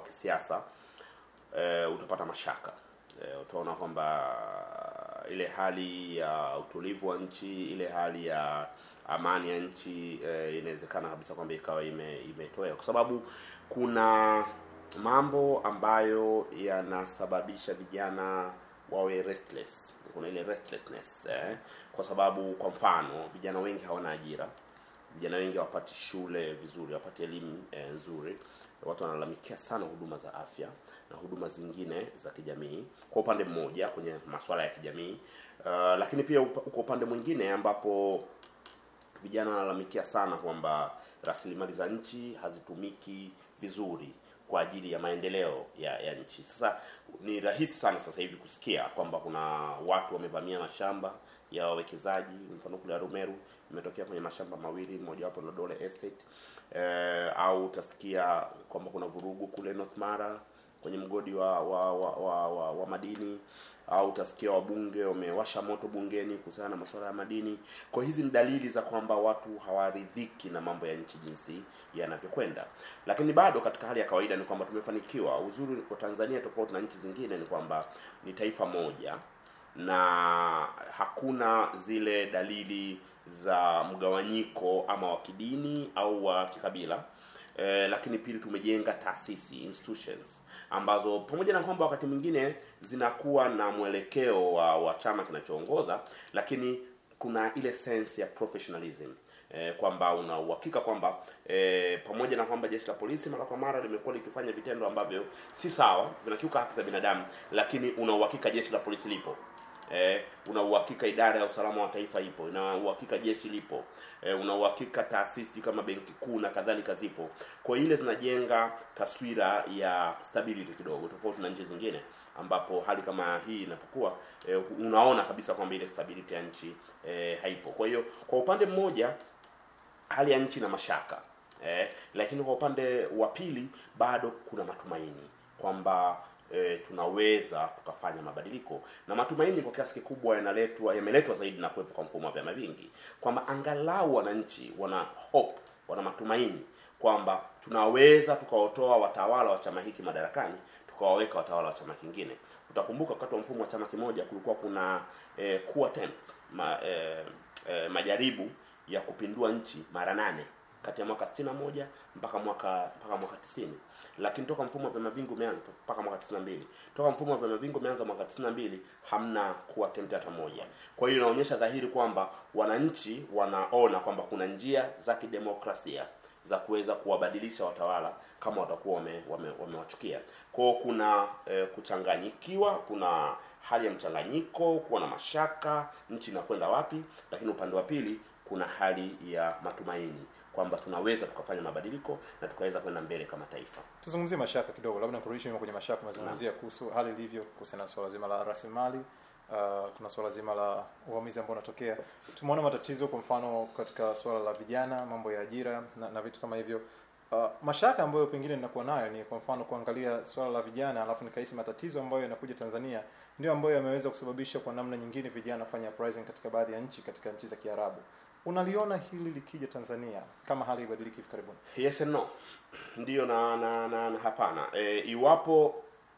kisiasa e, utapata mashaka e, utaona kwamba ile hali ya utulivu wa nchi, ile hali ya amani ya nchi e, inawezekana kabisa kwamba ikawa ime, imetoweka kwa sababu kuna mambo ambayo yanasababisha vijana wawe restless. Kuna ile restlessness eh, kwa sababu kwa mfano vijana wengi hawana ajira, vijana wengi hawapati shule vizuri, hawapati elimu eh, nzuri. Watu wanalalamikia sana huduma za afya na huduma zingine za kijamii, kwa upande mmoja kwenye masuala ya kijamii uh, lakini pia upa- uko upande mwingine ambapo vijana wanalalamikia sana kwamba rasilimali za nchi hazitumiki vizuri kwa ajili ya maendeleo ya, ya nchi. Sasa ni rahisi sana sasa hivi kusikia kwamba kuna watu wamevamia mashamba ya wawekezaji, mfano kule Arumeru imetokea kwenye mashamba mawili, mojawapo la Dole Estate eh, au utasikia kwamba kuna vurugu kule North Mara kwenye mgodi wa wa, wa, wa, wa, wa madini au utasikia wabunge wamewasha moto bungeni kuhusiana na masuala ya madini. Kwa hizi ni dalili za kwamba watu hawaridhiki na mambo ya nchi jinsi yanavyokwenda, lakini bado katika hali ya kawaida ni kwamba tumefanikiwa. Uzuri wa Tanzania tofauti na nchi zingine ni kwamba ni taifa moja na hakuna zile dalili za mgawanyiko ama wa kidini au wa kikabila eh, lakini pili tumejenga taasisi institutions ambazo pamoja na kwamba wakati mwingine zinakuwa na mwelekeo wa, wa chama kinachoongoza lakini kuna ile sense ya professionalism eh, kwamba una uhakika kwamba eh, pamoja na kwamba jeshi la polisi mara kwa mara limekuwa likifanya vitendo ambavyo si sawa vinakiuka haki za binadamu lakini una uhakika jeshi la polisi lipo eh, una uhakika idara ya usalama wa taifa ipo, una uhakika jeshi lipo, eh, una uhakika taasisi kama benki kuu na kadhalika zipo. Kwa ile zinajenga taswira ya stability kidogo, tofauti na nchi zingine ambapo hali kama hii inapokuwa eh, unaona kabisa kwamba ile stability ya nchi eh, haipo. Kwa hiyo kwa upande mmoja hali ya nchi na mashaka eh, lakini kwa upande wa pili bado kuna matumaini kwamba e, tunaweza tukafanya mabadiliko na matumaini kwa kiasi kikubwa yanaletwa yameletwa zaidi na kuwepo kwa mfumo wa vyama vingi kwamba angalau wananchi wana hope wana matumaini kwamba tunaweza tukaotoa watawala wa chama hiki madarakani tukawaweka watawala wa chama kingine utakumbuka wakati wa mfumo wa chama kimoja kulikuwa kuna eh, coup attempt ma, eh, eh, majaribu ya kupindua nchi mara nane kati ya mwaka 61 mpaka mwaka mpaka mwaka 90 lakini toka mfumo wa vyama vingi umeanza mpaka mwaka 92 toka mfumo wa vyama vingi umeanza mwaka 92 hamna kuwa attempt hata moja kwa hiyo inaonyesha dhahiri kwamba wananchi wanaona kwamba kuna njia za kidemokrasia za kuweza kuwabadilisha watawala kama watakuwa wamewachukia wame, wamewachukia. kwao kuna eh, kuchanganyikiwa kuna hali ya mchanganyiko kuwa na mashaka nchi inakwenda wapi lakini upande wa pili kuna hali ya matumaini kwamba tunaweza tukafanya mabadiliko na tukaweza kwenda mbele kama taifa tuzungumzie mashaka kidogo labda kurudisha nyuma kwenye mashaka umezungumzia kuhusu hali ilivyo kuhusiana na swala zima la rasilimali uh, kuna swala zima la uvamizi ambao unatokea tumeona matatizo kwa mfano katika swala la vijana mambo ya ajira na, na vitu kama hivyo uh, mashaka ambayo pengine ninakuwa nayo ni kwa mfano kuangalia swala la vijana alafu nikahisi matatizo ambayo yanakuja tanzania ndio ambayo yameweza kusababisha kwa namna nyingine vijana kufanya uprising katika baadhi ya nchi katika nchi za kiarabu unaliona hili likija tanzania kama hali ibadiliki hivi karibuni yes and no ndiyo na na, na, na hapana e, iwapo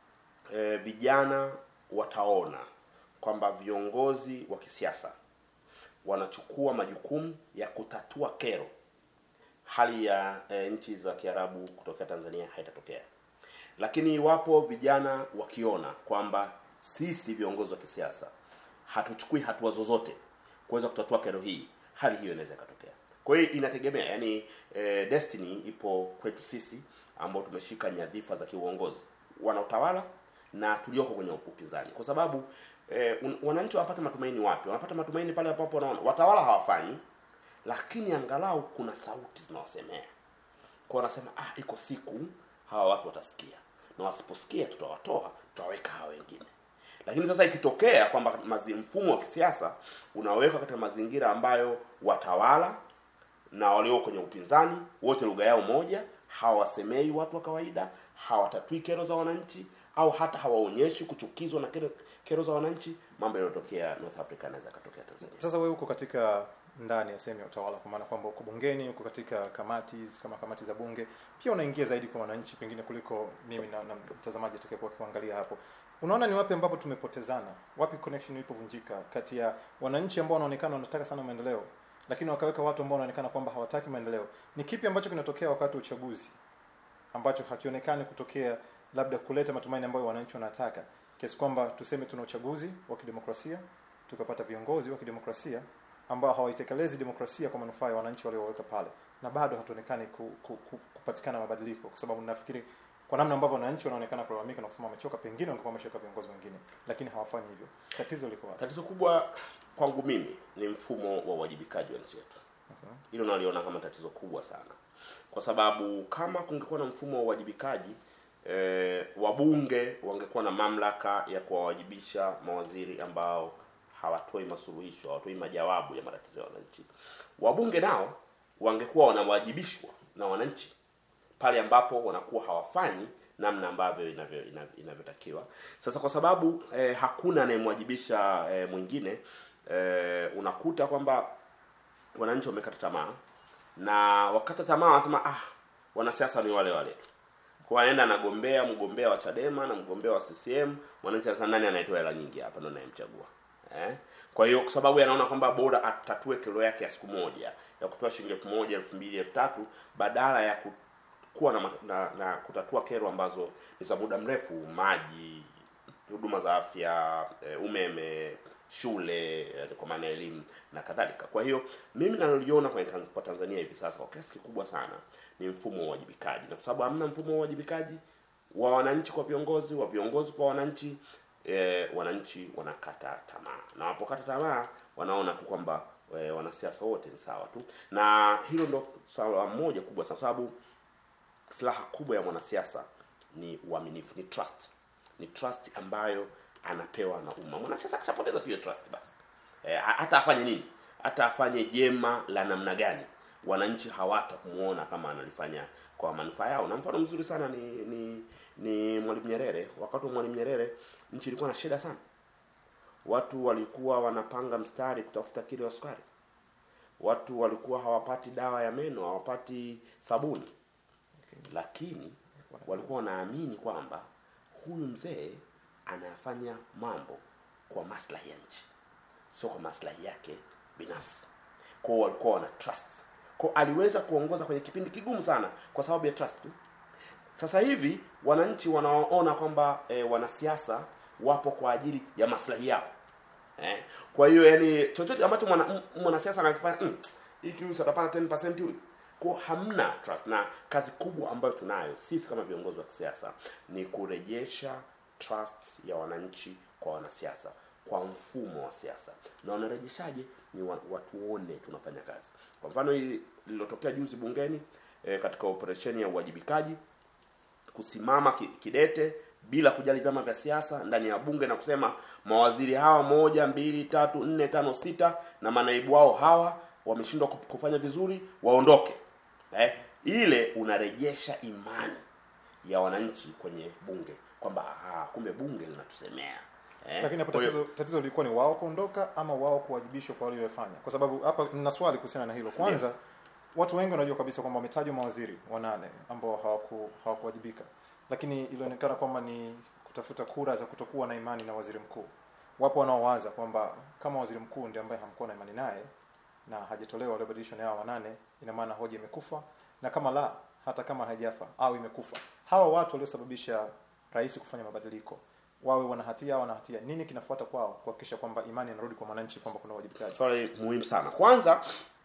e, vijana wataona kwamba viongozi wa kisiasa wanachukua majukumu ya kutatua kero hali ya e, nchi za kiarabu kutokea tanzania haitatokea lakini iwapo vijana wakiona kwamba sisi viongozi wa kisiasa hatuchukui hatua zozote kuweza kutatua kero hii hali hiyo inaweza ikatokea kwa hiyo inategemea yani e, destiny ipo kwetu sisi ambao tumeshika nyadhifa za kiuongozi wanaotawala na tulioko kwenye upinzani kwa sababu e, un, wananchi wanapata matumaini wapi wanapata matumaini pale ambapo wanaona watawala hawafanyi lakini angalau kuna sauti zinawasemea kwa wanasema ah iko siku hawa watu watasikia na wasiposikia tutawatoa tutawaweka hawa wengine lakini sasa ikitokea kwamba mazi- mfumo wa kisiasa unawekwa katika mazingira ambayo watawala na walio kwenye upinzani wote lugha yao moja hawasemei watu wa kawaida hawatatui kero za wananchi au hata hawaonyeshi kuchukizwa na kero, kero za wananchi mambo yanayotokea north africa yanaweza yakatokea tanzania sasa wewe uko katika ndani ya sehemu ya utawala kwa maana kwamba uko bungeni uko katika kamati kama kamati za bunge pia unaingia zaidi kwa wananchi pengine kuliko mimi na, na mtazamaji atakayekuwa kuangalia hapo unaona ni wapi ambapo tumepotezana wapi connection ilipovunjika kati ya wananchi ambao wanaonekana wanataka sana maendeleo lakini wakaweka watu ambao wanaonekana kwamba hawataki maendeleo ni kipi ambacho kinatokea wakati wa uchaguzi ambacho hakionekani kutokea labda kuleta matumaini ambayo wananchi wanataka kiasi kwamba tuseme tuna uchaguzi wa kidemokrasia tukapata viongozi wa kidemokrasia ambao hawaitekelezi demokrasia kwa manufaa ya wananchi walioweka pale na bado hatuonekani ku, ku, ku, kupatikana mabadiliko kwa sababu nafikiri kwa namna ambavyo wananchi wanaonekana kulalamika na kusema wamechoka pengine wangekuwa wameshaweka viongozi wengine lakini hawafanyi hivyo tatizo liko wapi tatizo kubwa kwangu mimi ni mfumo wa uwajibikaji wa nchi yetu hilo naliona kama tatizo kubwa sana kwa sababu kama kungekuwa na mfumo wa uwajibikaji eh, wabunge wangekuwa na mamlaka ya kuwawajibisha mawaziri ambao hawatoi masuluhisho hawatoi majawabu ya matatizo ya wananchi wabunge nao wangekuwa wanawajibishwa na wananchi pale ambapo wanakuwa hawafanyi namna ambavyo inavyo- inavyo- inavyotakiwa sasa kwa sababu eh, hakuna anayemwajibisha eh, mwingine eh, unakuta kwamba wananchi wamekata tamaa na wakata tamaa wanasema ah wanasiasa ni wale wale tu kwa anaenda anagombea mgombea wa Chadema na mgombea wa CCM mwananchi anasema nani anaitoa hela nyingi hapa ndo nayemchagua eh kwa hiyo kwa sababu anaona kwamba bora atatue kero yake ya siku moja ya kutoa shilingi elfu moja elfu mbili elfu tatu badala ya ku, kuwa na, ma- na, na kutatua kero ambazo ni za muda mrefu maji huduma za afya eh, umeme shule eh, kwa maana ya elimu na kadhalika kwa hiyo mimi naloliona kwenye Tanz- kwa tanzania hivi sasa kwa kiasi kikubwa sana ni mfumo wa uwajibikaji na kwa sababu hamna mfumo wa uwajibikaji wa wananchi kwa viongozi wa viongozi kwa wananchi eh, wananchi wanakata tamaa na wanapokata tamaa wanaona tu kwamba eh, wanasiasa wote ni sawa tu na hilo ndo swala moja kubwa sana, kwa sababu silaha kubwa ya mwanasiasa ni uaminifu ni trust ni trust ambayo anapewa na umma mwanasiasa akishapoteza tu hiyo trust basi e, hata afanye nini hata afanye jema la namna gani wananchi hawatamuona kama analifanya kwa manufaa yao na mfano mzuri sana ni ni ni mwalimu nyerere wakati wa mwalimu nyerere nchi ilikuwa na shida sana watu walikuwa wanapanga mstari kutafuta kilo ya sukari watu walikuwa hawapati dawa ya meno hawapati sabuni lakini walikuwa wanaamini kwamba huyu mzee anafanya mambo kwa maslahi ya nchi sio kwa maslahi yake binafsi kwao walikuwa wana trust kwao aliweza kuongoza kwenye kipindi kigumu sana kwa sababu ya trust tu sasa hivi wananchi wanaona kwamba e, wanasiasa wapo kwa ajili ya maslahi yao eh? kwa hiyo yani chochote ambacho mwana- m- mwanasiasa anakifanya mm, hiki huyu atapata 10% huyu kwa hamna trust na kazi kubwa ambayo tunayo sisi kama viongozi wa kisiasa ni kurejesha trust ya wananchi kwa wanasiasa kwa mfumo wa siasa na wanarejeshaje ni wa- watuone tunafanya kazi kwa mfano hili lililotokea juzi bungeni eh, katika operesheni ya uwajibikaji kusimama ki- kidete bila kujali vyama vya siasa ndani ya bunge na kusema mawaziri hawa moja mbili tatu nne tano sita na manaibu wao hawa wameshindwa ku- kufanya vizuri waondoke eh, ile unarejesha imani ya wananchi kwenye bunge kwamba ah, kumbe bunge linatusemea eh, lakini hapo kwa hiyo- tatizo, tatizo lilikuwa ni wao kuondoka ama wao kuwajibishwa kwa waliofanya kwa sababu hapa nina swali kuhusiana na hilo kwanza watu wengi wanajua kabisa kwamba wametajwa mawaziri wanane ambao hawaku hawakuwajibika lakini ilionekana kwamba ni kutafuta kura za kutokuwa na imani na waziri mkuu wapo wanaowaza kwamba kama waziri mkuu ndiye ambaye hamkuwa na imani naye na hajatolewa waliobadilishwa na hao wanane ina maana hoja imekufa na kama la hata kama haijafa au imekufa hawa watu waliosababisha rais kufanya mabadiliko wawe wana hatia au wana hatia nini kinafuata kwao kuhakikisha kwamba imani inarudi kwa mwananchi kwamba kuna uwajibikaji swali muhimu sana kwanza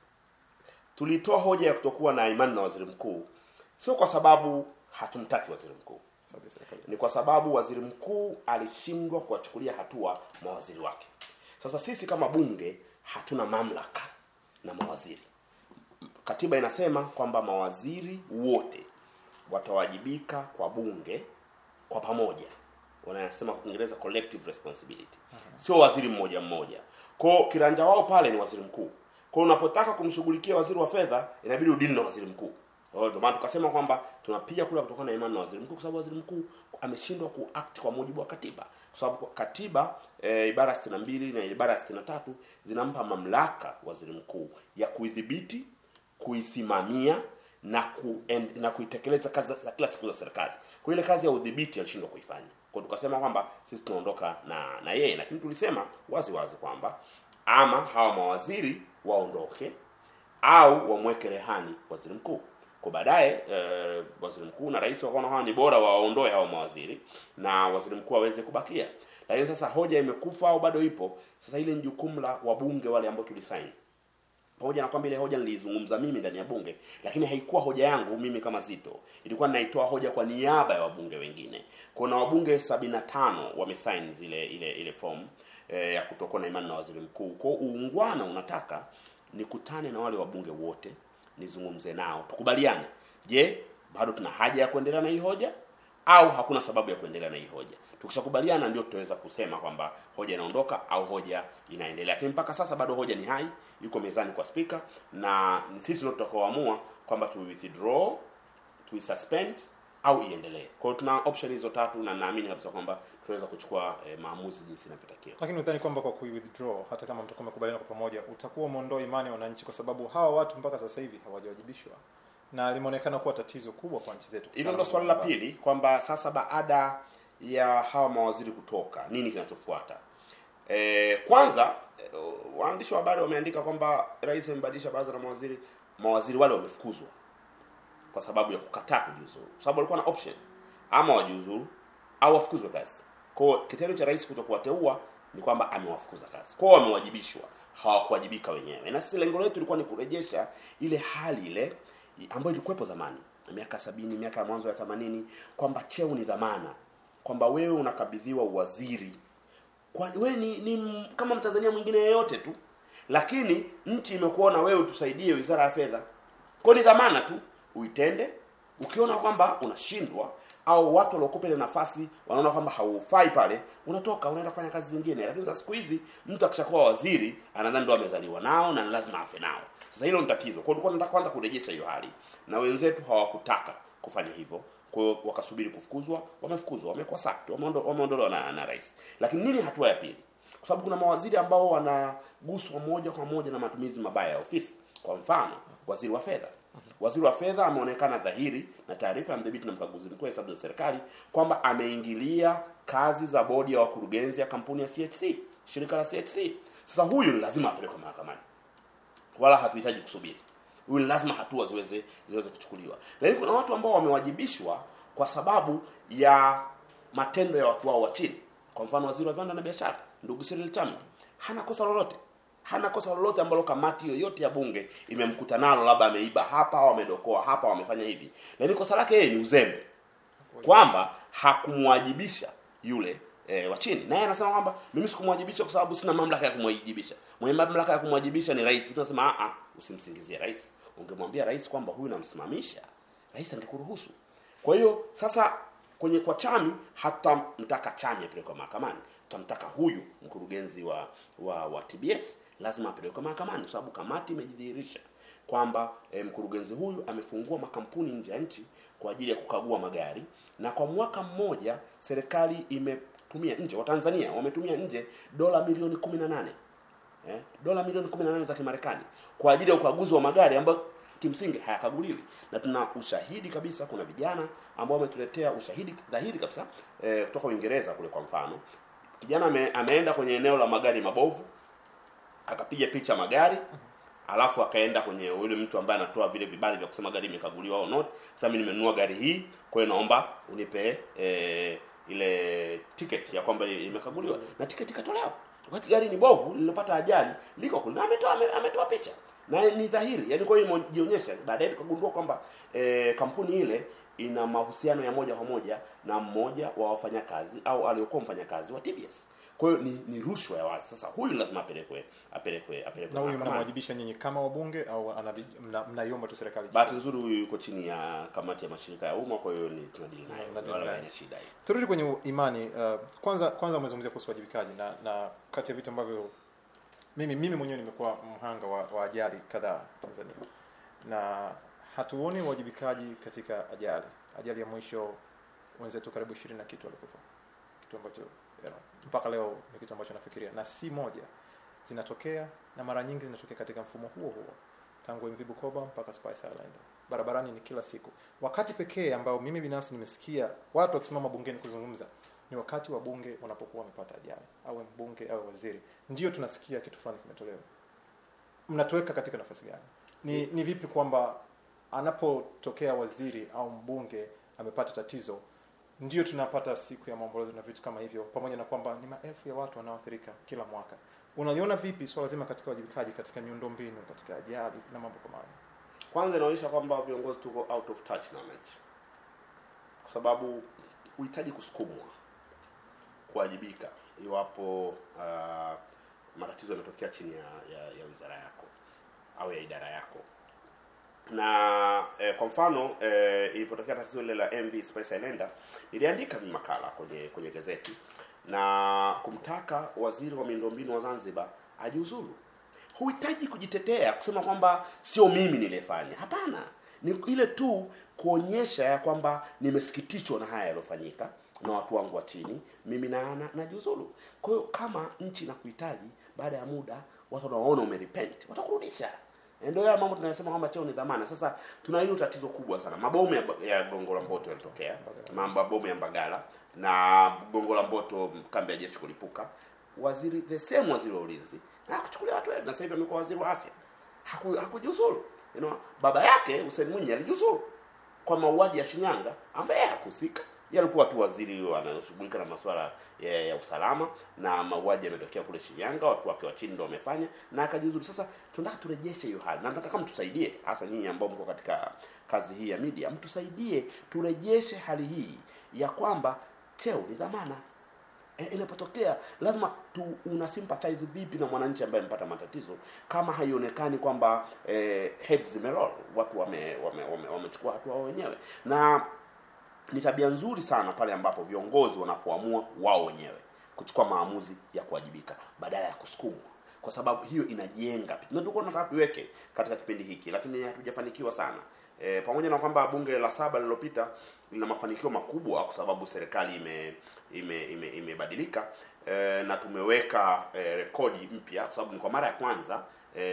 tulitoa hoja ya kutokuwa na imani na waziri mkuu sio kwa sababu hatumtaki waziri mkuu Sababu ya serikali. ni kwa sababu waziri mkuu alishindwa kuwachukulia hatua mawaziri wake sasa sisi kama bunge hatuna mamlaka na mawaziri katiba inasema kwamba mawaziri wote watawajibika kwa bunge kwa pamoja wanasema kwa kiingereza collective responsibility sio waziri mmoja mmoja kwao kiranja wao pale ni waziri mkuu kwao unapotaka kumshughulikia waziri wa fedha inabidi udili na waziri mkuu Kwa hiyo ndio maana tukasema kwamba tunapiga kura kutokana na imani na waziri mkuu, kwa sababu waziri mkuu ameshindwa kuact kwa mujibu wa katiba, kwa sababu katiba e, ibara 62 na ibara 63 zinampa mamlaka waziri mkuu ya kuidhibiti, kuisimamia na ku, and, na kuitekeleza kazi za kila siku za serikali. Kwa ile kazi ya udhibiti alishindwa kuifanya. Kwa hiyo tukasema kwamba sisi tunaondoka na na yeye, lakini tulisema wazi wazi kwamba ama hawa mawaziri waondoke au wamweke rehani waziri mkuu kwa baadaye eh, waziri mkuu na rais wakaona hawa ni bora waondoe hao mawaziri na waziri mkuu aweze kubakia lakini sasa hoja imekufa au bado ipo sasa ile ni jukumu la wabunge wale ambao tulisaini pamoja na kwamba ile hoja nilizungumza mimi ndani ya bunge lakini haikuwa hoja yangu mimi kama Zito ilikuwa ninaitoa hoja kwa niaba ya wabunge wengine kuna wabunge 75 wamesaini zile ile ile form eh, ya kutokuwa na imani na waziri mkuu kwa uungwana unataka nikutane na wale wabunge wote nizungumze nao tukubaliane je bado tuna haja ya kuendelea na hii hoja au hakuna sababu ya kuendelea na hii hoja tukishakubaliana ndio tutaweza kusema kwamba hoja inaondoka au hoja inaendelea lakini mpaka sasa bado hoja ni hai yuko mezani kwa spika na ni sisi ndio tutakaoamua kwamba tu withdraw tu suspend au iendelee kwa hiyo tuna option hizo tatu na naamini kabisa kwamba tutaweza kuchukua eh, maamuzi jinsi inavyotakiwa lakini udhani kwamba kwa kuwithdraw hata kama mtakuwa mmekubaliana kwa pamoja utakuwa umeondoa imani ya wananchi kwa sababu hawa watu mpaka sasa hivi hawajawajibishwa na limeonekana kuwa tatizo kubwa kwa nchi zetu hilo ndo swali la pili kwamba sasa baada ya hawa mawaziri kutoka nini kinachofuata e, kwanza e, waandishi wa habari wameandika kwamba rais amebadilisha baraza la mawaziri mawaziri wale wamefukuzwa kwa sababu ya kukataa kujiuzuru kwa sababu walikuwa na option ama wajiuzuru au wafukuzwe kazi kwao kitendo cha rais kutokuwateua ni kwamba amewafukuza kazi kwao wamewajibishwa hawakuwajibika wenyewe na sisi lengo letu ilikuwa ni kurejesha ile hali ile ambayo ilikuwepo zamani miaka sabini miaka ya mwanzo ya themanini kwamba cheo ni dhamana kwamba wewe unakabidhiwa uwaziri kwa wewe ni, ni m- kama mtanzania mwingine yeyote tu lakini nchi imekuona wewe tusaidie wizara ya fedha kwa ni dhamana tu uitende ukiona kwamba unashindwa au watu waliokupa ile nafasi wanaona kwamba haufai pale unatoka unaenda kufanya kazi zingine lakini sasa siku hizi mtu akishakuwa waziri anadhani ndo amezaliwa nao na ni lazima afe nao sasa hilo ni tatizo kwa hiyo tulikuwa tunataka kwanza kurejesha hiyo hali na wenzetu hawakutaka kufanya hivyo kwa hiyo wakasubiri kufukuzwa wamefukuzwa wamekuwa sacked wameondo- wameondolewa na, na rais lakini nini hatua ya pili kwa sababu kuna mawaziri ambao wanaguswa moja kwa moja na matumizi mabaya ya ofisi kwa mfano waziri wa fedha waziri wa fedha ameonekana dhahiri na taarifa ya mdhibiti na mkaguzi mkuu wa hesabu za serikali kwamba ameingilia kazi za bodi ya wakurugenzi ya kampuni ya CHC shirika la CHC sasa huyu ni lazima apelekwe mahakamani wala hatuhitaji kusubiri huyu ni lazima hatua ziweze ziweze kuchukuliwa lakini kuna watu ambao wamewajibishwa kwa sababu ya matendo ya watu wao wa chini kwa mfano waziri wa viwanda na biashara ndugu Cyril Chambi hana kosa lolote hana kosa lolote ambalo kamati yoyote ya bunge imemkuta nalo labda ameiba hapa au amedokoa hapa au amefanya hivi lakini kosa lake yeye ni uzembe kwamba hakumwajibisha yule e, wa chini naye anasema kwamba mimi sikumwajibisha kwa sababu sina mamlaka ya kumwajibisha mwenye mamlaka ya kumwajibisha ni rais tunasema a usimsingizie rais ungemwambia rais kwamba huyu namsimamisha rais angekuruhusu kwa hiyo sasa kwenye kwa chami hatamtaka chami apelekwe mahakamani tutamtaka huyu mkurugenzi wa wa, wa tbs lazima apelekwe mahakamani kwa sababu kamati imejidhihirisha kwamba e, mkurugenzi huyu amefungua makampuni nje ya nchi kwa ajili ya kukagua magari na kwa mwaka mmoja serikali imetumia nje watanzania wametumia nje dola milioni 18 eh, dola milioni 18 za kimarekani kwa ajili ya ukaguzi wa magari ambayo kimsingi hayakaguliwi na tuna ushahidi kabisa kuna vijana ambao wametuletea ushahidi dhahiri kabisa eh, kutoka uingereza kule kwa mfano kijana ame, ameenda kwenye eneo la magari mabovu akapiga picha magari alafu akaenda kwenye yule mtu ambaye anatoa vile vibali vya kusema gari imekaguliwa au not sasa mimi nimenunua gari hii kwa hiyo naomba unipe eh, ile ticket ya kwamba imekaguliwa na ticket ikatolewa wakati gari ni bovu lililopata ajali liko kule na ametoa ame- ametoa picha na ni dhahiri yani kwa hiyo imejionyesha baadaye tukagundua kwamba eh, kampuni ile ina mahusiano ya moja kwa moja na mmoja wa wafanyakazi au aliokuwa mfanyakazi wa TBS kwa hiyo ni, ni rushwa ya wazi sasa huyu lazima apelekwe apelekwe apelekwe na huyu mahakamani. mnamwajibisha nyinyi kama wabunge au anabi- mna- mnaiomba tu serikali bahati nzuri huyu yuko chini ya kamati ya mashirika ya umma kwa hiyo ni tunadili naye Mnadili wala naye. haina shida hiyo turudi kwenye u- imani uh, kwanza kwanza umezungumzia kuhusu wajibikaji na na kati ya vitu ambavyo mimi mimi mwenyewe nimekuwa mhanga wa, wa ajali kadhaa Tanzania na hatuoni uwajibikaji katika ajali ajali ya mwisho wenzetu karibu ishirini na kitu walikufa kitu ambacho you know, mpaka leo ni kitu ambacho nafikiria na si moja zinatokea na mara nyingi zinatokea katika mfumo huo huo tangu MV Bukoba mpaka Spice Island barabarani ni kila siku wakati pekee ambao mimi binafsi nimesikia watu wakisimama bungeni kuzungumza ni wakati wa bunge wanapokuwa wamepata ajali awe mbunge awe waziri ndio tunasikia kitu fulani kimetolewa mnatuweka katika nafasi gani ni, ni vipi kwamba anapotokea waziri au mbunge amepata tatizo ndio tunapata siku ya maombolezo na vitu kama hivyo pamoja na kwamba ni maelfu ya watu wanaoathirika kila mwaka unaliona vipi swala zima katika wajibikaji katika miundombinu katika ajali na mambo kama hayo kwanza inaonyesha kwamba viongozi tuko out of touch na wananchi kwa sababu huhitaji kusukumwa kuwajibika iwapo uh, matatizo yametokea chini ya, ya, ya wizara yako au ya idara yako na eh, kwa mfano eh, ilipotokea tatizo lile la MV Spice Islander niliandika mimi makala kwenye kwenye gazeti na kumtaka waziri wa miundombinu wa Zanzibar ajiuzulu. Huhitaji kujitetea kusema kwamba sio mimi nilifanya. Hapana, ni ile tu kuonyesha ya kwamba nimesikitishwa na haya yaliyofanyika na watu wangu wa chini, mimi na na najiuzulu. Kwa hiyo kama nchi inakuhitaji, baada ya muda watu wanaona umerepent, watakurudisha. Ndio haya mambo tunayosema kwamba cheo ni dhamana. Sasa tuna hilo tatizo kubwa sana. Mabomu ya, ya Gongo la Mboto yalitokea, mabomu ya Mbagala na Gongo la Mboto, kambi ya jeshi kulipuka. Waziri the same waziri wa ulinzi na kuchukulia watu na sasa hivi amekuwa waziri wa afya, haku hakujiuzulu. You know, baba yake Hussein Mwinyi alijiuzulu kwa mauaji ya Shinyanga ambaye hakuhusika yeye alikuwa tu waziri anayeshughulika na masuala ya, ya usalama na mauaji yametokea kule Shinyanga, watu wake wa chini ndio wamefanya na akajiuzuru. Sasa tunataka turejeshe hiyo hali, na nataka mtusaidie, hasa nyinyi ambao mko katika kazi hii ya media, mtusaidie turejeshe hali hii ya kwamba cheo ni dhamana. E, inapotokea lazima tu una sympathize vipi na mwananchi ambaye amepata matatizo kama haionekani kwamba eh, heads zimeroll watu wamechukua wame, wame, wame hatua wao wenyewe na ni tabia nzuri sana pale ambapo viongozi wanapoamua wao wenyewe kuchukua maamuzi ya kuwajibika badala ya kusukumwa kwa sababu hiyo inajenga na tulikuwa tunataka tuweke katika kipindi hiki lakini hatujafanikiwa sana e, pamoja na kwamba bunge la saba lililopita lina mafanikio makubwa kwa sababu serikali ime imebadilika ime, ime e, na tumeweka e, rekodi mpya kwa sababu ni kwa mara ya kwanza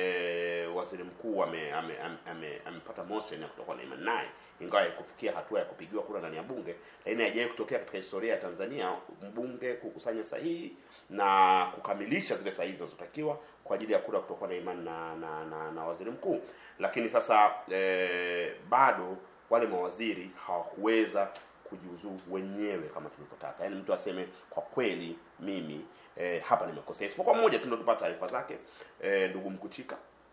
e, waziri mkuu amepata ame, ame, ame, ame motion ya kutokuwa na imani naye ingawa kufikia hatua ya kupigiwa kura ndani ya bunge lakini haijawahi kutokea katika historia ya Tanzania mbunge kukusanya sahihi na kukamilisha zile sahihi zinazotakiwa kwa ajili ya kura kutokuwa na imani na, na, na, na waziri mkuu lakini sasa e, bado wale mawaziri hawakuweza kujiuzuru wenyewe kama tulivyotaka yaani mtu aseme kwa kweli mimi e, hapa nimekosea isipokuwa mmoja tu ndio tupata taarifa zake e, ndugu mkuchika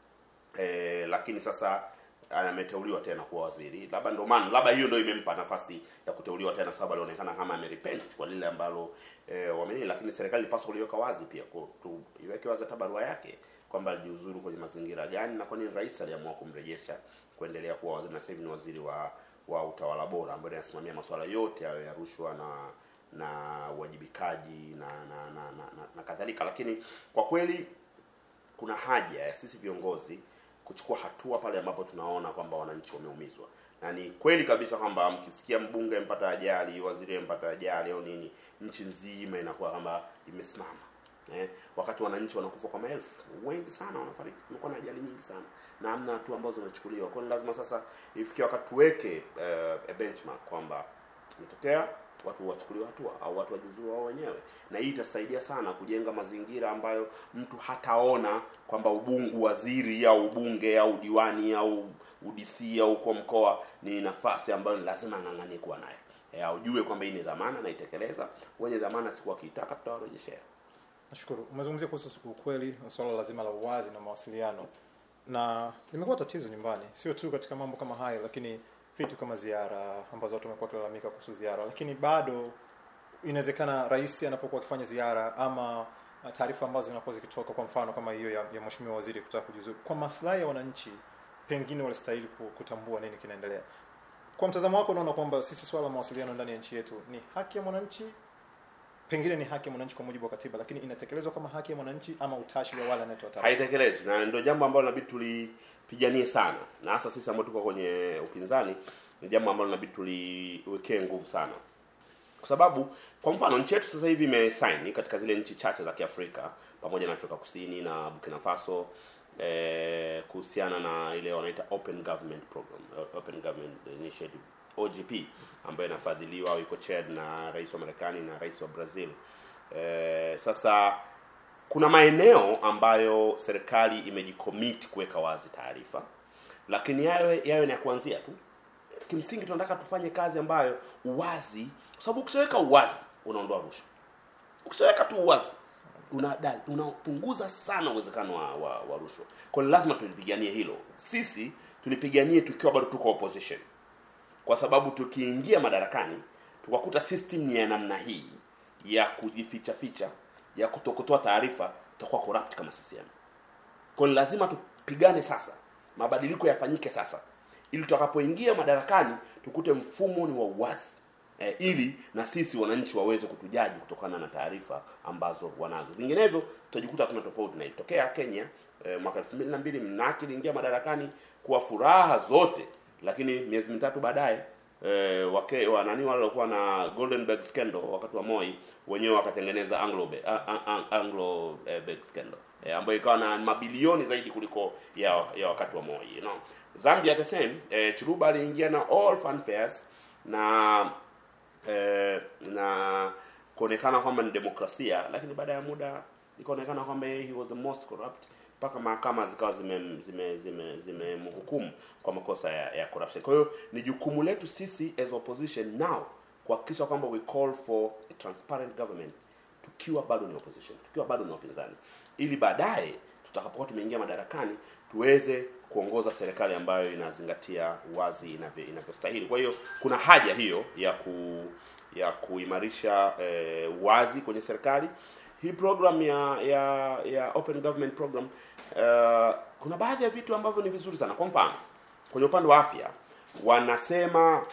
e, lakini sasa ameteuliwa tena kuwa waziri labda ndio maana labda hiyo ndio imempa nafasi ya kuteuliwa tena sababu alionekana kama amerepent kwa lile ambalo e, wamenini lakini serikali ilipaswa kuliweka wazi pia tu, iweke wazi hata barua yake kwamba alijiuzuru kwenye mazingira gani na kwa nini rais aliamua kumrejesha kuendelea kuwa waziri na sasa hivi ni waziri wa wa utawala bora ambaye anasimamia masuala yote hayo ya rushwa na na uwajibikaji na na, na, na, na, na kadhalika lakini kwa kweli kuna haja ya sisi viongozi kuchukua hatua pale ambapo tunaona kwamba wananchi wameumizwa na ni kweli kabisa kwamba mkisikia mbunge mpata ajali waziri mpata ajali au nini nchi nzima inakuwa kwamba imesimama eh, wakati wananchi wanakufa kwa maelfu wengi sana wanafariki kumekuwa na ajali nyingi sana na hamna hatua ambazo zimechukuliwa kwa lazima sasa ifikie wakati tuweke uh, a benchmark kwamba imetokea watu wachukuliwe hatua au watu wajiuzuru wao wenyewe na hii itasaidia sana kujenga mazingira ambayo mtu hataona kwamba ubungu waziri au ubunge au diwani au udc au kwa mkoa ni nafasi ambayo lazima ang'ang'anie kuwa nayo e, aujue kwamba hii ni dhamana na itekeleza wenye dhamana siku wakiitaka tutawarejeshea nashukuru umezungumzia kuhusu ukweli swala lazima la uwazi na mawasiliano na limekuwa tatizo nyumbani sio tu katika mambo kama hayo lakini vitu kama ziara ambazo watu wamekuwa wakilalamika kuhusu ziara lakini bado inawezekana rais anapokuwa akifanya ziara ama taarifa ambazo zinakuwa zikitoka kwa mfano kama hiyo ya, ya mheshimiwa waziri kutaka kujiuzuru kwa maslahi ya wananchi pengine walistahili kutambua nini kinaendelea kwa mtazamo wako unaona kwamba sisi swala la mawasiliano ndani ya nchi yetu ni haki ya mwananchi pengine ni haki ya mwananchi kwa mujibu wa katiba lakini inatekelezwa kama haki ya mwananchi ama utashi wa wale anayetoa taarifa haitekelezwi na ndio jambo ambalo inabidi tulipiganie sana na hasa sisi ambao tuko kwenye upinzani ni jambo ambalo inabidi tuliwekee nguvu sana kwa sababu kwa mfano nchi yetu sasa hivi imesaini katika zile nchi chache za kiafrika pamoja na afrika kusini na burkina faso eh, kuhusiana na ile wanaita open government program open government initiative ogp ambayo inafadhiliwa au iko chaired na rais wa marekani na rais wa brazil eh, sasa kuna maeneo ambayo serikali imejicommit kuweka wazi taarifa lakini yawe yawe ni ya kuanzia tu kimsingi tunataka tufanye kazi ambayo uwazi kwa sababu ukishaweka uwazi unaondoa rushwa ukishaweka tu uwazi unada- unapunguza sana uwezekano wa, wa, wa rushwa kwa hiyo lazima tulipiganie hilo sisi tulipiganie tukiwa bado tuko opposition kwa sababu tukiingia madarakani tukakuta system ni ya namna hii ya kujificha ficha ya kutokutoa taarifa tutakuwa corrupt kama CCM kwa hiyo lazima tupigane sasa mabadiliko yafanyike sasa ili tutakapoingia madarakani tukute mfumo ni wa uwazi eh, ili na sisi wananchi waweze kutujaji kutokana na taarifa ambazo wanazo vinginevyo tutajikuta tuna tofauti na ilitokea kenya eh, mwaka elfu mbili na mbili mnaki iliingia madarakani kwa furaha zote lakini miezi mitatu baadaye eh, wake wanani wale walikuwa na goldenberg scandal wakati wa moi wenyewe wakatengeneza anglo Be- a- a- a- anglo eh, Berg scandal eh, ambayo ikawa na mabilioni zaidi kuliko ya, ya wakati wa moi you know. zambia the same eh, chiluba aliingia na all fanfares na eh, na kuonekana kwamba ni demokrasia lakini baada ya muda ikaonekana kwamba he was the most corrupt mpaka mahakama zikawa zimemhukumu zime, zime, zimemhukumu kwa makosa ya, ya corruption kwa hiyo ni jukumu letu sisi as opposition now kuhakikisha kwamba we call for a transparent government tukiwa bado ni opposition tukiwa bado ni wapinzani ili baadaye tutakapokuwa tumeingia madarakani tuweze kuongoza serikali ambayo inazingatia uwazi inavyo- inavyostahili kwa hiyo kuna haja hiyo ya ku ya kuimarisha eh, uwazi kwenye serikali hii program ya ya ya open government program uh, kuna baadhi ya vitu ambavyo ni vizuri sana kwa mfano kwenye upande wa afya wanasema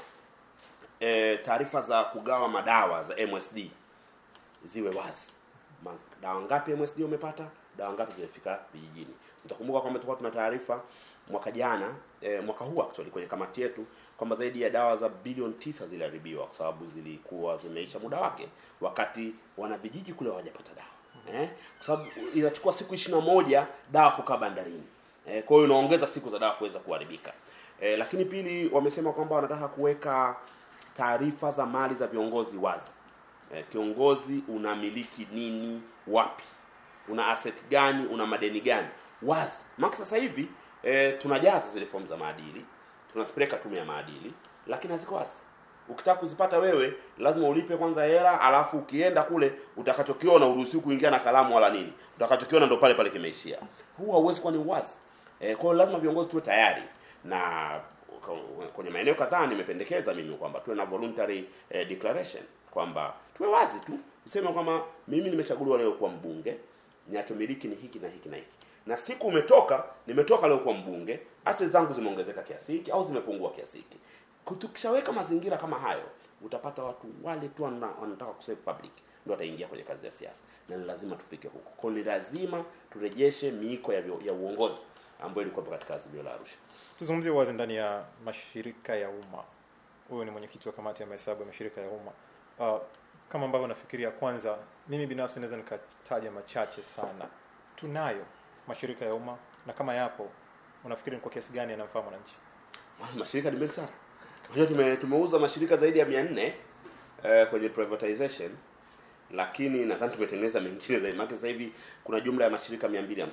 eh, taarifa za kugawa madawa za MSD ziwe wazi Ma- dawa ngapi MSD umepata dawa ngapi zimefika vijijini mtakumbuka kwamba tulikuwa tuna taarifa mwaka jana eh, mwaka huu actually kwenye kamati yetu kwamba zaidi ya dawa za bilioni tisa ziliharibiwa kwa sababu zilikuwa zimeisha muda wake wakati wana vijiji kule hawajapata dawa eh? kwa sababu inachukua siku ishirini na moja dawa kukaa bandarini eh, kwa hiyo inaongeza siku za dawa kuweza kuharibika eh, lakini pili wamesema kwamba wanataka kuweka taarifa za mali za viongozi wazi eh, kiongozi unamiliki nini wapi una asset gani una madeni gani wazi maana sasa hivi eh, tunajaza zile fomu za maadili tunazipeleka tume ya maadili lakini haziko wazi ukitaka kuzipata wewe lazima ulipe kwanza hela alafu ukienda kule utakachokiona uruhusiwi kuingia na kalamu wala nini utakachokiona ndo pale pale kimeishia huu hauwezi kuwa ni uwazi eh, kwa hiyo lazima viongozi tuwe tayari na kwenye maeneo kadhaa nimependekeza mimi kwamba tuwe na voluntary eh, declaration kwamba tuwe wazi tu useme kwamba mimi nimechaguliwa leo kuwa mbunge ninachomiliki ni hiki na hiki na hiki na siku umetoka nimetoka leo kuwa mbunge asset zangu zimeongezeka kiasi hiki au zimepungua kiasi hiki tukishaweka mazingira kama hayo utapata watu wale tu wana- wanataka kusave public ndio wataingia kwenye kazi ya siasa na ni lazima tufike huko kwa hiyo ni lazima turejeshe miiko ya, vyo- ya uongozi ambayo ilikuwa katika azimio la Arusha tuzungumzie uwazi ndani ya mashirika ya umma huyu ni mwenyekiti wa kamati ya mahesabu ya mashirika ya umma uh, kama ambavyo nafikiria kwanza mimi binafsi naweza nikataja machache sana tunayo mashirika ya umma na kama yapo unafikiri ni kwa kiasi gani yanamfaa mwananchi mashirika ni mengi sana Unajua tume, tumeuza mashirika zaidi ya mia nne eh, kwenye privatization lakini nadhani tumetengeneza mengine zaidi maana sasa hivi kuna jumla ya mashirika 258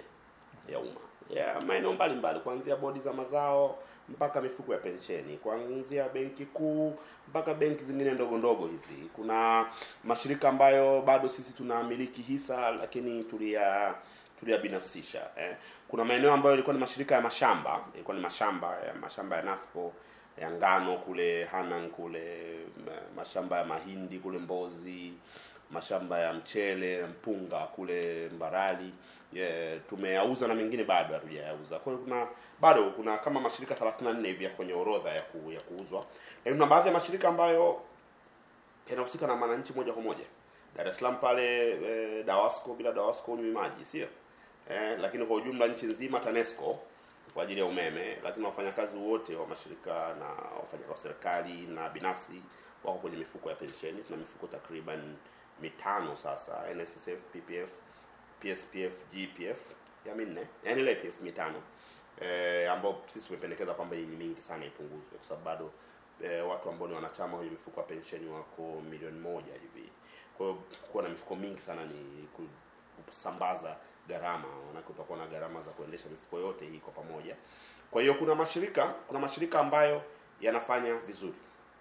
ya umma ya maeneo mbalimbali kuanzia bodi za mazao mpaka mifuko ya pensheni kuanzia benki kuu mpaka benki zingine ndogo ndogo hizi kuna mashirika ambayo bado sisi tunamiliki hisa lakini tulia tuliyabinafsisha eh. kuna maeneo ambayo ilikuwa ni mashirika ya mashamba ilikuwa ni mashamba ya mashamba ya nafco ya ngano kule Hanang kule ma- mashamba ya mahindi kule Mbozi mashamba ya mchele na mpunga kule Mbarali yeah, tumeyauza na mengine bado hatujayauza. Kwa hiyo kuna bado kuna kama mashirika 34 hivi ya kwenye orodha ya, ku, ya kuuzwa. E, kuna baadhi ya mashirika ambayo yanahusika na wananchi moja kwa moja. Dar es Salaam pale eh, Dawasco, bila Dawasco unywi maji, sio eh, lakini kwa ujumla nchi nzima TANESCO kwa ajili ya umeme, lakini wafanyakazi wote wa mashirika na wafanya wa serikali na binafsi wako kwenye mifuko ya pensheni. Tuna mifuko takriban mitano sasa, NSSF, PPF, PSPF, GPF ya minne, yani ile PF mitano eh, ambao sisi tumependekeza kwamba hii ni mingi sana ipunguzwe, kwa sababu bado eh, watu ambao ni wanachama kwenye mifuko ya pensheni wako milioni moja hivi. Kwa hiyo kuwa na mifuko mingi sana ni ku- kusambaza gharama, maanake utakuwa na gharama za kuendesha mifuko yote hii kwa pamoja. Kwa hiyo kuna mashirika kuna mashirika ambayo yanafanya vizuri,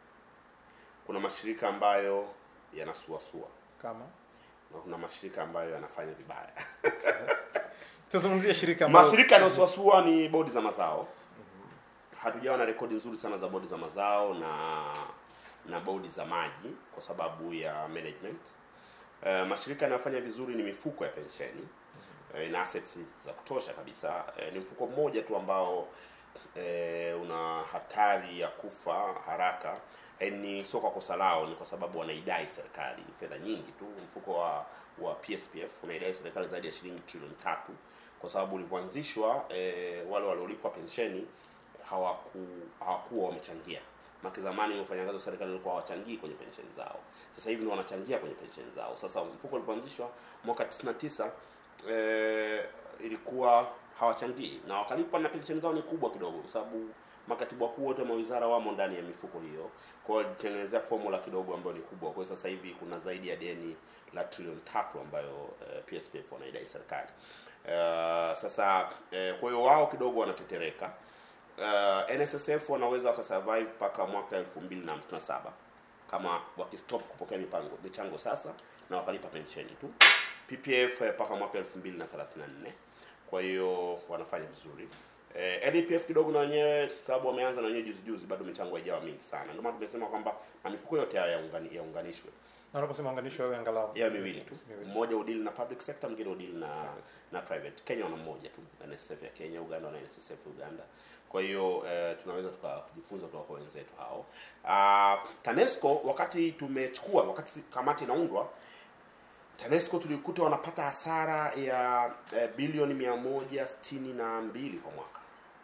kuna mashirika ambayo yanasuasua kama na kuna mashirika ambayo yanafanya vibaya. tuzungumzie shirika ambalo- Mashirika yanayosuasua ni bodi za mazao. Hatujawa na rekodi nzuri sana za bodi za mazao na na bodi za maji kwa sababu ya management. Uh, mashirika yanayofanya vizuri ni mifuko ya pensheni uh, ina assets za kutosha kabisa. Uh, ni mfuko mmoja tu ambao uh, una hatari ya kufa haraka Eh, ni sio kwa kosa lao, ni kwa sababu wanaidai serikali fedha nyingi tu. Mfuko wa wa PSPF unaidai serikali zaidi ya shilingi trilioni tatu kwa sababu ulivyoanzishwa eh, wale waliolipwa pensheni hawaku hawakuwa wamechangia. Maki zamani wafanyakazi wa serikali walikuwa hawachangii kwenye pensheni zao, sasa hivi ndio wanachangia kwenye pensheni zao. Sasa mfuko ulipoanzishwa mwaka 99 eh, ilikuwa hawachangii na wakalipwa na pensheni zao ni kubwa kidogo, kwa sababu makatibu wakuu wote wa mawizara wamo ndani ya mifuko hiyo. Kwa hiyo walitengenezea formula kidogo ambayo ni kubwa. Kwa hiyo sasa hivi kuna zaidi ya deni la trilioni tatu ambayo eh, PSPF wanaidai serikali. Eh, sasa eh, kwa hiyo wao kidogo wanatetereka. Uh, NSSF wanaweza wakasurvive mpaka mwaka 2057 kama wakistop kupokea mipango michango sasa na wakalipa pensheni tu. PPF eh, mpaka mwaka 2034 kwa hiyo wanafanya vizuri. Eh, NEPF kidogo na wenyewe sababu wameanza na wenyewe juzi juzi, bado michango haijawa mingi sana. Ndio maana tumesema kwamba na mifuko yote haya yaungani- yaunganishwe na unaposema unganisho wewe angalau ya miwili tu, Miwili. mmoja udili na public sector, mwingine udili na na private. Kenya wana mmoja tu, NSSF ya Kenya, Uganda wana NSSF Uganda. Kwa hiyo eh, tunaweza tukajifunza kutoka kwa wenzetu hao. Uh, TANESCO wakati tumechukua, wakati si- kamati inaundwa, TANESCO tulikuta wanapata hasara ya eh, bilioni mia moja sitini na mbili kwa mwaka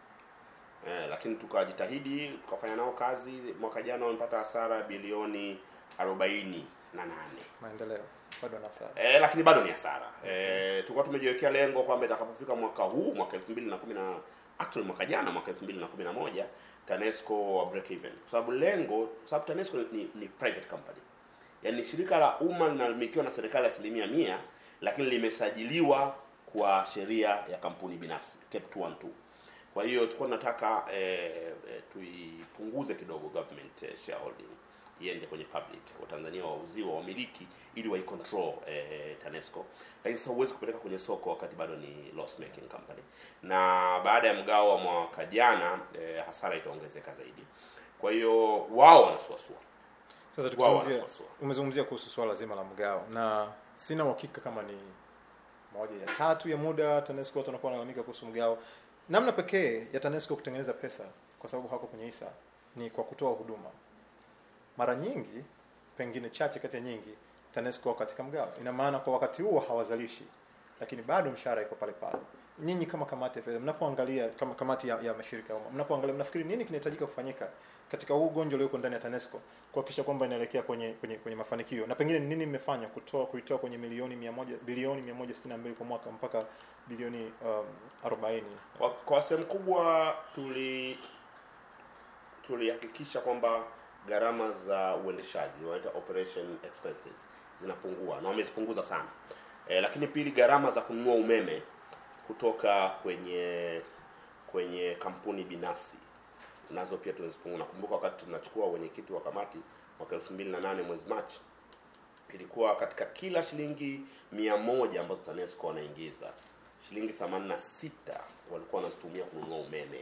eh, lakini tukajitahidi tukafanya nao kazi. Mwaka jana wamepata hasara bilioni arobaini na nane maendeleo bado na sawa eh, lakini bado ni hasara eh, tulikuwa tumejiwekea lengo kwamba itakapofika mwaka huu mwaka 2010 na actually mwaka jana mwaka 2011 TANESCO wa break even, kwa sababu lengo, kwa sababu TANESCO ni, ni private company, yaani ni shirika la umma linalomilikiwa na serikali asilimia mia, lakini limesajiliwa kwa sheria ya kampuni binafsi Cap 212. Kwa hiyo tulikuwa tunataka eh, eh, tuipunguze kidogo government eh, shareholding iende kwenye public, Watanzania wauziwe wamiliki ili waicontrol eh, TANESCO, lakini sasa huwezi kupeleka kwenye soko wakati bado ni loss making company, na baada ya mgao wa mwaka jana eh, hasara itaongezeka zaidi. Kwa hiyo wao wanasuasua sasa wao tukizungumzia wanasuasua. umezungumzia kuhusu swala zima la mgao na sina uhakika kama ni moja ya tatu ya muda TANESCO watu wanakuwa wanalalamika kuhusu mgao. Namna pekee ya TANESCO kutengeneza pesa, kwa sababu hako kwenye hisa, ni kwa kutoa huduma. Mara nyingi, pengine chache kati ya nyingi, TANESCO wako katika mgao. Ina maana kwa wakati huo hawazalishi, lakini bado mshahara iko pale pale. Nyinyi kama kamati ya fedha, mnapoangalia kama kamati ya, ya mashirika ya umma, mnapoangalia, mnafikiri nini kinahitajika kufanyika katika huu ugonjwa ulioko ndani ya TANESCO kuhakikisha kwamba inaelekea kwenye kwenye kwenye mafanikio, na pengine ni nini mmefanya kutoa kuitoa kwenye milioni 100 bilioni 162 kwa mwaka mpaka bilioni um, 40 Kwa, kwa sehemu kubwa tuli tulihakikisha kwamba gharama za uendeshaji wanaita operation expenses zinapungua na wamezipunguza sana e, lakini pili gharama za kununua umeme kutoka kwenye kwenye kampuni binafsi nazo pia tunazipungua. Nakumbuka wakati tunachukua wenyekiti wa kamati mwaka 2008 mwezi Machi, ilikuwa katika kila shilingi mia moja ambazo TANESCO wanaingiza shilingi 86 walikuwa wanazitumia kununua umeme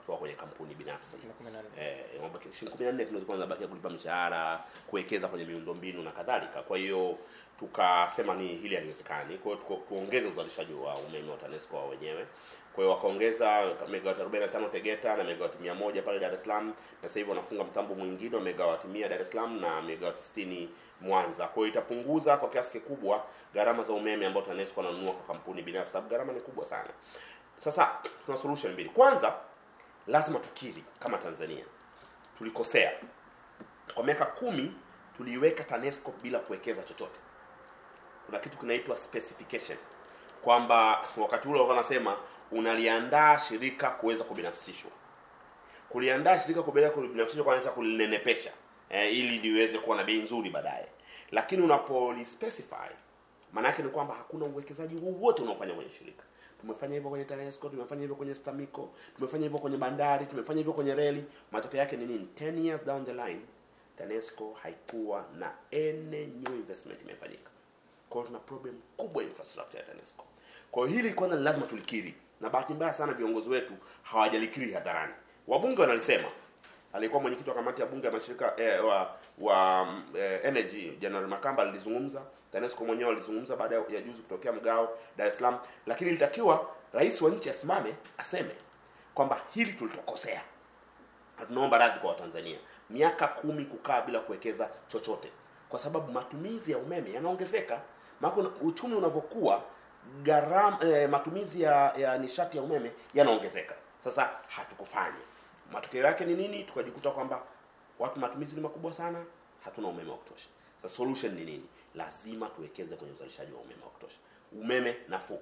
kutoka kwenye kampuni binafsi Kina kumi na nne. eh, mabaki shilingi 14 tunaweza kuwa tunabakia kulipa mishahara, kuwekeza kwenye miundombinu na kadhalika. Kwa hiyo tukasema ni hili haliwezekani, kwa hiyo tuko- tuongeze uzalishaji wa umeme wa TANESCO wao wenyewe. Kwa hiyo wakaongeza megawati 45 Tegeta na megawati 100 pale Dar es Salaam, na sasa hivi wanafunga mtambo mwingine wa megawati 100 Dar es Salaam na megawati 60 Mwanza. Kwa hiyo itapunguza kwa kiasi kikubwa gharama za umeme ambao TANESCO wananunua kwa kampuni binafsi, sababu gharama ni kubwa sana. Sasa tuna solution mbili. Kwanza lazima tukiri kama Tanzania tulikosea. Kwa miaka kumi tuliiweka TANESCO bila kuwekeza chochote. Kuna kitu kinaitwa specification, kwamba wakati ule walikuwa wanasema unaliandaa shirika kuweza kubinafsishwa. Kuliandaa shirika kuweza kubinafsishwa kwanza kulinenepesha eh, ili liweze kuwa na bei nzuri baadaye, lakini unapolispecify maana yake ni kwamba hakuna uwekezaji wowote unaofanya kwenye shirika. Tumefanya hivyo kwenye TANESCO, tumefanya hivyo kwenye STAMICO, tumefanya hivyo kwenye bandari, tumefanya hivyo kwenye reli. Matokeo yake ni nini? 10 years down the line TANESCO haikuwa na any new investment imefanyika. Kwa hiyo tuna problem kubwa ya infrastructure ya TANESCO. Kwa hiyo hili kwanza ni lazima tulikiri, na bahati mbaya sana viongozi wetu hawajalikiri hadharani. Wabunge wanalisema, alikuwa mwenyekiti wa kamati ya bunge ya mashirika eh, wa wa mm, eh, energy General Makamba alizungumza, TANESCO mwenyewe alizungumza baada ya juzi kutokea mgao Dar es Salaam, lakini ilitakiwa rais wa nchi asimame aseme kwamba hili tulitokosea na tunaomba radhi kwa Watanzania. Miaka kumi kukaa bila kuwekeza chochote, kwa sababu matumizi ya umeme yanaongezeka. Maana una- uchumi unavyokuwa, gharama eh, matumizi ya, ya nishati ya umeme yanaongezeka. Sasa hatukufanya. Matokeo yake ni nini? Tukajikuta kwamba watu matumizi ni makubwa sana, hatuna umeme wa kutosha. Sasa solution ni nini? Lazima tuwekeze kwenye uzalishaji wa umeme wa kutosha, umeme nafuu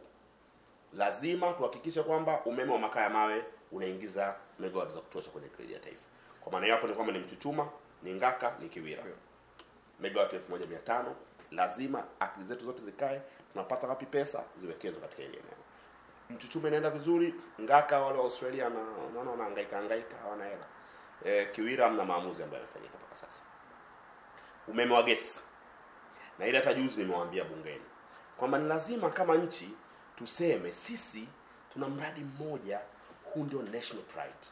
lazima tuhakikishe kwamba umeme wa makaa ya mawe unaingiza megawatt za kutosha kwenye gridi ya taifa. Kwa maana hiyo hapo ni kwamba ni Mchuchuma, ni Ngaka, ni Kiwira, megawatt 1500 lazima akili zetu zote zikae, tunapata wapi pesa ziwekezwe katika ile eneo. Mchuchuma inaenda vizuri, Ngaka wale wa Australia na naona wanahangaika hangaika hawana hela. E, Kiwira hamna maamuzi ambayo yamefanyika mpaka sasa. Umeme wa gesi na ile hata juzi nimewaambia bungeni kwamba ni lazima kama nchi tuseme sisi tuna mradi mmoja, huu ndio national pride.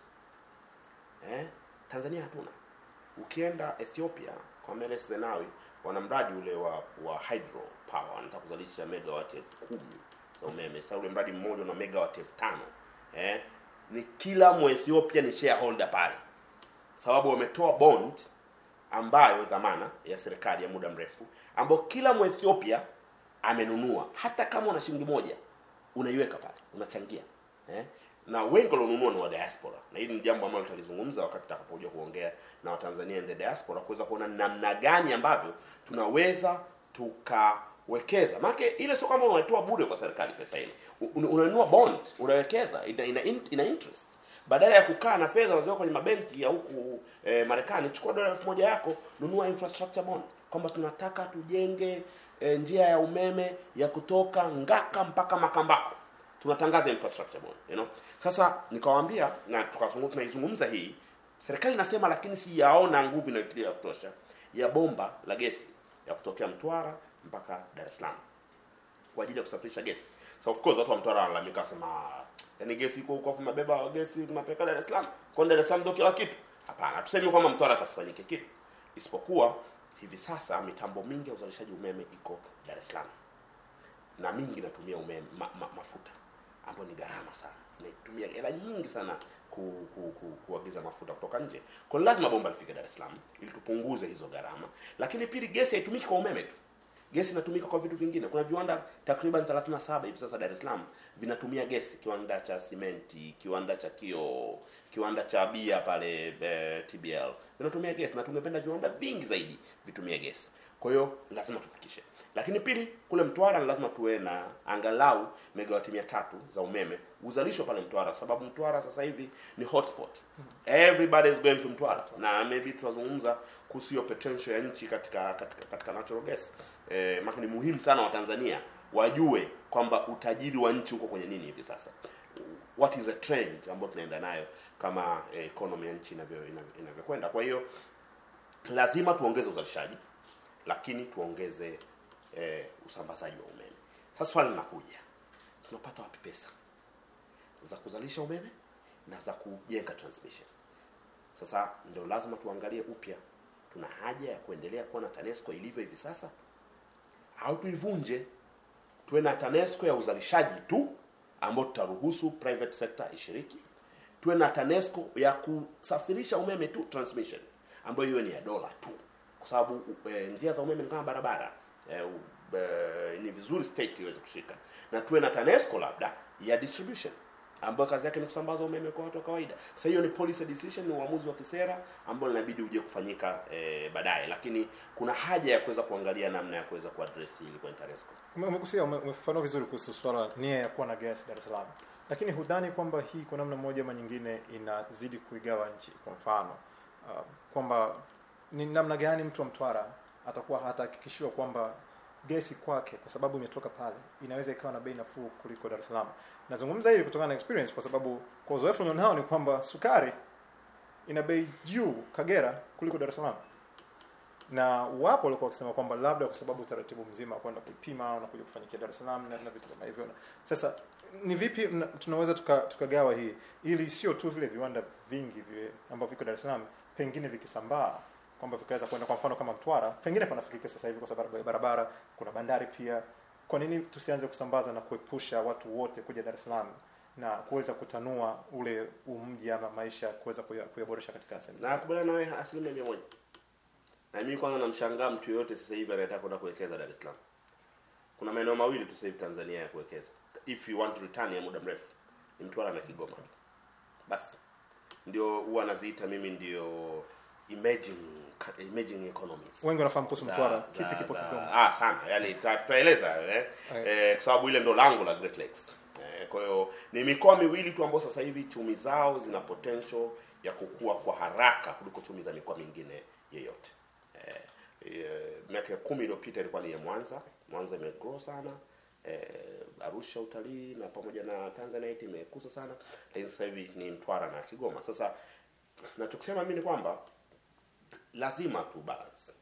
Eh? Tanzania hatuna. Ukienda Ethiopia kwa Meles Zenawi wana mradi ule wa wa hydro power, wanataka kuzalisha megawatt elfu kumi za umeme. Sasa ule mradi mmoja una megawatt elfu tano eh? Ni kila Mwethiopia ni shareholder pale, sababu wametoa bond ambayo dhamana ya serikali ya muda mrefu ambayo kila Mwethiopia amenunua, hata kama una shilingi moja unaiweka pale, unachangia eh? na wengi walionunua ni wa diaspora, na hili ni jambo ambalo tutalizungumza wakati tutakapokuja kuongea na Watanzania in the diaspora, kuweza kuona namna gani ambavyo tunaweza tukawekeza. Maana ile sio kama unatoa bure kwa serikali pesa ile, Un- unanunua bond, unawekeza, ina, ina, ina interest badala ya kukaa na fedha unaziweka kwenye mabenki ya huku eh, Marekani, chukua dola elfu moja yako, nunua infrastructure bond, kwamba tunataka tujenge eh, njia ya umeme ya kutoka Ngaka mpaka Makambako, tunatangaza infrastructure bond, you know. Sasa nikawaambia na tukazungumza, tunaizungumza hii serikali inasema, lakini siyaona nguvu inayotilia ya kutosha ya bomba la gesi ya kutokea Mtwara mpaka Dar es Salaam kwa ajili ya kusafirisha gesi. So of course watu wa Mtwara wanalalamika wasema, "Ah, yaani gesi iko huko afu mabeba gesi mnapeleka Dar es Salaam. Kwa Dar es Salaam ndio kila kitu. Hapana, tuseme kwamba Mtwara kasifanyike kitu. Isipokuwa hivi sasa mitambo mingi ya uzalishaji umeme iko Dar es Salaam. Na mingi inatumia umeme ma, ma, mafuta ambayo ni gharama sana. Inatumia hela nyingi sana ku, ku, ku, kuagiza mafuta kutoka nje. Kwa hiyo lazima bomba lifike Dar es Salaam ili tupunguze hizo gharama. Lakini pili, gesi haitumiki kwa umeme tu gesi inatumika kwa vitu vingine. Kuna viwanda takriban 37 hivi sasa Dar es Salaam vinatumia gesi, kiwanda cha simenti, kiwanda cha kioo, kiwanda cha bia pale e, TBL vinatumia gesi, na tungependa viwanda vingi zaidi vitumie gesi. Kwa hiyo lazima tufikishe. Lakini pili, kule Mtwara ni lazima tuwe na angalau megawati mia tatu za umeme uzalishwe pale Mtwara, kwa sababu Mtwara sasa hivi ni hotspot. Everybody is going to Mtwara, na maybe tutazungumza kuhusu hiyo potential ya nchi katika katika, katika natural gas eh, maana ni muhimu sana Watanzania wajue kwamba utajiri wa nchi uko kwenye nini hivi sasa. What is a trend ambayo tunaenda nayo kama eh, economy ya nchi inavyo inavyo- inavyokwenda. Kwa hiyo lazima tuongeze uzalishaji, lakini tuongeze eh, usambazaji wa umeme. Sasa swali linakuja, tunapata wapi pesa za kuzalisha umeme na za kujenga transmission. Sasa ndio lazima tuangalie upya, tuna haja ya kuendelea kuwa na TANESCO ilivyo hivi sasa au tuivunje, tuwe na TANESCO ya uzalishaji tu ambayo tutaruhusu private sector ishiriki, tuwe na TANESCO ya kusafirisha umeme tu transmission, ambayo hiyo ni ya dola tu, kwa sababu e, njia za umeme ni kama barabara e, e, ni vizuri state iweze kushika, na tuwe na TANESCO labda ya distribution ambayo kazi yake ni kusambaza umeme kwa watu wa kawaida. Sasa hiyo ni policy decision, ni uamuzi wa kisera ambao inabidi uje kufanyika e, baadaye, lakini kuna haja ya kuweza kuangalia namna ya kuweza kuaddress hili kwenye TANESCO. Ume- Umegusia, ume- umefafanua vizuri kuhusu swala nia ya kuwa na gas Dar es Salaam, lakini hudhani kwamba hii kwa namna moja ama nyingine inazidi kuigawa nchi? Kwa mfano uh, kwamba ni namna gani mtu wa Mtwara atakuwa hatahakikishiwa kwamba gesi kwake kwa sababu imetoka pale inaweza ikawa na bei nafuu kuliko Dar es Salaam. Nazungumza hili kutokana na experience, kwa sababu kwa uzoefu nilionao ni kwamba sukari ina bei juu Kagera kuliko Dar es Salaam na wapo walikuwa wakisema kwamba labda kwa sababu utaratibu mzima wa kwenda kuipima unakuja kufanyikia Dar es Salaam na, na vitu kama hivyo. Sasa ni vipi mna- tunaweza tuka- tukagawa hii ili sio tu vile viwanda vingi vile ambavyo viko Dar es Salaam pengine vikisambaa kwamba vikaweza kwenda kwa mfano kama Mtwara pengine panafikika sasa hivi kwa sababu ya barabara, kuna bandari pia. Kwa nini tusianze kusambaza na kuepusha watu wote kuja Dar es Salaam na kuweza kutanua ule umji ama maisha kuweza kuya- kuyaboresha katika sehemu Na nakubaliana nawe asilimia mia moja. Na mimi kwanza namshangaa mtu yoyote sasa hivi anayetaka kwenda kuwekeza Dar es Salaam. Kuna maeneo mawili tu sasa hivi Tanzania ya kuwekeza. If you want return ya muda mrefu, ni Mtwara na Kigoma tu. Basi ndio huwa naziita mimi ndio emerging emerging economies. wengi wanafahamu kuhusu Za- Mtwara, za- kipi kipo za- Kigoma? Ah, sana. Yaani tuta- tutaeleza eh, Right. eh, kwa sababu ile ndo lango la Great Lakes. Eh, kwa hiyo ni mikoa miwili tu ambayo sasa hivi chumi zao zina potential ya kukua kwa haraka kuliko chumi za mikoa mingine yeyote. Eh, eh, miaka kumi iliyopita ilikuwa ni ya Mwanza. Mwanza imegrow sana. Eh, Arusha utalii na pamoja na Tanzanite imekuza sana, lakini sasa hivi ni Mtwara na Kigoma. Sasa nachokisema mimi ni kwamba lazima tu balance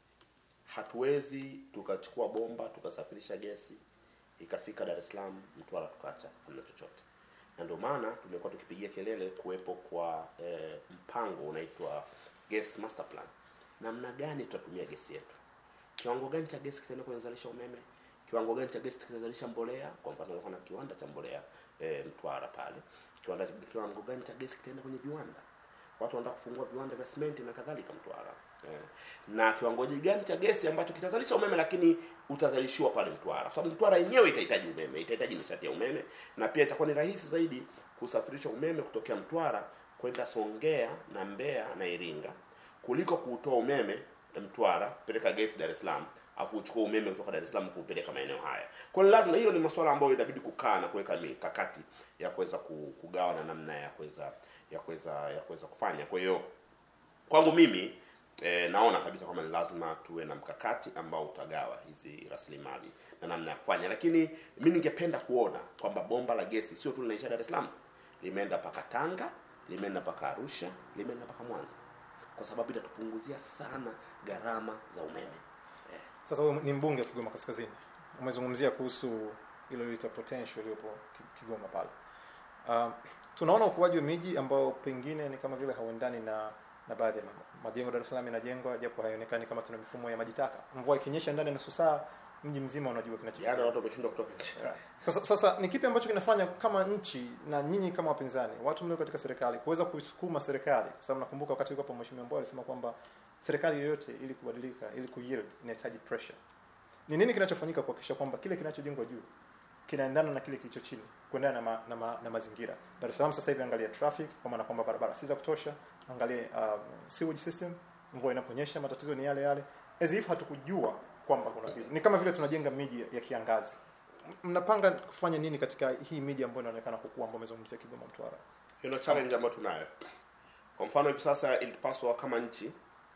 hatuwezi tukachukua bomba tukasafirisha gesi ikafika Dar es Salaam, Mtwara tukaacha hamna chochote, na ndio maana tumekuwa tukipigia kelele kuwepo kwa eh, mpango unaitwa gas master plan. Namna gani tutatumia gesi yetu, kiwango gani cha gesi kitaenda kwenye kuzalisha umeme, kiwango gani cha gesi kitazalisha mbolea. Kwa mfano kulikuwa na kiwanda cha mbolea eh, Mtwara pale, kiwanda kiwango gani cha gesi kitaenda kwenye viwanda watu wanataka kufungua viwanda vya simenti na kadhalika Mtwara eh. na kiwango gani cha gesi ambacho kitazalisha umeme lakini utazalishiwa pale Mtwara, kwa sababu Mtwara yenyewe itahitaji umeme, itahitaji nishati ya umeme, na pia itakuwa ni rahisi zaidi kusafirisha umeme kutokea Mtwara kwenda Songea na Mbeya na Iringa kuliko kuutoa umeme Mtwara kupeleka gesi Dar es Salaam afu uchukue umeme kutoka Dar es Salaam kuupeleka maeneo haya. Kwa hiyo lazima, hilo ni masuala ambayo inabidi kukaa na kuweka mikakati ya kuweza ku- kugawa na namna ya kuweza ya kuweza ya kuweza kufanya. Kwa hiyo kwangu mimi eh, naona kabisa kwamba ni lazima tuwe na mkakati ambao utagawa hizi rasilimali na namna ya kufanya, lakini mi ningependa kuona kwamba bomba la gesi sio tu linaisha Dar es Salaam, limeenda mpaka Tanga, limeenda mpaka Arusha, limeenda mpaka Mwanza, kwa sababu itatupunguzia sana gharama za umeme eh. Sasa wewe ni mbunge wa Kigoma Kaskazini, umezungumzia kuhusu ile ilita potential iliyopo Ki- Kigoma pale. Uh, tunaona ukuaji wa miji ambao pengine ni kama vile hauendani na na baadhi ya mambo. Majengo Dar es Salaam yanajengwa japo haionekani kama tuna mifumo ya maji taka. Mvua ikinyesha ndani ya nusu saa mji mzima unajua kinachotokea. Jana watu wameshindwa kutoka nje. Sasa, sasa ni kipi ambacho kinafanya kama nchi na nyinyi kama wapinzani, watu mlio katika serikali kuweza kuisukuma serikali, kwa sababu nakumbuka wakati yuko hapo mheshimiwa Mbowe alisema kwamba serikali yoyote ili kubadilika, ili kuyield inahitaji pressure. Ni nini kinachofanyika kuhakikisha kwamba kile kinachojengwa juu kinaendana na kile kilicho chini, kuendana na, ma, na, ma, na mazingira. Dar es Salaam sasa hivi angalia traffic, kwa maana kwamba barabara si za kutosha, angalia um, sewage system, mvua inaponyesha matatizo ni yale yale, as if hatukujua kwamba kuna vile. Ni kama vile tunajenga miji ya kiangazi mnapanga kufanya nini katika hii miji ambayo inaonekana kukua ambayo umezungumzia Kigoma Mtwara? Hilo challenge ambayo tunayo. Kwa mfano hivi sasa ilipaswa kama nchi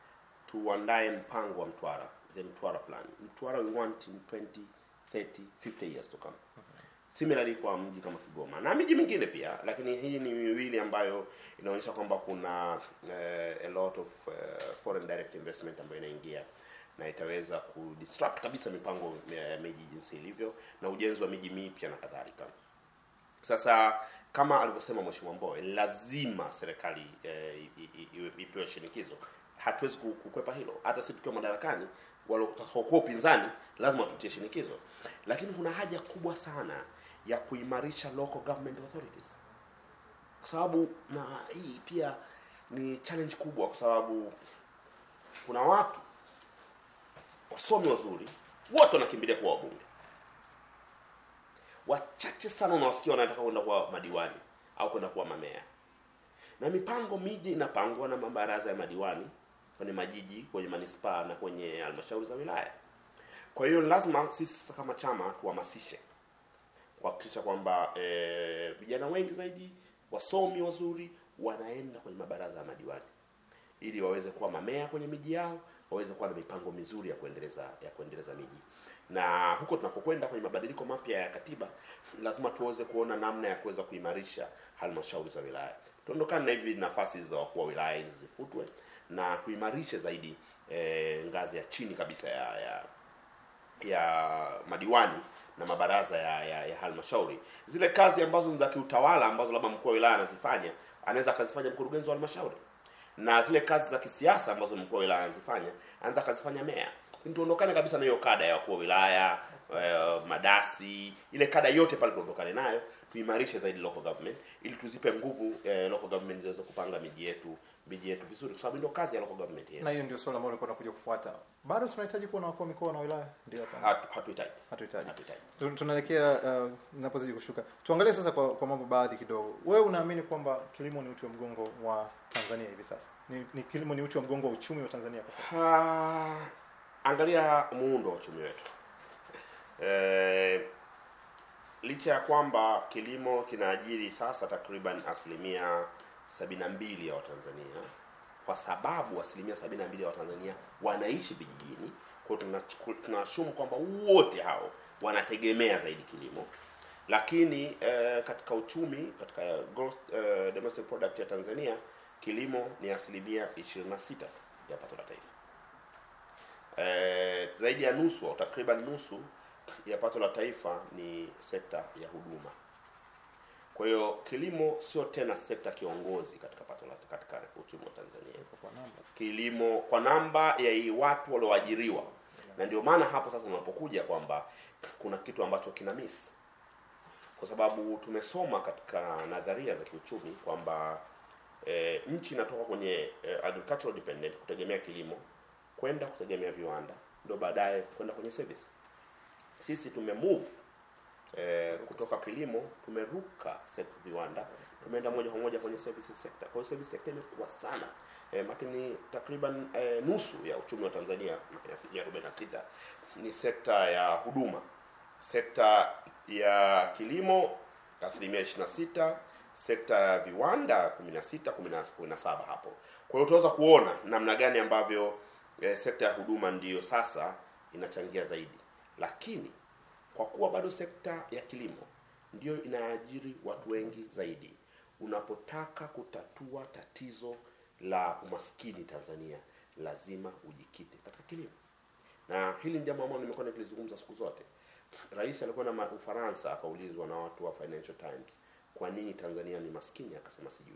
tuandae mpango wa Mtwara, the Mtwara plan. Mtwara we want in 20, 30, 50 years to come. Similarly kwa mji kama Kigoma na miji mingine pia, lakini hii ni miwili ambayo inaonyesha kwamba kuna uh, a lot of uh, foreign direct investment ambayo inaingia na itaweza kudisrupt kabisa mipango ya miji jinsi ilivyo na ujenzi wa miji mipya na kadhalika. sasa kama alivyosema mheshimiwa Mbowe lazima serikali eh, i- i- i- ipewe shinikizo hatuwezi ku- kukwepa hilo hata sisi tukiwa madarakani watakaokuwa upinzani lazima tutie shinikizo lakini kuna haja kubwa sana ya kuimarisha local government authorities kwa sababu na hii pia ni challenge kubwa kwa sababu kuna watu wasomi wazuri wote wanakimbilia kuwa wabunge wachache sana unawasikia wanataka kwenda kuwa madiwani au kwenda kuwa mamea na mipango miji inapangwa na mabaraza ya madiwani kwenye majiji kwenye manispaa na kwenye halmashauri za wilaya kwa hiyo lazima sisi sasa kama chama tuhamasishe kuhakikisha kwamba eh, vijana wengi zaidi wasomi wazuri wanaenda kwenye mabaraza ya madiwani ili waweze kuwa mamea kwenye miji yao waweze kuwa na mipango mizuri ya kuendeleza ya kuendeleza miji na huko tunakokwenda kwenye mabadiliko mapya ya katiba lazima tuweze kuona namna ya kuweza kuimarisha halmashauri za wilaya tuondokane na hivi nafasi za wakuu wa wilaya hizi zifutwe na tuimarishe zaidi eh, ngazi ya chini kabisa ya, ya ya madiwani na mabaraza ya, ya, ya halmashauri zile kazi ambazo ni za kiutawala ambazo labda mkuu wa wilaya anazifanya anaweza akazifanya mkurugenzi wa halmashauri na zile kazi za kisiasa ambazo mkuu wa wilaya anazifanya anaweza akazifanya meya Lakini tuondokane kabisa na hiyo kada ya wakuu wa wilaya eh, madasi ile kada yote pale tuondokane nayo tuimarishe zaidi local government ili tuzipe nguvu eh, local government ziweze kupanga miji yetu miji yetu vizuri kwa sababu ndio kazi ya local government yetu na hiyo ndio swali ambalo nilikuwa nakuja kufuata bado tunahitaji kuwa na wakuu wa mikoa na wilaya ndio hapa Hatu- hatuhitaji hatuhitaji hatuhitaji Tu- tunaelekea uh, napozidi kushuka tuangalie sasa kwa, kwa mambo baadhi kidogo wewe unaamini kwamba kilimo ni uti wa mgongo wa tanzania hivi sasa ni, ni kilimo ni uti wa mgongo wa uchumi wa tanzania kwa sasa Ah, angalia muundo wa uchumi wetu eh, licha ya kwamba kilimo kinaajiri sasa takriban asilimia sabini na mbili ya watanzania kwa sababu asilimia sabini na mbili ya watanzania wanaishi vijijini kwa hiyo tunachuku- tunashumu kwamba wote hao wanategemea zaidi kilimo lakini eh, katika uchumi katika gross eh, domestic product ya tanzania kilimo ni asilimia 26 ya pato la taifa eh, zaidi ya nusu au takriban nusu ya pato la taifa ni sekta ya huduma kwa hiyo kilimo sio tena sekta kiongozi katika pato la katika uchumi wa tanzania kwa namba kilimo kwa namba ya hii watu walioajiriwa na ndio maana hapo sasa unapokuja kwamba kuna kitu ambacho kina miss kwa sababu tumesoma katika nadharia za kiuchumi kwamba e, nchi inatoka kwenye e, agricultural dependent kutegemea kilimo kwenda kutegemea viwanda ndio baadaye kwenda kwenye service sisi tumemove eh, kutoka kilimo tumeruka sek- viwanda tumeenda moja kwa moja kwenye services sector kwa hiyo service sector imekuwa sana eh, makini takriban eh, nusu ya uchumi wa Tanzania makini asilimia 46 ni sekta ya huduma sekta ya kilimo asilimia 26 sekta ya viwanda 16 17 hapo kwa hiyo utaweza kuona namna gani ambavyo eh, sekta ya huduma ndiyo sasa inachangia zaidi lakini kwa kuwa bado sekta ya kilimo ndiyo inaajiri watu wengi zaidi unapotaka kutatua tatizo la umaskini tanzania lazima ujikite katika kilimo na hili ni jambo ambalo nimekuwa nikilizungumza siku zote rais alikwenda ma- ufaransa akaulizwa na watu wa financial times kwa nini tanzania ni maskini akasema sijui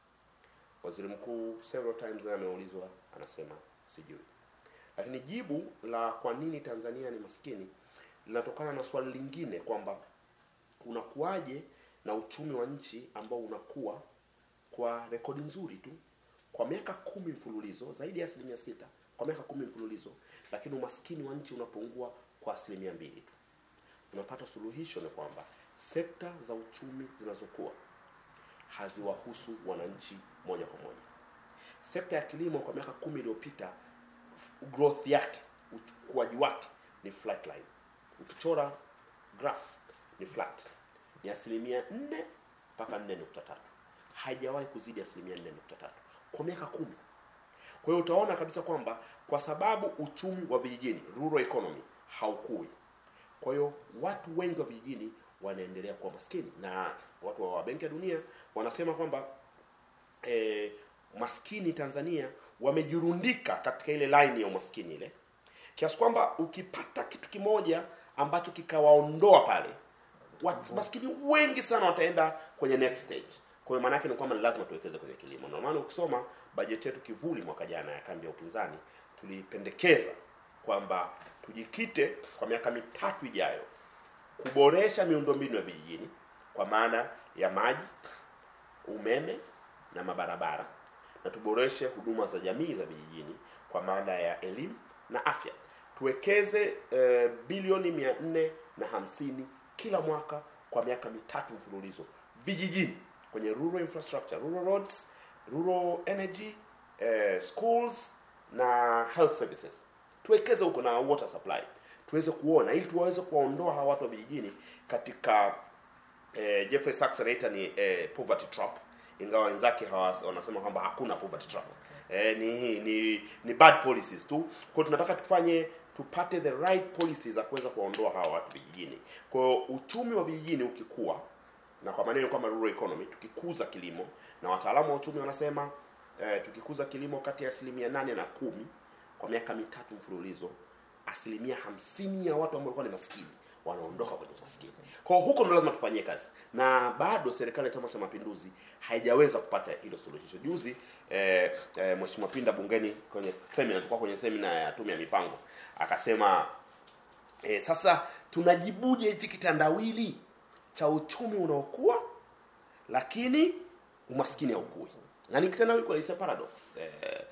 waziri mkuu several times naye ameulizwa anasema sijui lakini jibu la kwa nini tanzania ni maskini linatokana na swali lingine kwamba unakuwaje na uchumi wa nchi ambao unakuwa kwa rekodi nzuri tu kwa miaka kumi mfululizo zaidi ya asilimia sita kwa miaka kumi mfululizo lakini umaskini wa nchi unapungua kwa asilimia mbili tu unapata suluhisho ni kwamba sekta za uchumi zinazokuwa haziwahusu wananchi moja kwa moja sekta ya kilimo kwa miaka kumi iliyopita growth yake ukuaji wake ni flat line ukichora graph ni flat ni asilimia nne mpaka nne nukta tatu haijawahi kuzidi asilimia nne nukta tatu kwa miaka kumi kwa hiyo utaona kabisa kwamba kwa sababu uchumi wa vijijini rural economy haukui kwa hiyo watu wengi wa vijijini wanaendelea kuwa maskini na watu wa benki ya dunia wanasema kwamba eh, maskini tanzania wamejirundika katika ile line ya umaskini ile kiasi kwamba ukipata kitu kimoja ambacho kikawaondoa pale watu maskini wengi sana wataenda kwenye next stage kwa hiyo maana yake ni kwamba ni lazima tuwekeze kwenye kilimo ndio maana ukisoma bajeti yetu kivuli mwaka jana ya kambi ya upinzani tulipendekeza kwamba tujikite kwa miaka mitatu ijayo kuboresha miundombinu ya vijijini kwa maana ya maji umeme na mabarabara na tuboreshe huduma za jamii za vijijini kwa maana ya elimu na afya tuwekeze eh, bilioni mia nne na hamsini kila mwaka kwa miaka mitatu mfululizo vijijini kwenye rural infrastructure rural roads rural energy eh, schools na health services tuwekeze huko na water supply tuweze kuona ili tuweze kuwaondoa hawa watu wa vijijini katika eh, Jeffrey Sachs anaita ni eh, poverty trap ingawa wenzake hawa- wanasema kwamba hakuna poverty trap eh, ni, ni ni bad policies tu kwa hiyo tunataka tufanye tupate the right policies za kuweza kuwaondoa hawa watu vijijini kwa hiyo uchumi wa vijijini ukikua na kwa maneno kama rural economy tukikuza kilimo na wataalamu wa uchumi wanasema eh, tukikuza kilimo kati ya asilimia nane na kumi kwa miaka mitatu mfululizo asilimia hamsini ya watu ambao walikuwa ni maskini wanaondoka kwenye maskini kwa hiyo huko ndo lazima tufanyie kazi na bado serikali ya chama cha mapinduzi haijaweza kupata hilo suluhisho juzi eh, eh, mheshimiwa pinda bungeni kwenye semina tulikuwa kwenye semina ya tume ya mipango akasema eh, sasa tunajibuje hichi kitandawili cha uchumi unaokuwa lakini umaskini haukui na ni kitendawili kweli, it's a paradox eh,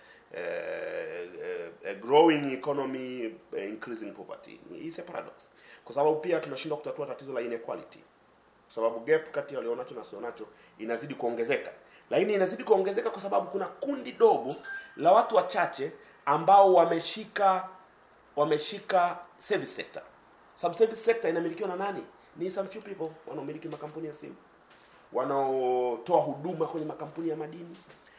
eh, eh, a growing economy eh, increasing poverty is a paradox kwa sababu pia tunashindwa kutatua tatizo la inequality kwa sababu gap kati ya walionacho na wasionacho inazidi kuongezeka lakini inazidi kuongezeka kwa sababu kuna kundi dogo la watu wachache ambao wameshika wameshika service sector sababu service sector inamilikiwa na nani ni some few people wanaomiliki makampuni ya simu wanaotoa huduma kwenye makampuni ya madini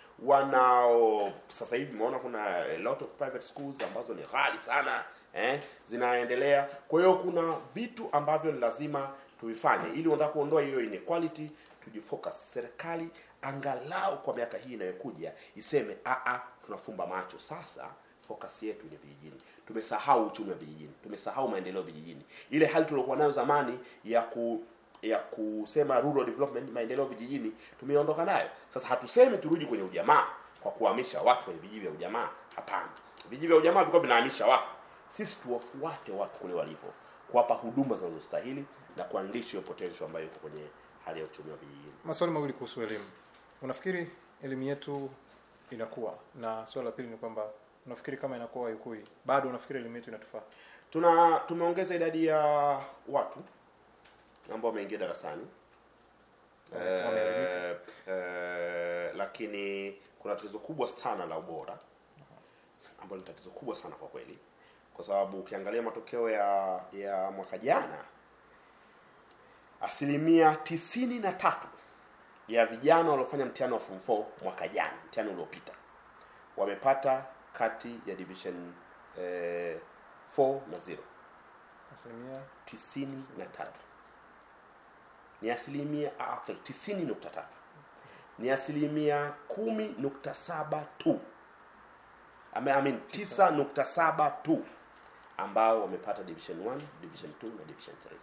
wanao sasa hivi umeona kuna a lot of private schools ambazo ni ghali sana eh, zinaendelea kwa hiyo kuna vitu ambavyo ni lazima tuvifanye ili unataka kuondoa hiyo inequality tujifocus serikali angalau kwa miaka hii inayokuja iseme a tunafumba macho sasa focus yetu ni vijijini tumesahau uchumi wa vijijini tumesahau maendeleo vijijini ile hali tuliokuwa nayo zamani ya ku ya kusema rural development maendeleo vijijini tumeondoka nayo sasa hatusemi turudi kwenye ujamaa kwa kuhamisha watu kwenye vijiji vya ujamaa hapana vijiji vya ujamaa vilikuwa vinahamisha watu sisi tuwafuate watu kule walipo kuwapa huduma zinazostahili na kuandishi hiyo potential ambayo iko kwenye hali ya uchumi wa vijijini maswali mawili kuhusu elimu unafikiri elimu yetu inakuwa na swali la pili ni kwamba unafikiri kama inakuwa haikui bado unafikiri elimu yetu inatufaa tuna tumeongeza idadi ya watu ambao wameingia darasani Wame- wameelimika. eh, eh, lakini kuna tatizo kubwa sana la ubora ambalo ni tatizo kubwa sana kwa kweli kwa sababu ukiangalia matokeo ya ya mwaka jana asilimia tisini na tatu ya vijana waliofanya mtihani wa form 4 mwaka jana mtihani uliopita wamepata kati ya division eh, 4 na 0 asilimia tisini na tatu ni asilimia ah, actually tisini nukta tatu ni asilimia kumi nukta saba tu Ame- I mean, tisa nukta saba tu ambao wamepata division 1 division 2 na division 3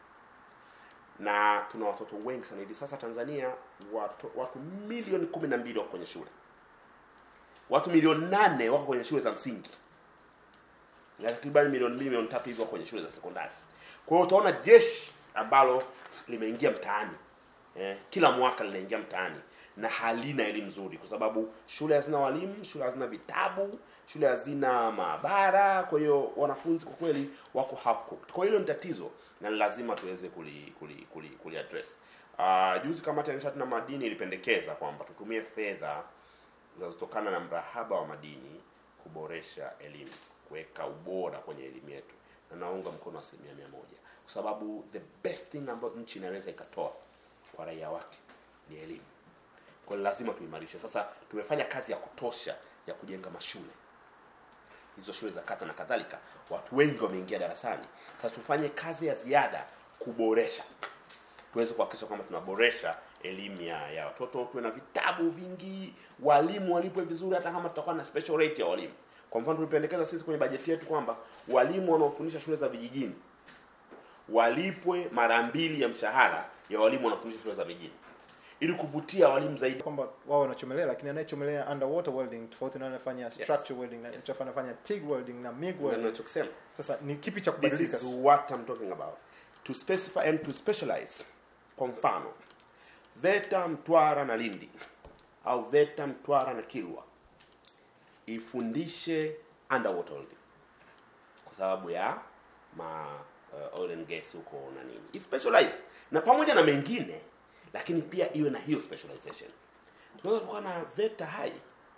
na tuna watoto wengi sana hivi sasa tanzania watu, watu milioni kumi na mbili wako kwenye shule watu milioni nane wako kwenye shule za msingi na takriban milioni mbili milioni tatu hivyo kwenye shule za sekondari kwa hiyo utaona jeshi ambalo limeingia mtaani eh, kila mwaka linaingia mtaani na halina elimu nzuri kwa sababu shule hazina walimu shule hazina vitabu shule hazina maabara kwa hiyo wanafunzi kwa kweli wako half cooked kwa hiyo hilo ni tatizo na ni lazima tuweze kuli kuli kuli, kuli address uh, juzi kamati ya nishati na madini ilipendekeza kwamba tutumie fedha zinazotokana na mrahaba wa madini kuboresha elimu kuweka ubora kwenye elimu yetu na naunga mkono asilimia mia moja kwa sababu the best thing ambayo nchi inaweza ikatoa kwa raia wake ni elimu kwa hiyo lazima tuimarishe sasa tumefanya kazi ya kutosha ya kujenga mashule hizo shule za kata na kadhalika watu wengi wameingia darasani sasa tufanye kazi ya ziada kuboresha tuweze kuhakikisha kwamba tunaboresha elimu ya, ya watoto tuwe na vitabu vingi walimu walipwe vizuri hata kama tutakuwa na special rate ya walimu kwa mfano tulipendekeza sisi kwenye bajeti yetu kwamba walimu wanaofundisha shule za vijijini walipwe mara mbili ya mshahara ya walimu wanaofundisha shule za mijini ili kuvutia walimu zaidi kwamba wao wanachomelea lakini anayechomelea underwater welding tofauti na anayefanya structure welding na Yes. yes. anafanya TIG welding na MIG Ndio welding ninachokisema sasa ni kipi cha this kubadilika is what I'm talking about to specify and to specialize kwa mfano VETA Mtwara na Lindi au VETA Mtwara na Kilwa ifundishe underwater welding kwa sababu ya ma uh, oil and gas huko na nini ispecialize na pamoja na mengine lakini pia iwe na hiyo specialization tunaweza tukawa na VETA hai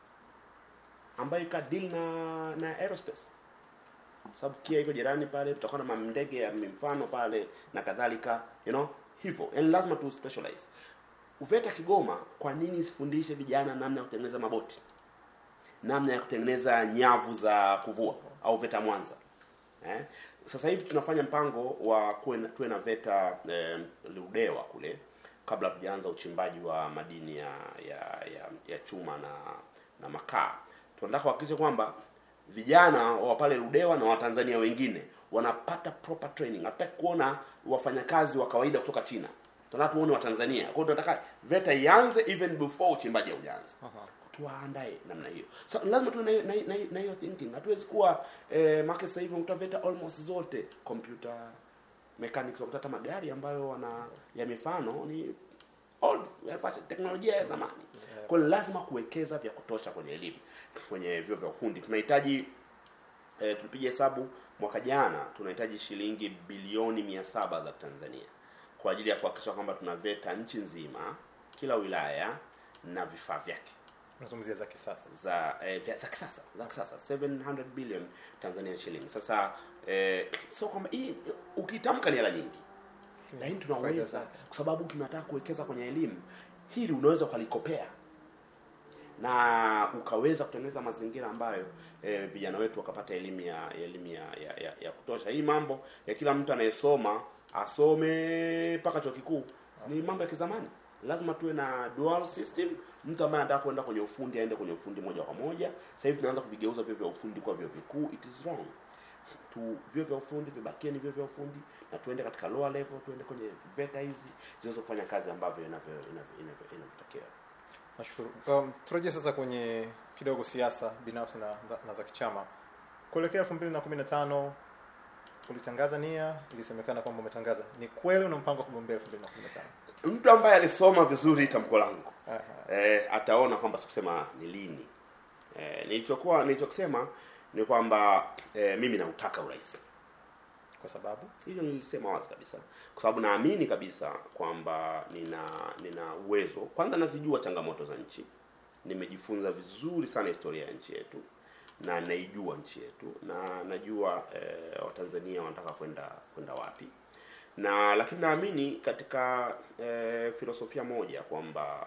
ambayo ika deal na na aerospace sababu kia iko jirani pale tutakuwa na mandege ya mfano pale na kadhalika you know hivyo yani lazima tu specialize uveta kigoma kwa nini isifundishe vijana namna ya kutengeneza maboti namna ya kutengeneza nyavu za kuvua au veta mwanza eh? sasa hivi tunafanya mpango wa kuwe na- tuwe na veta eh, ludewa kule kabla tujaanza uchimbaji wa madini ya ya, ya, ya chuma na na makaa tunataka kuhakikisha kwamba vijana wa pale ludewa na watanzania wengine wanapata proper training hatutaki kuona wafanyakazi wa kawaida kutoka china tunataka tuone watanzania kwa hiyo tunataka veta ianze even before uchimbaji haujaanza tuwaandae namna hiyo so, lazima tuwe na hiyo- na hiyo- na hiyo- na hiyo thinking hatuwezi kuwa eh, make sasa hivi utaveta almost zote computer mechanics wakuta hata magari ambayo wana ya mifano ni old ya fashion, teknolojia ya zamani kwa hiyo lazima kuwekeza vya kutosha kwenye elimu kwenye vyuo vya ufundi tunahitaji eh, tulipiga hesabu mwaka jana tunahitaji shilingi bilioni mia saba za Tanzania kwa ajili ya kuhakikisha kwamba tunaveta nchi nzima kila wilaya na vifaa vyake unazungumzia za kisasa za eh, vya- za kisasa za kisasa 700 billion Tanzanian shillings. Sasa eh, sio kwamba hii ukitamka ni hela nyingi, lakini Faida tunaweza zake. kwa sababu tunataka kuwekeza kwenye elimu. Hili unaweza ukalikopea na ukaweza kutengeneza mazingira ambayo eh, vijana wetu wakapata elimu ya ya elimu ya, ya, ya, ya kutosha. Hii mambo ya kila mtu anayesoma asome mpaka chuo kikuu ni mambo ya kizamani. Lazima tuwe na dual system. Mtu ambaye anataka kwenda kwenye ufundi aende kwenye ufundi moja kwa moja. Sasa hivi tunaanza kuvigeuza vyuo vya ufundi kwa vyuo vikuu. It is wrong. Tu vyuo vya ufundi vibakie ni vyuo vya ufundi na tuende katika lower level, tuende kwenye VETA hizi ziweze kufanya kazi ambavyo inavyo inavyo- inavyo- inavyotakiwa. nashukuru um, turejee sasa kwenye kidogo siasa binafsi na, na za kichama kuelekea elfu mbili na kumi na tano ulitangaza nia ilisemekana kwamba umetangaza ni kweli una mpango wa kugombea elfu mbili na kumi na tano Mtu ambaye alisoma vizuri tamko langu Aha. eh, ataona kwamba sikusema ni lini. Eh, nilichokuwa nilichokisema ni kwamba eh, mimi nautaka urais. kwa sababu Hilo nilisema wazi kabisa, kwa sababu naamini kabisa kwamba nina nina uwezo. Kwanza nazijua changamoto za nchi, nimejifunza vizuri sana historia ya nchi yetu na naijua nchi yetu na najua eh, Watanzania wanataka kwenda kwenda wapi, na lakini naamini katika eh, filosofia moja kwamba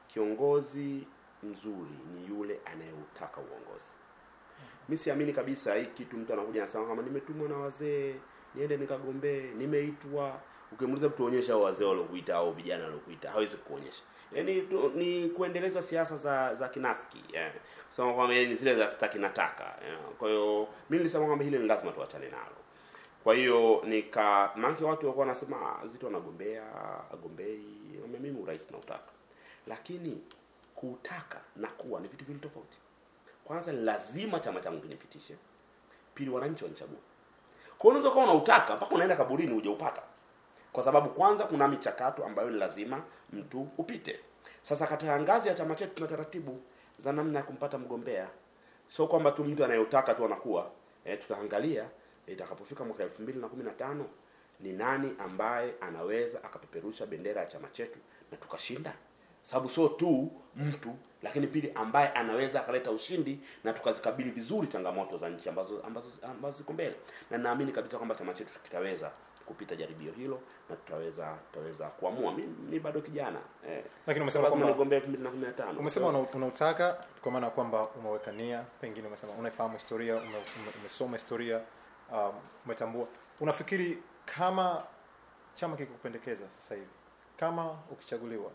kiongozi mzuri ni yule anayeutaka uongozi. Mi siamini kabisa hii kitu mtu anakuja anasema kama nimetumwa na wazee niende nikagombee, nimeitwa. Ukimuuliza mtu onyesha hao wazee waliokuita au vijana waliokuita, hawezi kuonyesha. Yaani tu, ni kuendeleza siasa za za kinafiki yeah. Sema kwamba ni zile za sitaki nataka yeah. Kwa hiyo mimi nilisema kwamba hili ni lazima tuachane nalo. Kwa hiyo nika maana watu walikuwa wanasema "Ah, Zitto anagombea, agombei. Nikamwambia mimi urais nautaka. Lakini kuutaka na kuwa ni vitu viwili tofauti. Kwanza lazima chama changu kinipitishe. Pili wananchi wanichague. Kwa hiyo unaweza kuwa unautaka mpaka unaenda kaburini hujaupata. Kwa sababu kwanza kuna michakato ambayo ni lazima mtu upite. Sasa katika ngazi ya chama chetu tuna taratibu za namna ya kumpata mgombea. Sio kwamba tu mtu anayotaka tu anakuwa. E, tutaangalia itakapofika mwaka elfu mbili na kumi na tano ni nani ambaye anaweza akapeperusha bendera ya chama chetu na tukashinda sababu sio tu mtu lakini pili ambaye anaweza akaleta ushindi na tukazikabili vizuri changamoto za nchi ambazo ambazo ambazo ziko mbele na naamini kabisa kwamba chama chetu kitaweza kupita jaribio hilo na tutaweza tutaweza kuamua mi, mi bado kijana eh, Lakini umesema lazima kwamba- nigombee 2015 umesema una- unautaka kwa maana kwamba umeweka nia pengine umesema unaifahamu historia ume, ume, umesoma historia um, umetambua unafikiri kama chama kikikupendekeza sasa hivi kama ukichaguliwa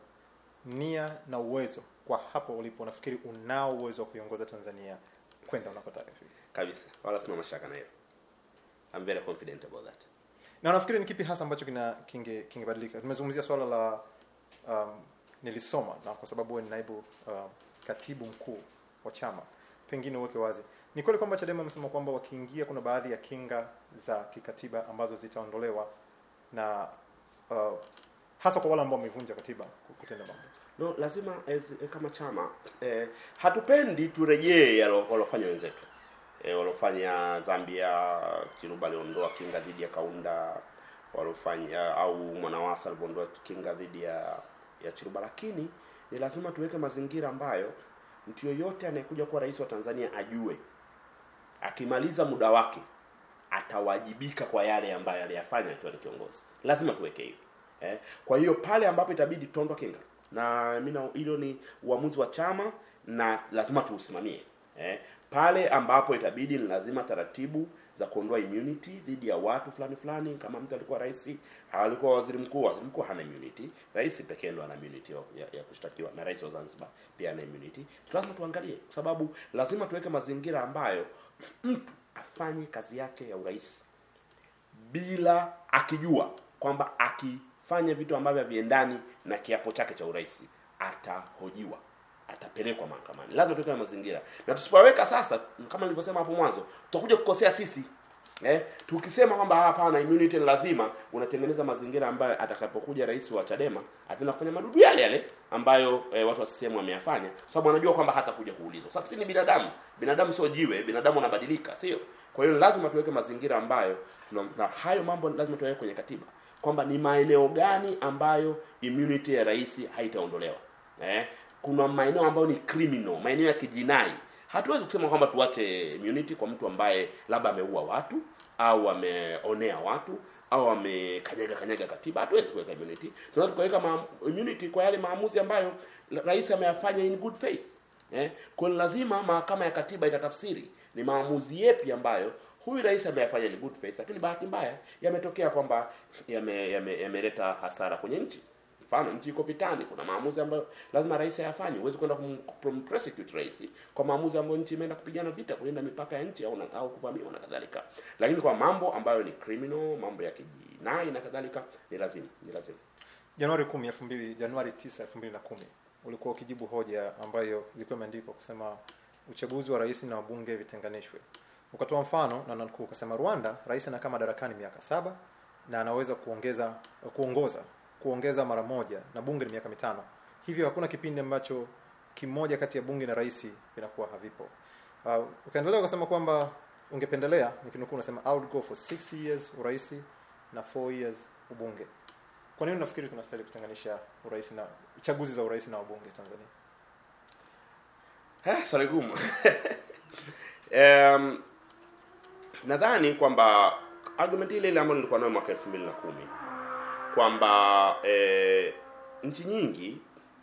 nia na uwezo kwa hapo ulipo unafikiri unao uwezo wa kuiongoza tanzania kwenda unakotaka kufika kabisa wala sina mashaka na hiyo I'm very confident about that na nafikiri ni kipi hasa ambacho kina kinge kingebadilika tumezungumzia swala la um, nilisoma na kwa sababu wewe ni naibu um, katibu mkuu wa chama pengine uweke wazi ni kweli kwamba chadema amesema kwamba wakiingia kuna baadhi ya kinga za kikatiba ambazo zitaondolewa na uh, hasa kwa wale ambao wamevunja katiba kutenda mambo no lazima as, eh, kama chama eh, hatupendi turejee yalo- walofanya wenzetu eh, walofanya Zambia Chiluba aliondoa kinga dhidi ya Kaunda walofanya au Mwanawasa alivyoondoa kinga dhidi ya ya Chiluba lakini ni lazima tuweke mazingira ambayo mtu yoyote anayekuja kuwa rais wa Tanzania ajue akimaliza muda wake atawajibika kwa yale ambayo aliyafanya akiwa ni kiongozi. Lazima tuweke hiyo. Eh, kwa hiyo pale ambapo itabidi tuondoe kinga na mimi na- hilo ni uamuzi wa chama na lazima tuusimamie. Eh, pale ambapo itabidi ni lazima taratibu za kuondoa immunity dhidi ya watu fulani fulani, kama mtu alikuwa rais, alikuwa waziri mkuu, waziri mkuu hana immunity, rais pekee ndo ana immunity ya, ya, ya kushtakiwa na rais wa Zanzibar pia ana immunity. Lazima tuangalie, kwa sababu lazima tuweke mazingira ambayo mtu afanye kazi yake ya urais bila akijua kwamba akifanya vitu ambavyo haviendani na kiapo chake cha urais atahojiwa atapelekwa mahakamani lazima tuweke mazingira na tusipoweka sasa kama nilivyosema hapo mwanzo tutakuja kukosea sisi eh, tukisema kwamba hapana immunity ni lazima unatengeneza mazingira ambayo atakapokuja rais wa Chadema ataenda kufanya madudu yale yale ambayo eh, watu wa CCM wameyafanya kwa sababu anajua kwamba hatakuja kuulizwa sababu si ni binadamu binadamu sio jiwe binadamu anabadilika sio kwa hiyo lazima tuweke mazingira ambayo tuna- na hayo mambo lazima tuweke kwenye katiba kwamba ni maeneo gani ambayo immunity ya rais haitaondolewa eh, kuna maeneo ambayo ni criminal maeneo ya kijinai hatuwezi kusema kwamba tuache immunity kwa mtu ambaye labda ameua watu au ameonea watu au amekanyaga kanyaga katiba hatuwezi kuweka immunity tunaweza kuweka ma- immunity kwa yale maamuzi ambayo la- rais ameyafanya in good faith eh? kwa hiyo lazima mahakama ya katiba itatafsiri ni maamuzi yepi ambayo huyu rais ameyafanya in good faith lakini bahati mbaya yametokea kwamba yameleta yame, yameleta hasara kwenye nchi mfano nchi iko vitani kuna maamuzi ambayo lazima rais ayafanye huwezi kwenda kum- kumprosecute rais kwa maamuzi ambayo nchi imeenda kupigana vita kulinda mipaka ya nchi au, na- au kuvamiwa na kadhalika lakini kwa mambo ambayo ni criminal mambo ya kijinai na kadhalika ni lazima ni lazima Januari 10 2000 Januari 9 2010 ulikuwa ukijibu hoja ambayo ilikuwa imeandikwa kusema uchaguzi wa rais na wabunge vitenganishwe. Ukatoa mfano na nanukuu ukasema Rwanda rais anakaa madarakani miaka saba na anaweza kuongeza kuongoza kuongeza mara moja na bunge ni miaka mitano. Hivyo hakuna kipindi ambacho kimoja kati ya bunge na rais vinakuwa havipo. Uh, ukaendelea ukasema kwamba ungependelea nikinukuu unasema I would go for 6 years urais na 4 years ubunge. Kwa nini unafikiri tunastahili kutenganisha urais na chaguzi za urais na wabunge Tanzania? Eh, swali gumu. um, nadhani kwamba argument ile ile ambayo nilikuwa nayo mwaka elfu mbili na kumi kwamba eh, nchi nyingi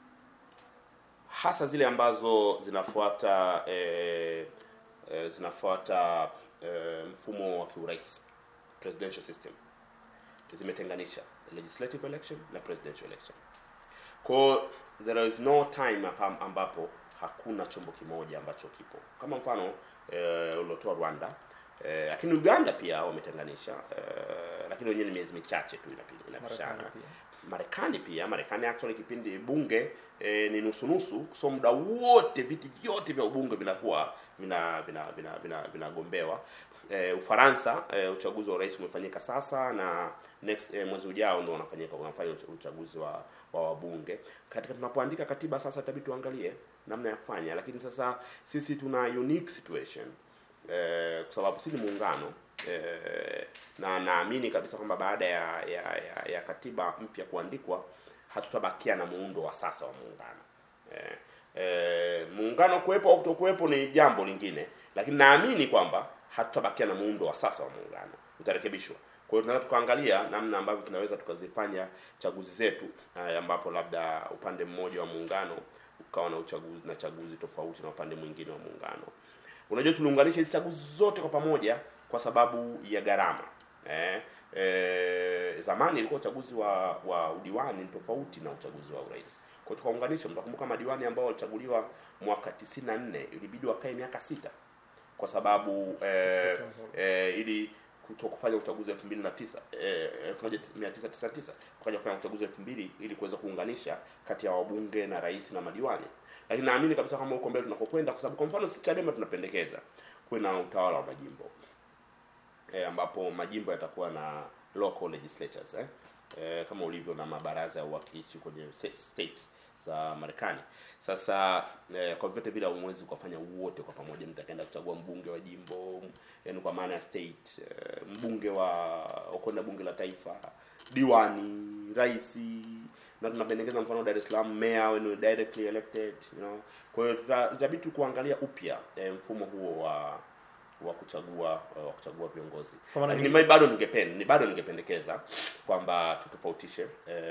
hasa zile ambazo zinafuata eh, eh, zinafuata eh, mfumo wa kiurais presidential system zimetenganisha legislative election na presidential election kwa there is no time hapa ambapo hakuna chombo kimoja ambacho kipo kama mfano eh, uliotoa Rwanda eh, lakini Uganda pia wametenganisha eh, lakini wenyewe ni miezi michache tu inapi- inapishana Marekani pia. Marekani pia Marekani actually kipindi bunge eh, ni nusu nusu so muda wote viti vyote vya ubunge vinakuwa vina vina vina vina vinagombewa eh, Ufaransa eh, uchaguzi wa urais umefanyika sasa na next eh, mwezi ujao ndio unafanyika unafanya ucha- uchaguzi wa wa wabunge katika tunapoandika katiba sasa itabidi tuangalie namna ya kufanya lakini sasa sisi tuna unique situation eh, kwa sababu si ni muungano eh, na naamini kabisa kwamba baada ya, ya, ya, ya katiba mpya kuandikwa hatutabakia na muundo wa sasa wa muungano eh, eh, muungano kuwepo au kutokuwepo ni jambo lingine lakini naamini kwamba hatutabakia na muundo wa sasa wa muungano utarekebishwa kwa hiyo tunaweza tukaangalia namna ambavyo tunaweza tukazifanya chaguzi zetu eh, ambapo labda upande mmoja wa muungano ukawa na uchaguzi na chaguzi tofauti na upande mwingine wa muungano unajua tuliunganisha hizi chaguzi zote kwa pamoja kwa sababu ya gharama eh, eh, zamani ilikuwa uchaguzi wa wa udiwani ni tofauti na uchaguzi wa urais kwa hiyo tukaunganisha mtakumbuka madiwani ambao walichaguliwa mwaka 94 ilibidi wakae miaka sita kwa sababu eh, Katika eh, ili kuto kufanya uchaguzi 2009 eh, 1999 wakaja kufanya uchaguzi 2000 ili kuweza kuunganisha kati ya wabunge na rais na madiwani lakini naamini kabisa kama huko mbele tunakokwenda kwa sababu kwa mfano sisi Chadema tunapendekeza kuwe na utawala wa majimbo eh, ambapo majimbo yatakuwa na local legislatures eh? Eh, kama ulivyo na mabaraza ya uwakilishi kwenye se- states za Marekani. Sasa eh, kwa vyote vile hamwezi kufanya wote kwa pamoja, mtakaenda kuchagua mbunge wa jimbo, yani kwa maana ya state, eh, mbunge wa ukwenda bunge la taifa, diwani, rais na tunapendekeza mfano Dar es Salaam mayor when directly elected, you know. Kwa hiyo tuta- itabidi tu kuangalia upya eh, mfumo huo wa wa kuchagua wa kuchagua viongozi Kwa maana lakini mimi bado ningependa ni bado ningependekeza kwamba tutofautishe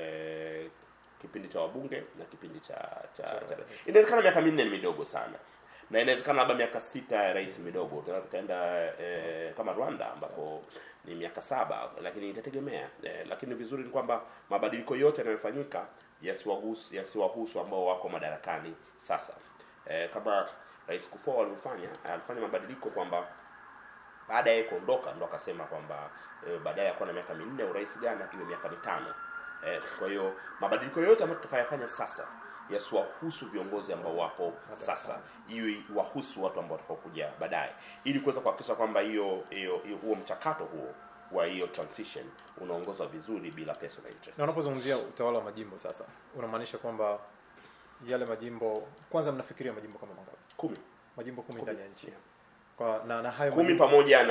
eh, kipindi cha wabunge na kipindi cha cha, cha inawezekana miaka minne ni midogo sana na inawezekana labda miaka sita ya rais ni midogo tunaweza tukaenda eh, kama Rwanda ambapo ni miaka saba lakini itategemea eh, lakini vizuri ni kwamba mabadiliko yote yanayofanyika yasiwahusu yasiwahusu ambao wako madarakani sasa eh, kama rais Kufuor alivyofanya alifanya mabadiliko kwamba baada ya yeye kuondoka ndo akasema kwamba e, baadaye ya kuwa na miaka minne urais Ghana iwe miaka mitano e, kwa hiyo mabadiliko yote ambayo tutakayofanya sasa yasiwahusu viongozi ambao wapo sasa iwe wahusu watu ambao watakaokuja baadaye ili kuweza kuhakikisha kwamba hiyo hiyo hiyo- huo mchakato huo wa hiyo transition unaongozwa vizuri bila personal interest na unapozungumzia utawala wa majimbo sasa unamaanisha kwamba yale majimbo kwanza mnafikiria majimbo kama mangapi kumi majimbo kumi ndani ya nchi kwa na, na hayo kumi majimbo- pamoja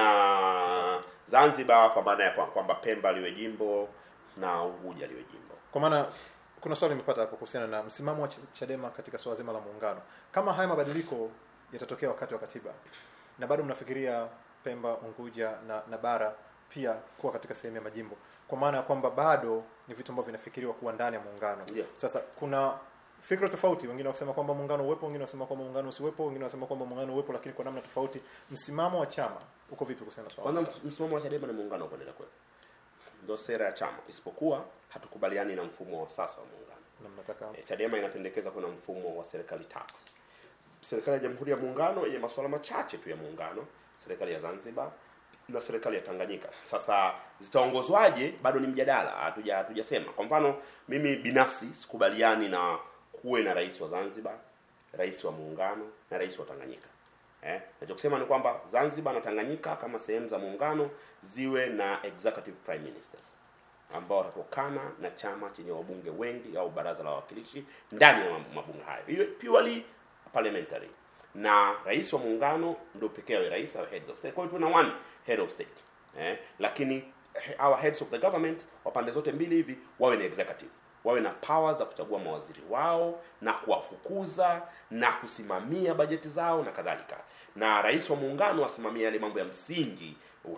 na Zanzibar kwa maana ya kwa- kwamba Pemba liwe jimbo na Unguja liwe jimbo kwa maana kuna swali nimepata hapo kuhusiana na msimamo wa Ch- Chadema katika swala zima la muungano. Kama haya mabadiliko yatatokea wakati wa katiba na bado mnafikiria Pemba, Unguja na, na bara pia kuwa katika sehemu ya majimbo, kwa maana ya kwamba bado ni vitu ambavyo vinafikiriwa kuwa ndani ya muungano. Yeah. Sasa kuna fikra tofauti, wengine wakisema kwamba muungano uwepo, wengine wakisema kwamba muungano usiwepo, wengine wakisema kwamba muungano uwepo, lakini kwa namna tofauti. Msimamo wa chama uko vipi kuhusiana na swala? kwanza ms- msimamo wa Chadema ni muungano kuendelea kwetu ndio sera ya chama isipokuwa hatukubaliani na mfumo wa sasa wa muungano Na mnataka e, Chadema inapendekeza kuna mfumo wa serikali tatu serikali ya Jamhuri ya Muungano yenye masuala machache tu ya muungano serikali ya Zanzibar na serikali ya Tanganyika sasa zitaongozwaje bado ni mjadala hatuja hatujasema kwa mfano mimi binafsi sikubaliani na kuwe na rais wa Zanzibar rais wa muungano na rais wa Tanganyika Eh, nachokisema ni kwamba Zanzibar na Tanganyika kama sehemu za muungano ziwe na executive prime ministers ambao watatokana na chama chenye wabunge wengi au baraza la wawakilishi ndani ya mabunge hayo, hiyo purely parliamentary, na rais wa muungano ndio pekee awe rais au heads of state. Kwa hiyo tuna one head of state eh, lakini he- our heads of the government wa pande zote mbili hivi wawe ni executive wawe na powers za kuchagua mawaziri wao na kuwafukuza na kusimamia bajeti zao na kadhalika na rais wa muungano asimamia yale mambo ya msingi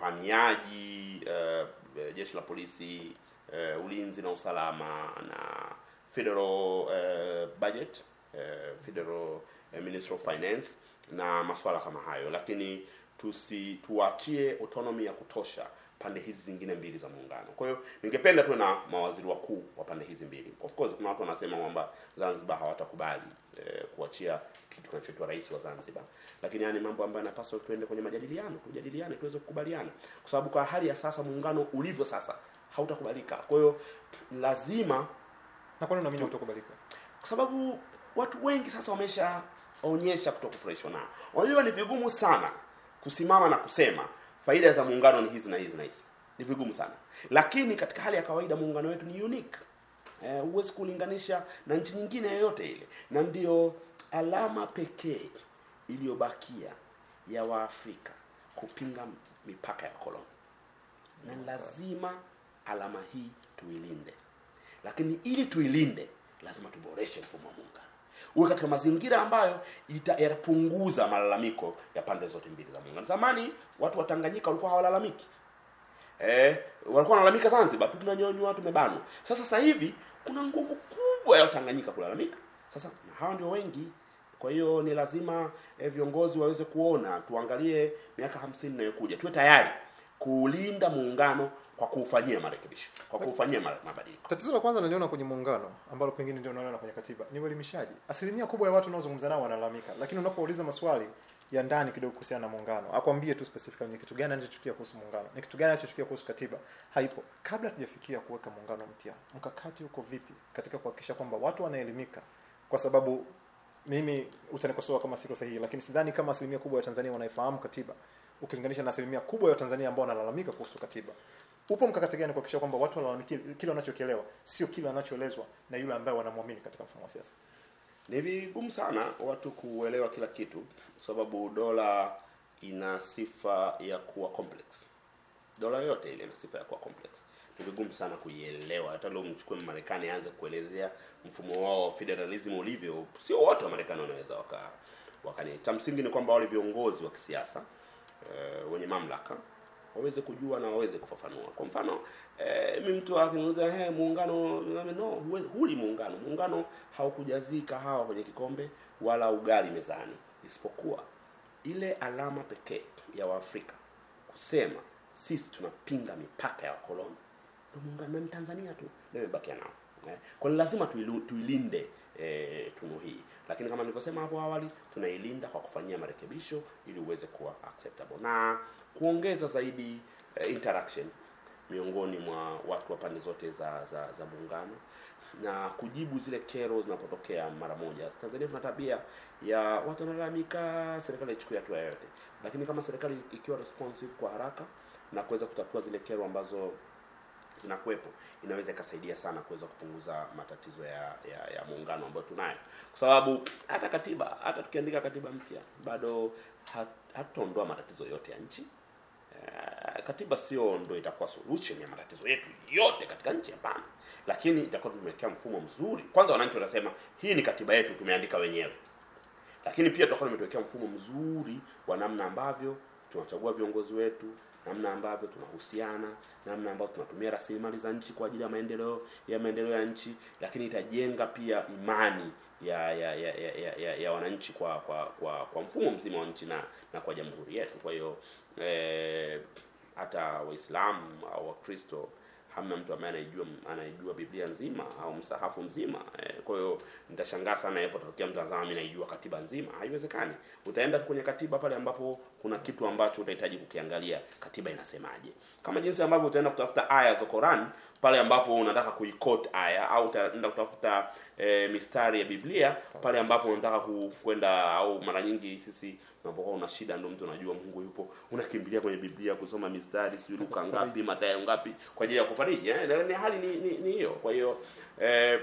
uhamiaji uh, jeshi la polisi uh, ulinzi na usalama na federal uh, budget uh, federal uh, ministry of finance na masuala kama hayo lakini tusi tuachie autonomy ya kutosha pande hizi zingine mbili za muungano kwa hiyo ningependa tuwe na mawaziri wakuu wa pande hizi mbili of course kuna watu wanasema kwamba zanzibar hawatakubali eh, kuachia kitu kinachoitwa rais wa zanzibar lakini yani mambo ambayo yanapaswa tuende kwenye majadiliano tujadiliane tuweze kukubaliana kwa sababu kwa hali ya sasa muungano ulivyo sasa hautakubalika kwa hiyo lazima na kwani unaamini utakubalika? kwa sababu watu wengi sasa wameshaonyesha kutokufurahishwa nao. Unajua ni vigumu sana kusimama na kusema faida za muungano ni hizi na hizi na hizi, ni vigumu sana, lakini katika hali ya kawaida muungano wetu ni unique eh, huwezi kulinganisha na nchi nyingine yoyote ile, na ndio alama pekee iliyobakia ya Waafrika kupinga mipaka ya koloni na lazima alama hii tuilinde lakini ili tuilinde lazima tuboreshe mfumo wa muungano uwe katika mazingira ambayo ita- yatapunguza malalamiko ya pande zote mbili za muungano zamani watu wa tanganyika walikuwa hawalalamiki eh, walikuwa wanalalamika zanzibar tu tunanyonywa tumebanwa sasa sasa hivi kuna nguvu kubwa ya watanganyika kulalamika sasa na hawa ndio wengi kwa hiyo ni lazima eh, viongozi waweze kuona tuangalie miaka hamsini inayokuja tuwe tayari kuulinda muungano kwa kuufanyia marekebisho kwa kufanyia ma- mabadiliko tatizo la kwanza naliona kwenye muungano ambalo pengine ndio unaona kwenye katiba ni uelimishaji asilimia kubwa ya watu unaozungumza nao wanalalamika lakini unapouliza maswali ya ndani kidogo kuhusiana na muungano akwambie tu specifically ni kitu gani anachochukia kuhusu muungano ni kitu gani anachochukia kuhusu katiba haipo kabla tujafikia kuweka muungano mpya mkakati uko vipi katika kuhakikisha kwamba watu wanaelimika kwa sababu mimi utanikosoa kama siko sahihi lakini sidhani kama asilimia kubwa ya tanzania wanaifahamu katiba ukilinganisha na asilimia kubwa ya tanzania ambao wanalalamika kuhusu katiba upo mkakati gani kuhakikisha kwamba watu wanalalamikia kile wanachokielewa sio kile wanachoelezwa na yule ambaye wanamwamini katika mfumo wa siasa ni vigumu sana watu kuelewa kila kitu kwa sababu dola ina sifa ya kuwa complex dola yote ile ina sifa ya kuwa complex ni vigumu sana kuielewa hata leo mchukue marekani aanze kuelezea mfumo wao wa federalism ulivyo sio wote wa marekani wanaweza waka wakani cha msingi ni kwamba wale viongozi wa kisiasa eh, wenye mamlaka waweze kujua na waweze kufafanua kwa mfano eh, mi mtu akiniuliza hey, muungano no huwezi- huli muungano muungano haukujazii kahawa kwenye kikombe wala ugali mezani isipokuwa ile alama pekee ya waafrika kusema sisi tunapinga mipaka ya wakoloni ndio muungano na ni tanzania tu ndio imebakia nao eh. kwa hiyo lazima tuilu- tuilinde eh, tunu hii lakini kama nilivyosema hapo awali tunailinda kwa kufanyia marekebisho ili uweze kuwa acceptable na kuongeza zaidi eh, interaction miongoni mwa watu wa pande zote za za, za muungano na kujibu zile kero zinapotokea mara moja tanzania tuna tabia ya watu wanalalamika serikali ichukue hatua yoyote lakini kama serikali ikiwa responsive kwa haraka na kuweza kutatua zile kero ambazo zinakuwepo inaweza ikasaidia sana kuweza kupunguza matatizo ya ya, ya muungano ambayo tunayo kwa sababu hata katiba hata tukiandika katiba mpya bado hat- hatutaondoa matatizo yote ya nchi Eh, katiba sio ndo itakuwa solution ya matatizo yetu yote katika nchi hapana lakini itakuwa tumewekea mfumo mzuri kwanza wananchi wanasema hii ni katiba yetu tumeandika wenyewe lakini pia tutakuwa tumetuwekea mfumo mzuri wa namna ambavyo tunachagua viongozi wetu namna ambavyo tunahusiana namna ambavyo tunatumia rasilimali za nchi kwa ajili ya maendeleo ya maendeleo ya nchi lakini itajenga pia imani ya ya ya, ya, ya, ya, ya wananchi kwa kwa kwa kwa mfumo mzima wa nchi na na kwa jamhuri yetu kwa hiyo eh, hata waislamu au wakristo hamna mtu ambaye anaijua anaijua biblia nzima au msahafu mzima eh, kwa hiyo nitashangaa sana yapo tokea mtu anasema mimi naijua katiba nzima haiwezekani utaenda kwenye katiba pale ambapo kuna kitu ambacho utahitaji kukiangalia katiba inasemaje kama jinsi ambavyo utaenda kutafuta aya za Quran pale ambapo unataka kuikot aya au utaenda kutafuta e, mistari ya Biblia pale ambapo unataka ku- kwenda au mara nyingi sisi unapokuwa una shida ndio mtu unajua Mungu yupo unakimbilia kwenye Biblia kusoma mistari sijui Luka ngapi Mathayo ngapi kwa ajili ya kufariji eh? ni hali ni ni ni hiyo kwa hiyo eh,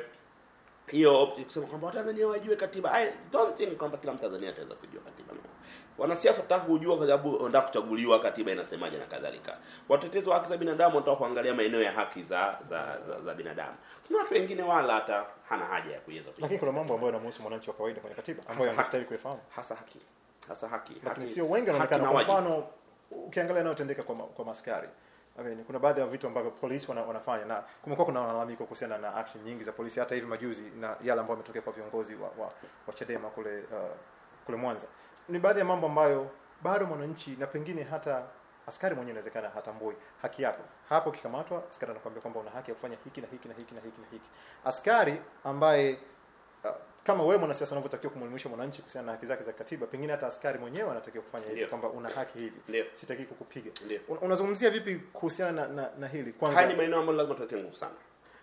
hiyo kusema kwamba Watanzania wajue katiba I don't think kwamba kila Mtanzania ataweza kujua katiba no. Wanasiasa wataka kujua kwa sababu wanataka kuchaguliwa, katiba inasemaje na kadhalika. Watetezi wa haki za binadamu wanataka kuangalia maeneo ya haki za za, za, za binadamu. Kuna watu wengine wala hata hana haja ya kuweza kujua. lakini kuna mambo ambayo yanamhusu mwananchi wa kawaida kwenye katiba ambayo Hasa- anastahili kuifahamu hasa haki hasa haki lakini haki- sio wengi haki wanaonekana na kwa wajibu. mfano ukiangalia yanayotendeka kwa, ma- kwa maskari I mean, kuna baadhi ya vitu ambavyo polisi wana, wanafanya na kumekuwa kuna malalamiko kuhusiana na action nyingi za polisi hata hivi majuzi na yale ambayo yametokea kwa viongozi wa, wa, wa Chadema kule uh, kule Mwanza ni baadhi ya mambo ambayo bado mwananchi na pengine hata askari mwenyewe inawezekana hatambui haki yako hapo ukikamatwa askari anakuambia kwamba una haki ya kufanya hiki na hiki na hiki na hiki na hiki askari ambaye uh, kama wewe mwanasiasa unavyotakiwa kumwelimisha mwananchi kuhusiana na haki zake za katiba pengine hata askari mwenyewe anatakiwa kufanya hivyo Ndio. kwamba una haki hivi Ndio. sitaki kukupiga Ndio. Un- unazungumzia vipi kuhusiana na, na, na hili Haya ni kwanza maeneo ambayo lazima tuweke nguvu sana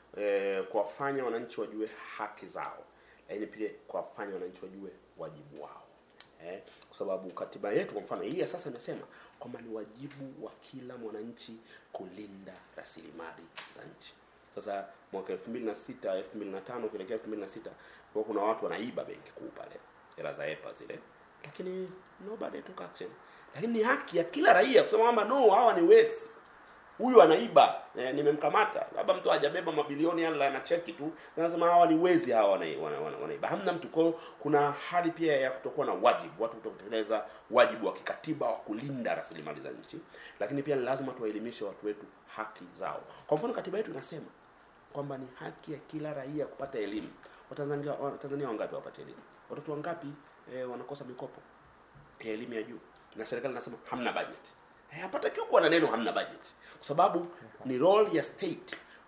e, kuwafanya wananchi wajue haki zao, lakini pia kuwafanya wananchi wajue wajibu wao eh, kwa sababu katiba yetu kwa mfano hii ya sasa imesema kwamba ni wajibu wa kila mwananchi kulinda rasilimali za nchi. Sasa mwaka 2006 2005 kuelekea 2006 kwa kuna watu wanaiba benki kuu pale hela za EPA zile, lakini nobody took action. Lakini ni haki ya kila raia kusema kwamba no, hawa ni wezi huyu anaiba eh, nimemkamata labda mtu hajabeba mabilioni yala na cheki tu nasema hawa ni wezi hawa wanaiba wana, wana, wanaiba hamna mtu kwao kuna hali pia ya kutokuwa na wajibu watu kutokutekeleza wajibu wa kikatiba wa kulinda rasilimali za nchi lakini pia ni lazima tuwaelimishe watu wetu haki zao kwa mfano katiba yetu inasema kwamba ni haki ya kila raia kupata elimu watanzania watanzania wangapi wapate elimu watoto wangapi eh, wanakosa mikopo ya elimu ya juu na serikali inasema hamna budget Eh, hapatakiwi kuwa na neno hamna budget kwa sababu ni role ya state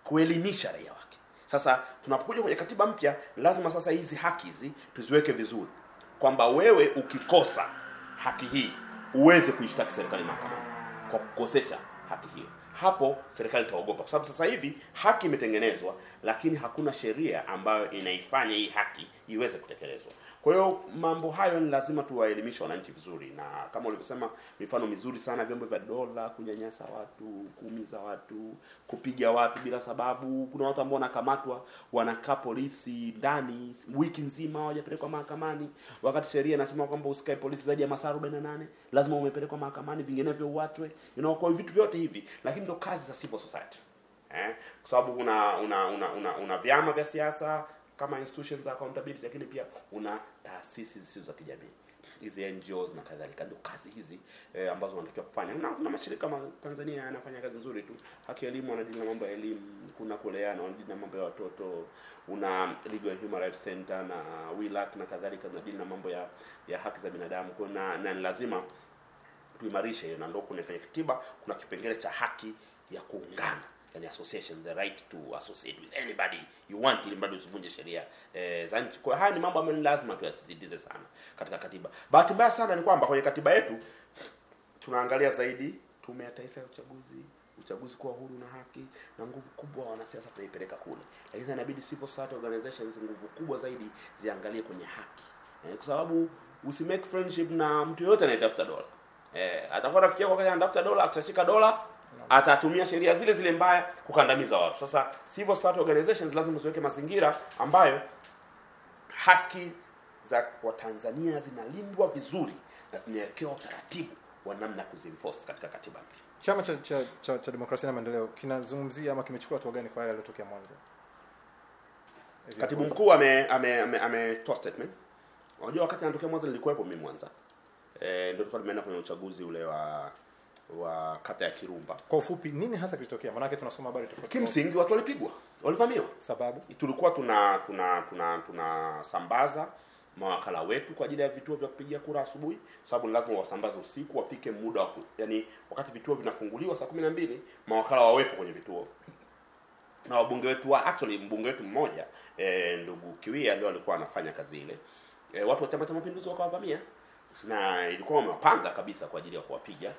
kuelimisha raia wake sasa tunapokuja kwenye katiba mpya lazima sasa hizi haki hizi tuziweke vizuri kwamba wewe ukikosa haki hii uweze kuishtaki serikali mahakamani kwa kukosesha haki hiyo hapo serikali itaogopa kwa sababu sasa hivi haki imetengenezwa lakini hakuna sheria ambayo inaifanya hii haki iweze kutekelezwa kwa hiyo mambo hayo ni lazima tuwaelimishe wananchi vizuri na kama ulivyosema mifano mizuri sana vyombo vya dola kunyanyasa watu kuumiza watu kupiga watu bila sababu kuna watu ambao wanakamatwa wanakaa polisi ndani wiki nzima hawajapelekwa mahakamani wakati sheria inasema kwamba usikae polisi zaidi ya masaa 48 lazima umepelekwa mahakamani vinginevyo uachwe you know, kwa vitu vyote hivi lakini ndo kazi za civil society eh? kwa sababu una una, una una una vyama vya siasa kama institutions za accountability lakini pia una taasisi zisizo za kijamii hizi NGOs na kadhalika ndio kazi hizi eh, ambazo wanatakiwa kufanya na kuna mashirika ma Tanzania yanafanya kazi nzuri tu haki ya elimu wanadili na mambo ya elimu kuna kuleana wanadili na mambo ya watoto una Legal and Human Rights Center na WILAC na kadhalika zinadili na mambo ya ya haki za binadamu kwa na, na ni lazima tuimarishe hiyo na ndio kuna kwenye katiba kuna kipengele cha haki ya kuungana yani association the right to associate with anybody you want ili mradi usivunje sheria eh, za nchi kwa hiyo haya ni mambo ambayo ni lazima tuyasisitize sana katika katiba bahati mbaya sana ni kwamba kwenye katiba yetu tunaangalia zaidi tume ya taifa ya uchaguzi uchaguzi kuwa huru na haki na nguvu kubwa wanasiasa tunaipeleka kule lakini inabidi civil society organizations nguvu kubwa zaidi ziangalie kwenye haki eh, kwa sababu usimake friendship na mtu yoyote anayetafuta dola eh, atakuwa rafiki yako wakati anatafuta dola akishashika dola atatumia sheria zile zile mbaya kukandamiza watu sasa civil society organizations lazima ziweke mazingira ambayo haki za watanzania zinalindwa vizuri na zimewekewa utaratibu wa namna ya kuzienforce katika katiba mpya chama cha, cha, cha, cha demokrasia na maendeleo kinazungumzia ama kimechukua hatua gani kwa yale yaliyotokea mwanza katibu mkuu ame ame ame, ametoa statement unajua wakati anatokea mwanza nilikuwepo mimi mwanza eh ndio tulikuwa tumeenda kwenye uchaguzi ule wa wa kata ya kirumba kwa ufupi nini hasa kilitokea maanake tunasoma habari tofauti tofauti. kimsingi watu walipigwa walivamiwa sababu tulikuwa tuna tuna tuna tunasambaza mawakala wetu kwa ajili ya vituo vya kupigia kura asubuhi sababu ni lazima wasambaze usiku wafike muda wa ku- yani wakati vituo vinafunguliwa saa kumi na mbili mawakala wawepo kwenye vituo na wabunge wetu wa actually mbunge wetu mmoja eh, ndugu Kiwia ndio alikuwa anafanya kazi ile eh, watu wa Chama cha Mapinduzi wakawavamia na ilikuwa wamewapanga kabisa kwa ajili ya kuwapiga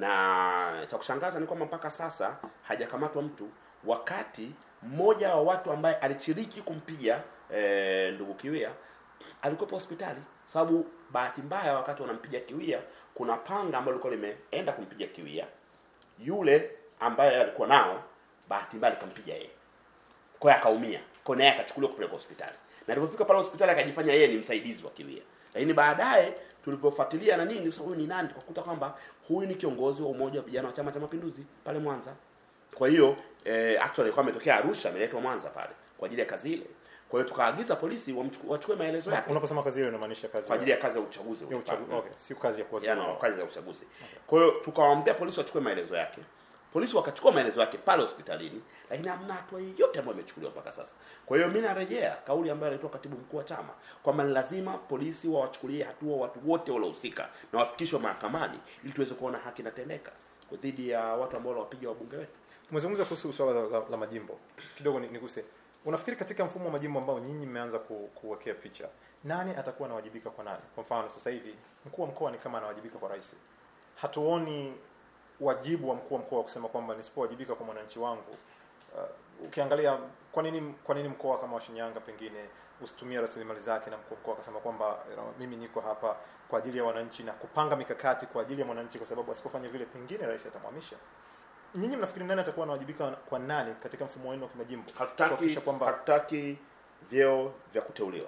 na cha kushangaza ni kwamba mpaka sasa hajakamatwa mtu wakati mmoja wa watu ambaye alishiriki kumpiga eh, ndugu Kiwia alikuwepo hospitali sababu bahati mbaya wakati wanampiga Kiwia kuna panga ambalo lilikuwa limeenda kumpiga Kiwia yule ambaye alikuwa nao bahati mbaya likampiga yeye kwa hiyo akaumia kwa hiyo naye akachukuliwa kupeleka hospitali na alipofika pale hospitali akajifanya yeye ni msaidizi wa Kiwia lakini baadaye tulivyofuatilia na nini sasa huyu ni nani tukakuta kwamba huyu ni kiongozi wa umoja wa vijana wa chama cha mapinduzi pale Mwanza kwa hiyo eh, actually alikuwa ametokea Arusha ameletwa Mwanza pale kwa ajili ya kazi ile kwa hiyo tukaagiza polisi wamchuku- wachukue maelezo yake unaposema kazi hiyo inamaanisha kazi kwa ajili ya kazi ya uchaguzi ya uchaguzi okay sio kazi ya kuwazuia yani kazi za uchaguzi kwa hiyo tukawaambia polisi wachukue maelezo yake polisi wakachukua maelezo yake pale hospitalini lakini hamna hatua yoyote ambayo imechukuliwa mpaka sasa kwa hiyo mi narejea kauli ambayo alitoa katibu mkuu wa chama kwamba ni lazima polisi wawachukulie hatua watu wote waliohusika na wafikishwe mahakamani ili tuweze kuona haki inatendeka dhidi ya watu ambao wanawapiga wabunge wetu umezungumza kuhusu swala la, la, la majimbo kidogo ni- niguse unafikiri katika mfumo wa majimbo ambao nyinyi mmeanza ku, kuwekea picha nani atakuwa anawajibika kwa nani kwa mfano sasa hivi mkuu wa mkoa ni kama anawajibika kwa rais hatuoni wajibu wa mkuu wa mkoa kusema kwamba nisipowajibika kwa mwananchi wangu uh, ukiangalia kwa nini kwa nini mkoa kama wa Shinyanga pengine usitumie rasilimali zake na mkuu wa mkoa akasema kwamba you know, mimi niko hapa kwa ajili ya wananchi na kupanga mikakati kwa ajili ya mwananchi kwa sababu asipofanya vile pengine rais atamhamisha nyinyi mnafikiri nani atakuwa anawajibika kwa nani katika mfumo wenu wa kimajimbo hatutaki kuhakikisha kwamba hatutaki vyeo vya kuteuliwa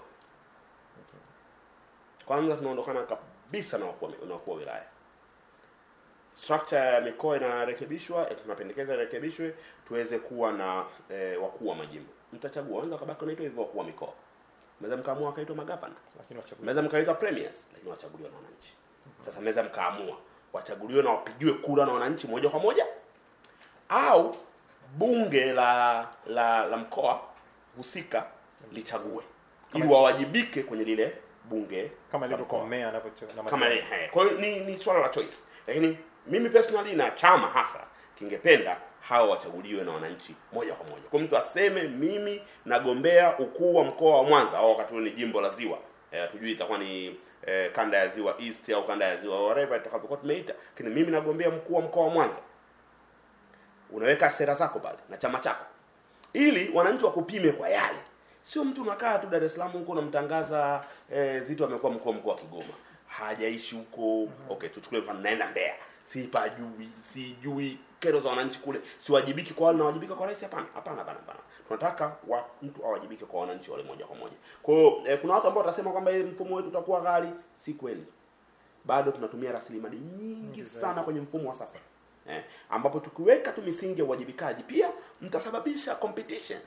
kwanza tunaondokana kabisa na wakuu wa- na wakuu wa wilaya structure ya mikoa inarekebishwa eh, tunapendekeza irekebishwe tuweze kuwa na eh, wakuu wa majimbo mtachagua wanza kabaki wanaitwa hivyo wakuu wa mikoa mnaweza mkaamua wakaitwa magavana lakini wachaguzi mnaweza mkaitwa premiers lakini wachaguliwa na wananchi sasa mnaweza mkaamua wachaguliwe na wapigiwe kura na wananchi moja kwa moja au bunge la la, la mkoa husika lichague ili Kama- wawajibike kwenye lile bunge kama la ilivyo mkoa kwa meya anavyo na kama madiwani. ni- he. kwa hiyo ni, ni swala la choice lakini mimi personally na chama hasa kingependa hawa wachaguliwe na wananchi moja kwa moja. Kwa mtu aseme mimi nagombea ukuu wa mkoa wa Mwanza au wakati huo ni jimbo la Ziwa. Eh, tujui itakuwa ni eh, kanda ya Ziwa East au kanda ya Ziwa whatever itakavyokuwa tumeita. Lakini mimi nagombea mkuu wa mkoa wa Mwanza. Unaweka sera zako pale na chama chako. Ili wananchi wakupime kwa yale. Sio mtu unakaa tu Dar es Salaam huko unamtangaza eh, Zito amekuwa mkuu wa mkoa wa Kigoma. Hajaishi huko. Okay, tuchukue mfano naenda Mbeya. Sipajui, sijui kero za wananchi kule. Siwajibiki kwa wale nawajibika kwa rais hapana. Hapana hapana hapana. Tunataka wa, mtu awajibike kwa wananchi wale moja kwa moja. Kwa hiyo eh, kuna watu ambao watasema kwamba eh, mfumo wetu utakuwa ghali. Si kweli. Bado tunatumia rasilimali nyingi sana kwenye mfumo wa sasa. Eh, ambapo tukiweka tu misingi ya uwajibikaji pia mtasababisha competition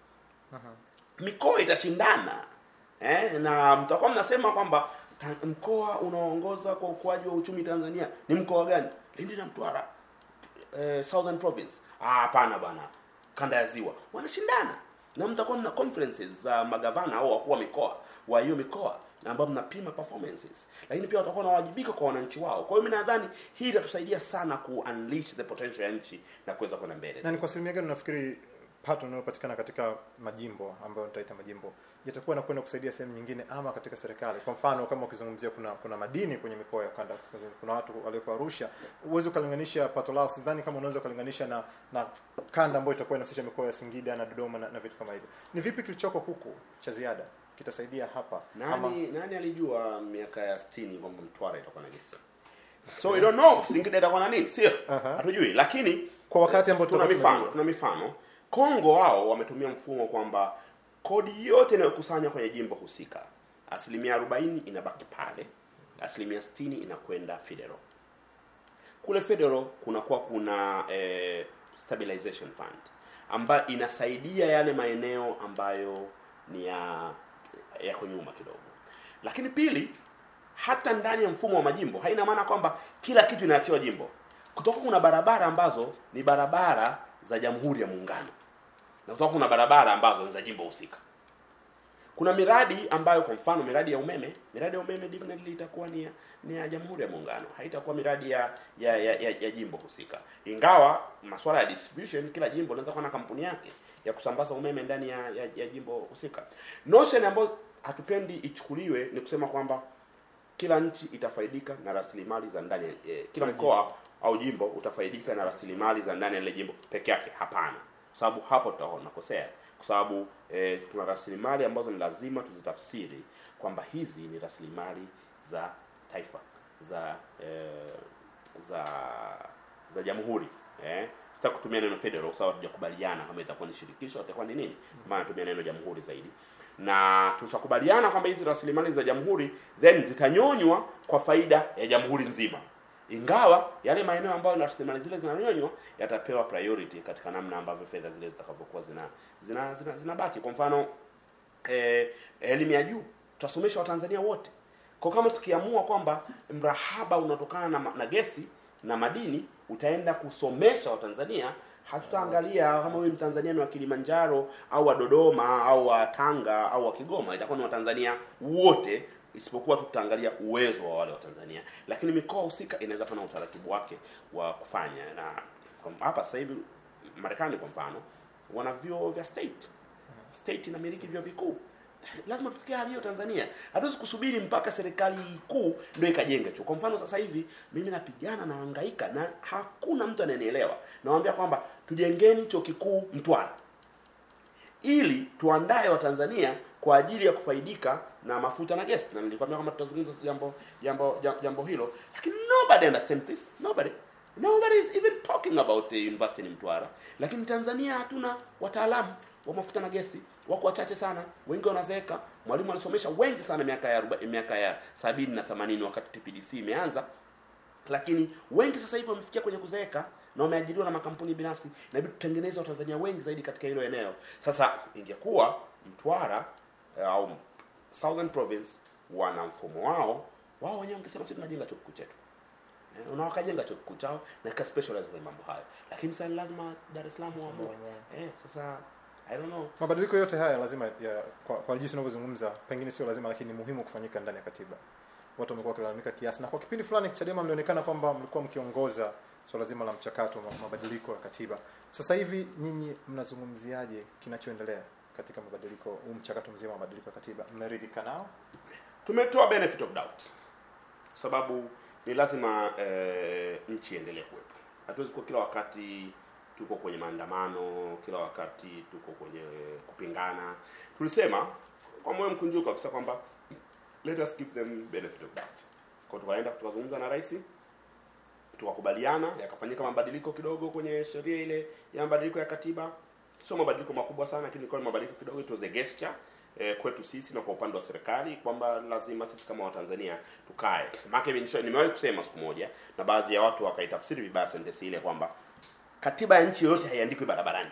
mikoa itashindana eh, na mtakuwa mnasema kwamba ta- mkoa unaoongoza kwa ukuaji wa uchumi Tanzania ni mkoa gani? Lindi na Mtwara eh, Southern Province. Ah, hapana bwana, kanda ya Ziwa wanashindana, na mtakuwa mna conferences za magavana au wakuu wa mikoa wa hiyo mikoa ambao mnapima performances, lakini pia watakuwa wanawajibika kwa wananchi wao. Kwa hiyo mimi nadhani hii itatusaidia sana ku unleash the potential ya nchi na kuweza kwenda mbele. na ni kwa asilimia gani unafikiri pato inayopatikana katika majimbo ambayo nitaita majimbo yatakuwa nakwenda kusaidia sehemu nyingine ama katika serikali kwa mfano kama ukizungumzia kuna kuna madini kwenye mikoa ya kanda ya kaskazini kuna watu walioko arusha huwezi ukalinganisha pato lao sidhani kama unaweza ukalinganisha na na kanda ambayo itakuwa inahusisha mikoa ya singida na dodoma na, na vitu kama hivyo ni vipi kilichoko huku cha ziada kitasaidia hapa ama Nani nani alijua miaka ya 60 kwamba Mtwara itakuwa na gesi? So we don't know Singida itakuwa na nini, sio? Aha. Hatujui, lakini Kwa wakati ambao tuna tutakuwa mifano, tunajua. tuna mifano. Kongo wao wametumia mfumo kwamba kodi yote inayokusanywa kwenye jimbo husika, asilimia 40 inabaki pale, asilimia 60 inakwenda federal. Kule federal kunakuwa kuna eh, stabilization fund ambayo inasaidia yale maeneo ambayo ni ya yako nyuma kidogo. Lakini pili, hata ndani ya mfumo wa majimbo haina maana kwamba kila kitu inaachiwa jimbo. Kutoka kuna barabara ambazo ni barabara za Jamhuri ya Muungano na kutoka kuna barabara ambazo ni za jimbo husika. Kuna miradi ambayo kwa mfano miradi ya umeme, miradi ya umeme definitely itakuwa ni ya, ni ya Jamhuri ya Muungano, haitakuwa miradi ya ya, ya, ya, ya jimbo husika. Ingawa masuala ya distribution, kila jimbo linaweza kuwa na kampuni yake ya kusambaza umeme ndani ya, ya, ya jimbo husika. Notion ambayo hatupendi ichukuliwe ni kusema kwamba kila nchi itafaidika na rasilimali za ndani ya- eh, kila mkoa au jimbo utafaidika na rasilimali za ndani ya ile jimbo peke yake. Hapana, kwa sababu hapo tutakuwa tunakosea, kwa sababu eh, kuna rasilimali ambazo ni lazima tuzitafsiri kwamba hizi ni rasilimali za taifa za eh, za za jamhuri eh. Sitaki kutumia neno federal kwa sababu hatujakubaliana kama itakuwa ni shirikisho au itakuwa ni nini, maana natumia neno jamhuri zaidi na tutakubaliana kwamba hizi rasilimali za jamhuri then zitanyonywa kwa faida ya jamhuri nzima ingawa yale maeneo ambayo rasilimali zile zinanyonywa yatapewa priority katika namna ambavyo fedha zile zitakavyokuwa zina zina zina zinabaki kwa mfano eh, elimu ya juu tutasomesha watanzania wote kwa kama tukiamua kwamba mrahaba unatokana na, ma- na gesi na madini utaenda kusomesha watanzania hatutaangalia kama huyu mtanzania ni wa kilimanjaro au wa dodoma au wa tanga au wa kigoma itakuwa ni watanzania wote isipokuwa tu tutaangalia uwezo wa wale watanzania lakini mikoa husika inaweza kuwa na utaratibu wake wa kufanya na kwa- hapa sasa hivi marekani kwa mfano wana vyuo vya state state inamiliki vyuo vikuu lazima tufikie hali hiyo tanzania hatuwezi kusubiri mpaka serikali kuu ndio ikajenga chuo kwa mfano sasa hivi mimi napigana na hangaika na hakuna mtu ananielewa nawambia kwamba tujengeni chuo kikuu mtwara ili tuandae watanzania kwa ajili ya kufaidika na mafuta na gesi na nilikwambia kwamba tutazungumza jambo jambo jambo, jambo hilo lakini nobody understand this nobody nobody is even talking about the university in mtwara lakini tanzania hatuna wataalamu wa mafuta na gesi wako wachache sana wengi wanazeeka mwalimu alisomesha wengi sana miaka ya aroba- miaka ya sabini na themanini wakati tpdc imeanza lakini wengi sasa hivi wamefikia kwenye kuzeeka na wameajiriwa na makampuni binafsi inabidi tutengeneze watanzania wengi zaidi katika hilo eneo sasa ingekuwa mtwara eh, au southern province wana mfumo wao wao wenyewe wangesema sisi tunajenga chuo kikuu chetu Eh, na wakajenga chuo kikuu chao na ika specialize kwenye mambo hayo lakini sasa ni lazima dar es salaam waamue eh, sasa i don't know mabadiliko yote haya lazima ya, kwa, kwa jinsi unavyozungumza pengine sio lazima lakini ni muhimu kufanyika ndani ya katiba watu wamekuwa wakilalamika kiasi, na kwa kipindi fulani Chadema mlionekana kwamba mlikuwa mkiongoza swala zima la mchakato wa mabadiliko ya katiba. Sasa hivi nyinyi mnazungumziaje kinachoendelea katika mabadiliko huu mchakato mzima wa mabadiliko ya katiba? Mmeridhika nao? tumetoa benefit of doubt sababu ni lazima eh, nchi iendelee kuwepo hatuwezi kuwa kila wakati tuko kwenye maandamano kila wakati tuko kwenye kupingana tulisema kwa moyo mkunjufu kabisa kwamba let us give them benefit of doubt kwa tukaenda tukazungumza na rais tukakubaliana yakafanyika mabadiliko kidogo kwenye sheria ile ya mabadiliko ya katiba sio mabadiliko makubwa sana lakini ilikuwa ni mabadiliko kidogo it was a gesture eh, kwetu sisi na kwa upande wa serikali kwamba lazima sisi kama watanzania tukae maana nimewahi kusema siku moja na baadhi ya watu wakaitafsiri vibaya sentensi ile kwamba katiba ya nchi yoyote haiandikwi barabarani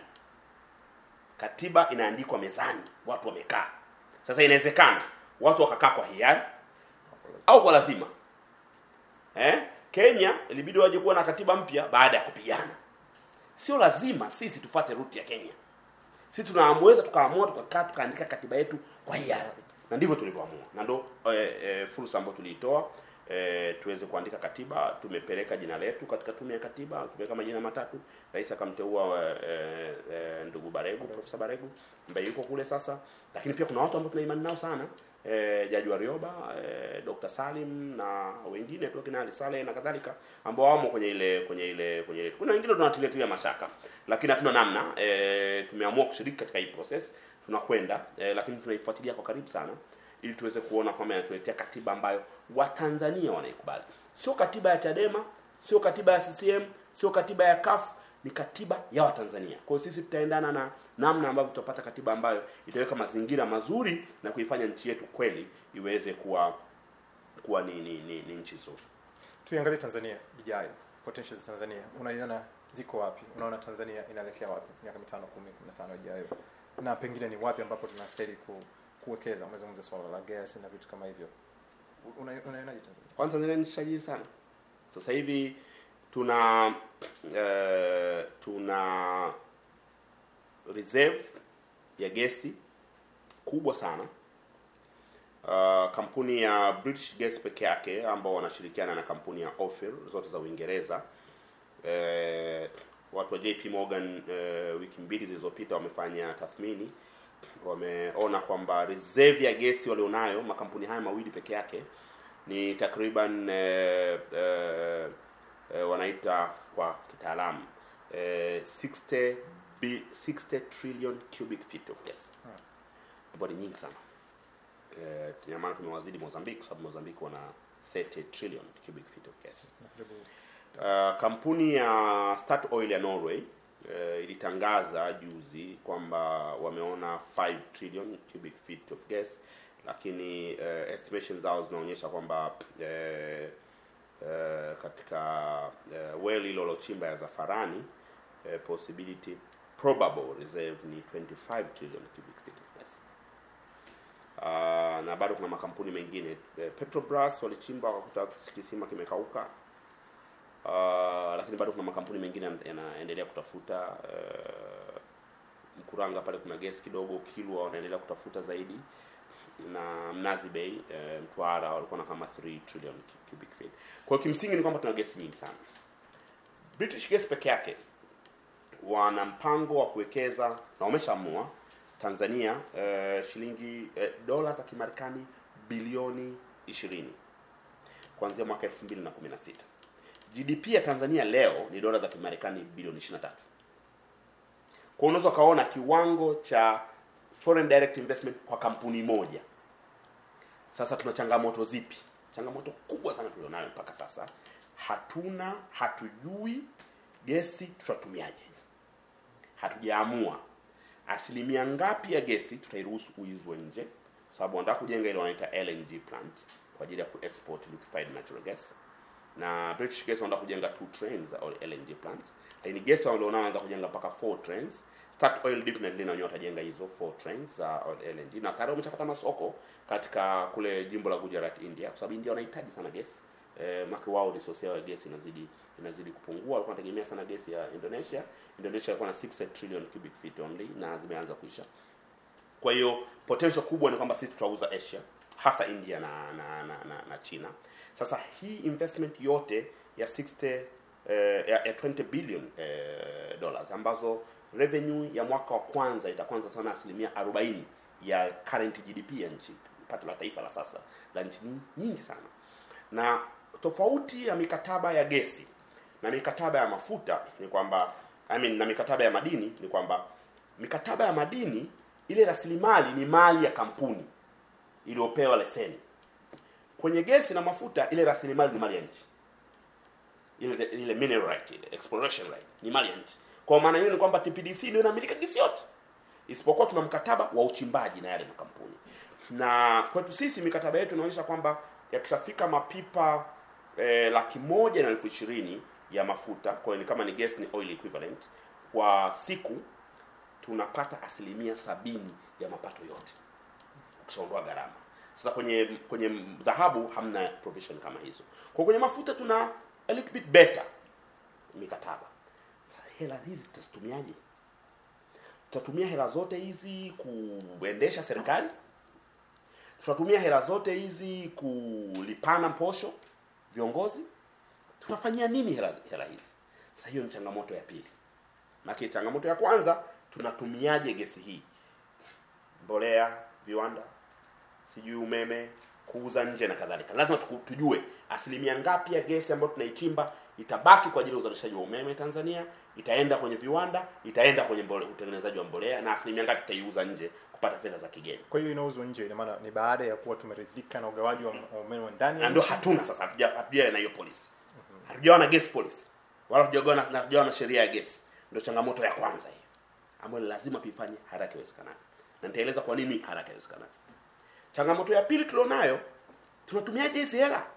katiba inaandikwa mezani watu wamekaa sasa inawezekana watu wakakaa kwa hiari au kwa lazima eh? kenya ilibidi waje kuwa na katiba mpya baada ya kupigana sio lazima sisi tufate ruti ya kenya sisi tunaamweza tukaamua tukakaa tukaandika katiba yetu kwa hiari na ndivyo tulivyoamua na ndo e, e, fursa ambayo tuliitoa e, tuweze kuandika katiba tumepeleka jina letu katika tume ya katiba tumeweka majina matatu rais akamteua e, e, ndugu baregu profesa baregu ambaye yuko kule sasa lakini pia kuna watu ambao tuna imani nao sana e, jaji warioba e, dr salim na wengine tu kina Ali saleh na kadhalika ambao wamo kwenye ile kwenye ile kwenye ile kuna wengine tunatilia mashaka lakini hatuna namna e, tumeamua kushiriki katika hii process tunakwenda e, lakini tunaifuatilia kwa karibu sana ili tuweze kuona kwamba inatuletea katiba ambayo watanzania wanaikubali sio katiba ya chadema sio katiba ya ccm sio katiba ya kaf ni katiba ya watanzania kwa hiyo sisi tutaendana na namna ambavyo tutapata katiba ambayo itaweka mazingira mazuri na kuifanya nchi yetu kweli iweze kuwa kuwa ni, ni, ni, ni nchi nzuri Tuiangalie Tanzania ijayo, potential za Tanzania unaiona ziko wapi? Unaona Tanzania inaelekea wapi miaka mitano, kumi, kumi na tano ijayo, na pengine ni wapi ambapo tunastahili ku, kuwekeza? Umezungumza swala la gas na vitu kama hivyo, Una- unaionaje Tanzania? kwanza Tanzania ni nchi tajiri sana. Sasa hivi tuna uh, tuna reserve ya gesi kubwa sana. Uh, kampuni ya British Gas peke yake ambao wanashirikiana na kampuni ya Ophir zote za Uingereza eh, watu wa JP Morgan eh, wiki mbili zilizopita wamefanya tathmini, wameona kwamba reserve ya gesi walionayo makampuni haya mawili peke yake ni takriban eh, eh, eh, wanaita kwa kitaalamu eh, 60 bi, 60 trillion cubic feet of gas ambayo ni nyingi sana eh, ina maana tumewazidi Mozambique kwa sababu Mozambique wana 30 trillion cubic feet of gas Na karibu Uh, kampuni ya Start Oil ya Norway uh, ilitangaza juzi kwamba wameona 5 trillion cubic feet of gas, lakini uh, estimations zao zinaonyesha kwamba uh, uh, katika uh, well hilo lochimba ya Zafarani uh, possibility probable reserve ni 25 trillion cubic feet of gas. Uh, na bado kuna makampuni mengine uh, Petrobras walichimba wakakuta kisima kimekauka Uh, lakini bado kuna makampuni mengine yana- yanaendelea kutafuta uh, Mkuranga pale kuna gesi kidogo, Kilwa wanaendelea kutafuta zaidi, na Mnazi Bay uh, Mtwara walikuwa na kama 3 trillion cu- cubic feet. Kwa hiyo kimsingi ni kwamba tuna gesi nyingi sana. British Gas peke yake wana mpango wa kuwekeza na wameshaamua Tanzania uh, shilingi uh, dola za Kimarekani bilioni 20 kuanzia mwaka 2016. GDP ya Tanzania leo ni dola za Kimarekani bilioni 23. Kwa unaweza ukaona kiwango cha foreign direct investment kwa kampuni moja. Sasa tuna changamoto zipi? Changamoto kubwa sana tulionayo mpaka sasa, hatuna hatujui gesi tutatumiaje. Hatujaamua asilimia ngapi ya gesi tutairuhusu kuizwa nje, kwa sababu wanataka kujenga ile wanaita LNG plant kwa ajili ya kuexport liquefied natural gas na British Gas wanataka kujenga two trains za LNG plants, lakini gas walionao wanataka kujenga mpaka four trains. Start Oil definitely na wenyewe watajenga hizo four trains za LNG na tayari wameshapata masoko katika kule jimbo la Gujarat, India, kwa sababu India wanahitaji sana gas eh, maki wao resource yao ya gas inazidi inazidi kupungua. Walikuwa wanategemea sana gesi ya Indonesia. Indonesia ilikuwa na 6 trillion cubic feet only na zimeanza kuisha. Kwa hiyo potential kubwa ni kwamba sisi tutauza Asia, hasa India na na, na, na, na China. Sasa hii investment yote ya 60 eh, ya, ya 20 billion eh, dollars ambazo revenue ya mwaka wa kwanza itakwanza sana asilimia 40 ya current GDP ya nchi, pato la taifa la sasa la nchi ni nyingi sana, na tofauti ya mikataba ya gesi na mikataba ya mafuta ni kwamba I mean, na mikataba ya madini ni kwamba mikataba ya madini ile rasilimali ni mali ya kampuni iliyopewa leseni. Kwenye gesi na mafuta ile rasilimali ni mali ya nchi, ile ile mineral right, ile exploration right ni mali ya nchi. Kwa maana hiyo ni kwamba TPDC ndio inamilika gesi yote, isipokuwa tuna mkataba wa uchimbaji na yale makampuni. Na kwetu sisi mikataba yetu inaonyesha kwamba yakishafika mapipa eh, laki moja na elfu ishirini ya mafuta, kwa hiyo ni kama ni gas ni oil equivalent kwa siku, tunapata asilimia sabini ya mapato yote ukishaondoa gharama. Sasa kwenye kwenye dhahabu hamna provision kama hizo. Kwa kwenye mafuta tuna a little bit better mikataba. Sasa hela hizi tutazitumiaje? Tutatumia hela zote hizi kuendesha serikali? Tutatumia hela zote hizi kulipana posho viongozi? Tutafanyia nini hela, hela hizi? Sasa hiyo ni changamoto ya pili. Maana changamoto ya kwanza tunatumiaje gesi hii? Mbolea, viwanda, sijui umeme, kuuza nje na kadhalika. Lazima tuku- tujue asilimia ngapi ya gesi ambayo tunaichimba itabaki kwa ajili ya uzalishaji wa umeme Tanzania, itaenda kwenye viwanda, itaenda kwenye mbole, utengenezaji wa mbolea na asilimia ngapi tutaiuza nje kupata fedha za kigeni. Kwa hiyo inauzwa nje, ina maana ni baada ya kuwa tumeridhika na ugawaji wa wa umeme wa ndani na ya ndio nchi. hatuna sasa, hatuja hatujawa na hiyo policy, hatujawa na gas policy wala hatujawa na hatujawa na sheria ya gesi. Ndio changamoto ya kwanza hiyo ambayo ni lazima tuifanye haraka iwezekanavyo, na nitaeleza kwa nini haraka iwezekanavyo. Changamoto ya pili tulionayo, tunatumiaje hizi hela?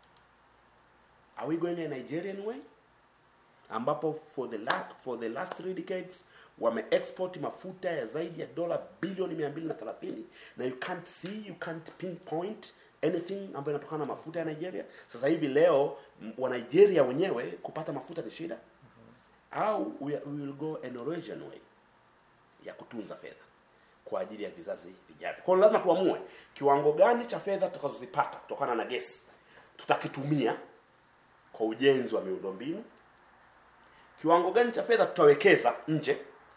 Are we going a Nigerian way ambapo for the last, for the last three decades wame export mafuta ya zaidi ya dola bilioni 230 na you can't see you can't pinpoint anything ambayo inatokana na mafuta ya Nigeria. Sasa hivi leo m- wa Nigeria wenyewe kupata mafuta ni shida, au we, we will go a Norwegian way ya kutunza fedha kwa ajili ya vizazi vijavyo. Kwa hiyo lazima tuamue kiwango gani cha fedha tutakazozipata kutokana na gesi tutakitumia kwa ujenzi wa miundombinu, kiwango gani cha fedha tutawekeza nje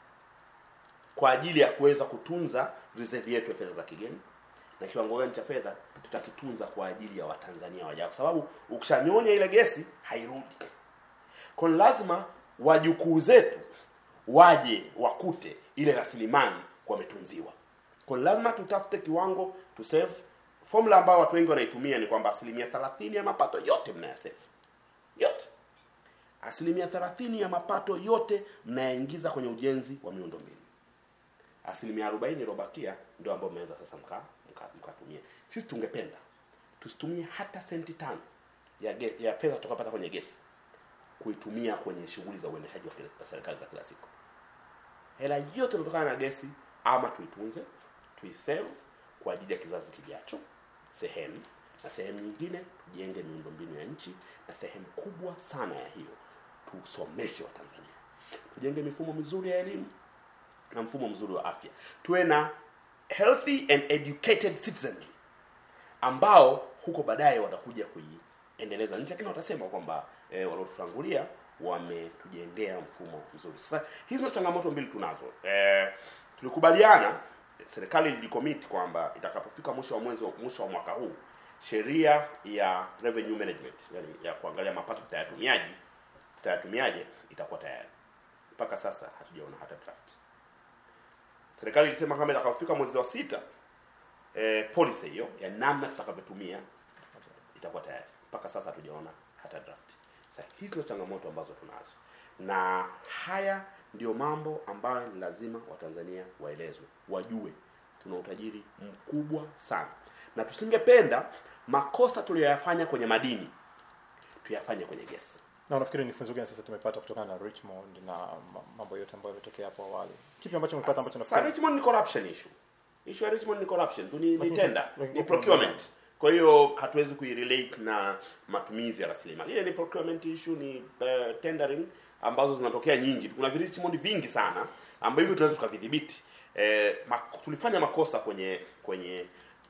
kwa ajili ya kuweza kutunza reserve yetu ya fedha za kigeni, na kiwango gani cha fedha tutakitunza kwa ajili ya Watanzania wajao, kwa sababu ukishanyonya ile gesi hairudi. Kwa hiyo lazima wajukuu zetu waje wakute ile rasilimali wametunziwa. Kwa hiyo lazima tutafute kiwango to save. Formula ambayo watu wengi wanaitumia ni kwamba asilimia 30 ya mapato yote mnayasave yote, asilimia 30 ya mapato yote mnayaingiza kwenye ujenzi wa miundombinu, asilimia 40 iliyobakia ndio ambayo mnaweza sasa mka mka- mkatumia. Sisi tungependa tusitumie hata senti tano ya ge, ya pesa tukapata kwenye gesi kuitumia kwenye shughuli za uendeshaji wa kila- wa serikali za kila siku. Hela yote inatokana na gesi, ama tuitunze, tuisave kwa ajili ya kizazi kijacho sehemu, na sehemu nyingine tujenge miundombinu ya nchi, na sehemu kubwa sana ya hiyo tusomeshe Watanzania, tujenge mifumo mizuri ya elimu na mfumo mzuri wa afya, tuwe na healthy and educated citizenry ambao huko baadaye watakuja kuiendeleza nchi, lakini watasema kwamba e, waliotutangulia wametujengea mfumo mzuri. Sasa hizo changamoto mbili tunazo. E, tulikubaliana serikali ilicommit kwamba itakapofika mwisho wa mwezi mwisho wa mwaka huu sheria ya revenue management, yani ya kuangalia mapato tutayatumiaje tutayatumiaje itakuwa tayari. Mpaka sasa hatujaona hata draft. Serikali ilisema kama itakapofika mwezi wa sita eh, policy hiyo ya namna tutakavyotumia itakuwa tayari. Mpaka sasa hatujaona hata draft. Sasa hizi ndio changamoto ambazo tunazo, na haya ndio mambo ambayo ni lazima Watanzania waelezwe, wajue tuna utajiri mkubwa sana, na tusingependa makosa tuliyoyafanya kwenye madini tuyafanye kwenye gesi. na unafikiri ni funzo gani sasa tumepata kutokana na Richmond na ma- mambo yote ambayo yametokea hapo awali? Kipi ambacho umepata ambacho Sasa nafikiri Richmond ni corruption issue. Issue ya Richmond ni corruption, tu ni, ni Lakini- tender, lakini- ni procurement. Kwa hiyo hatuwezi kuirelate na matumizi ya rasilimali. Ile ni procurement issue, ni uh, tendering ambazo zinatokea nyingi. Kuna vi Richmond vingi sana ambavyo tunaweza tukavidhibiti. Eh, mak- tulifanya makosa kwenye kwenye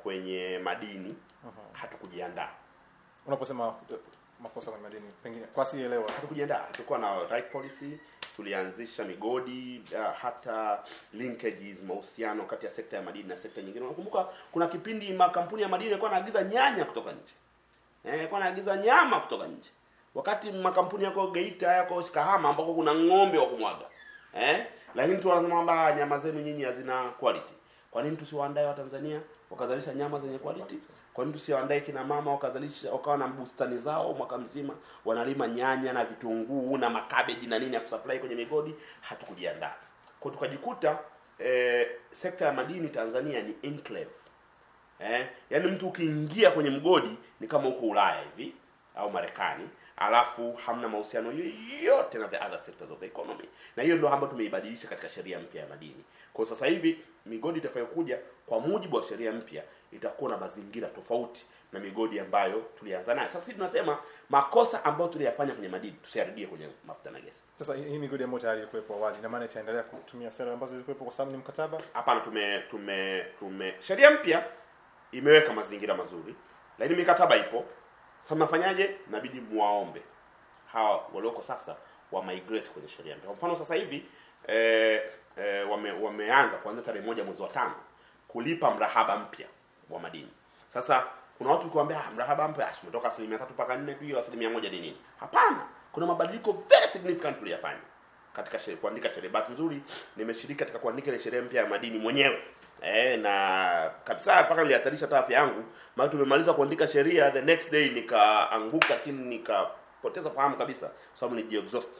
kwenye madini hatukujiandaa unaposema uh, makosa kwenye madini pengine kwa sielewa hatukujiandaa hatukuwa na right policy tulianzisha migodi uh, hata linkages mahusiano kati ya sekta ya madini na sekta nyingine unakumbuka kuna kipindi makampuni ya madini yalikuwa yanaagiza nyanya kutoka nje eh, yalikuwa yanaagiza nyama kutoka nje wakati makampuni yako Geita yako Kahama ambako kuna ng'ombe wa kumwaga eh lakini tu wanasema kwamba nyama zenu nyinyi hazina quality kwa nini tusiwaandae wa Tanzania wakazalisha nyama zenye quality kwa nini tusiwaandae kina mama wakazalisha wakawa na bustani zao mwaka mzima wanalima nyanya na vitunguu na makabeji na nini ya kusupply kwenye migodi hatukujiandaa kwa tukajikuta eh, sekta ya madini Tanzania ni enclave eh, yaani mtu ukiingia kwenye mgodi ni kama uko Ulaya hivi au Marekani alafu hamna mahusiano yoyote na the other sectors of the economy na hiyo ndio ambayo tumeibadilisha katika sheria mpya ya madini kwa sasa hivi migodi itakayokuja kwa mujibu wa sheria mpya itakuwa na mazingira tofauti na migodi ambayo tulianza nayo sasa sisi tunasema makosa ambayo tuliyafanya kwenye madini tusiyarudie kwenye mafuta na gesi sasa hii hii migodi ambayo tayari ilikuwepo awali na maana itaendelea kutumia sera ambazo zilikuwepo kwa sababu ni mkataba hapana tume tume tume sheria mpya imeweka mazingira mazuri lakini mikataba ipo sasa mnafanyaje inabidi muwaombe hawa walioko sasa wa migrate kwenye sheria mpya kwa mfano sasa hivi eh, eh, wame, wameanza kuanzia tarehe moja mwezi wa tano kulipa mrahaba mpya wa madini sasa kuna watu ukiwaambia ah, mrahaba mpya ah, umetoka asilimia tatu mpaka nne tu hiyo asilimia moja ni nini hapana kuna mabadiliko very significant tuliyafanya katika sheria, kuandika sheria. Bahati nzuri nimeshiriki katika kuandika ile sheria mpya ya madini mwenyewe eh, na kabisa mpaka nilihatarisha hata afya yangu, maana tumemaliza kuandika sheria, the next day nikaanguka chini nikapoteza fahamu kabisa, kwa sababu ni exhaust.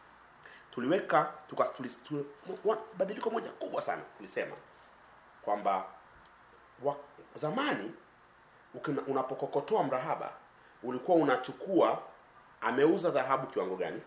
Tuliweka tuka tuli, tuli, wa- badiliko moja kubwa sana tulisema kwamba wa, zamani ukina- unapokokotoa mrahaba ulikuwa unachukua ameuza dhahabu kiwango gani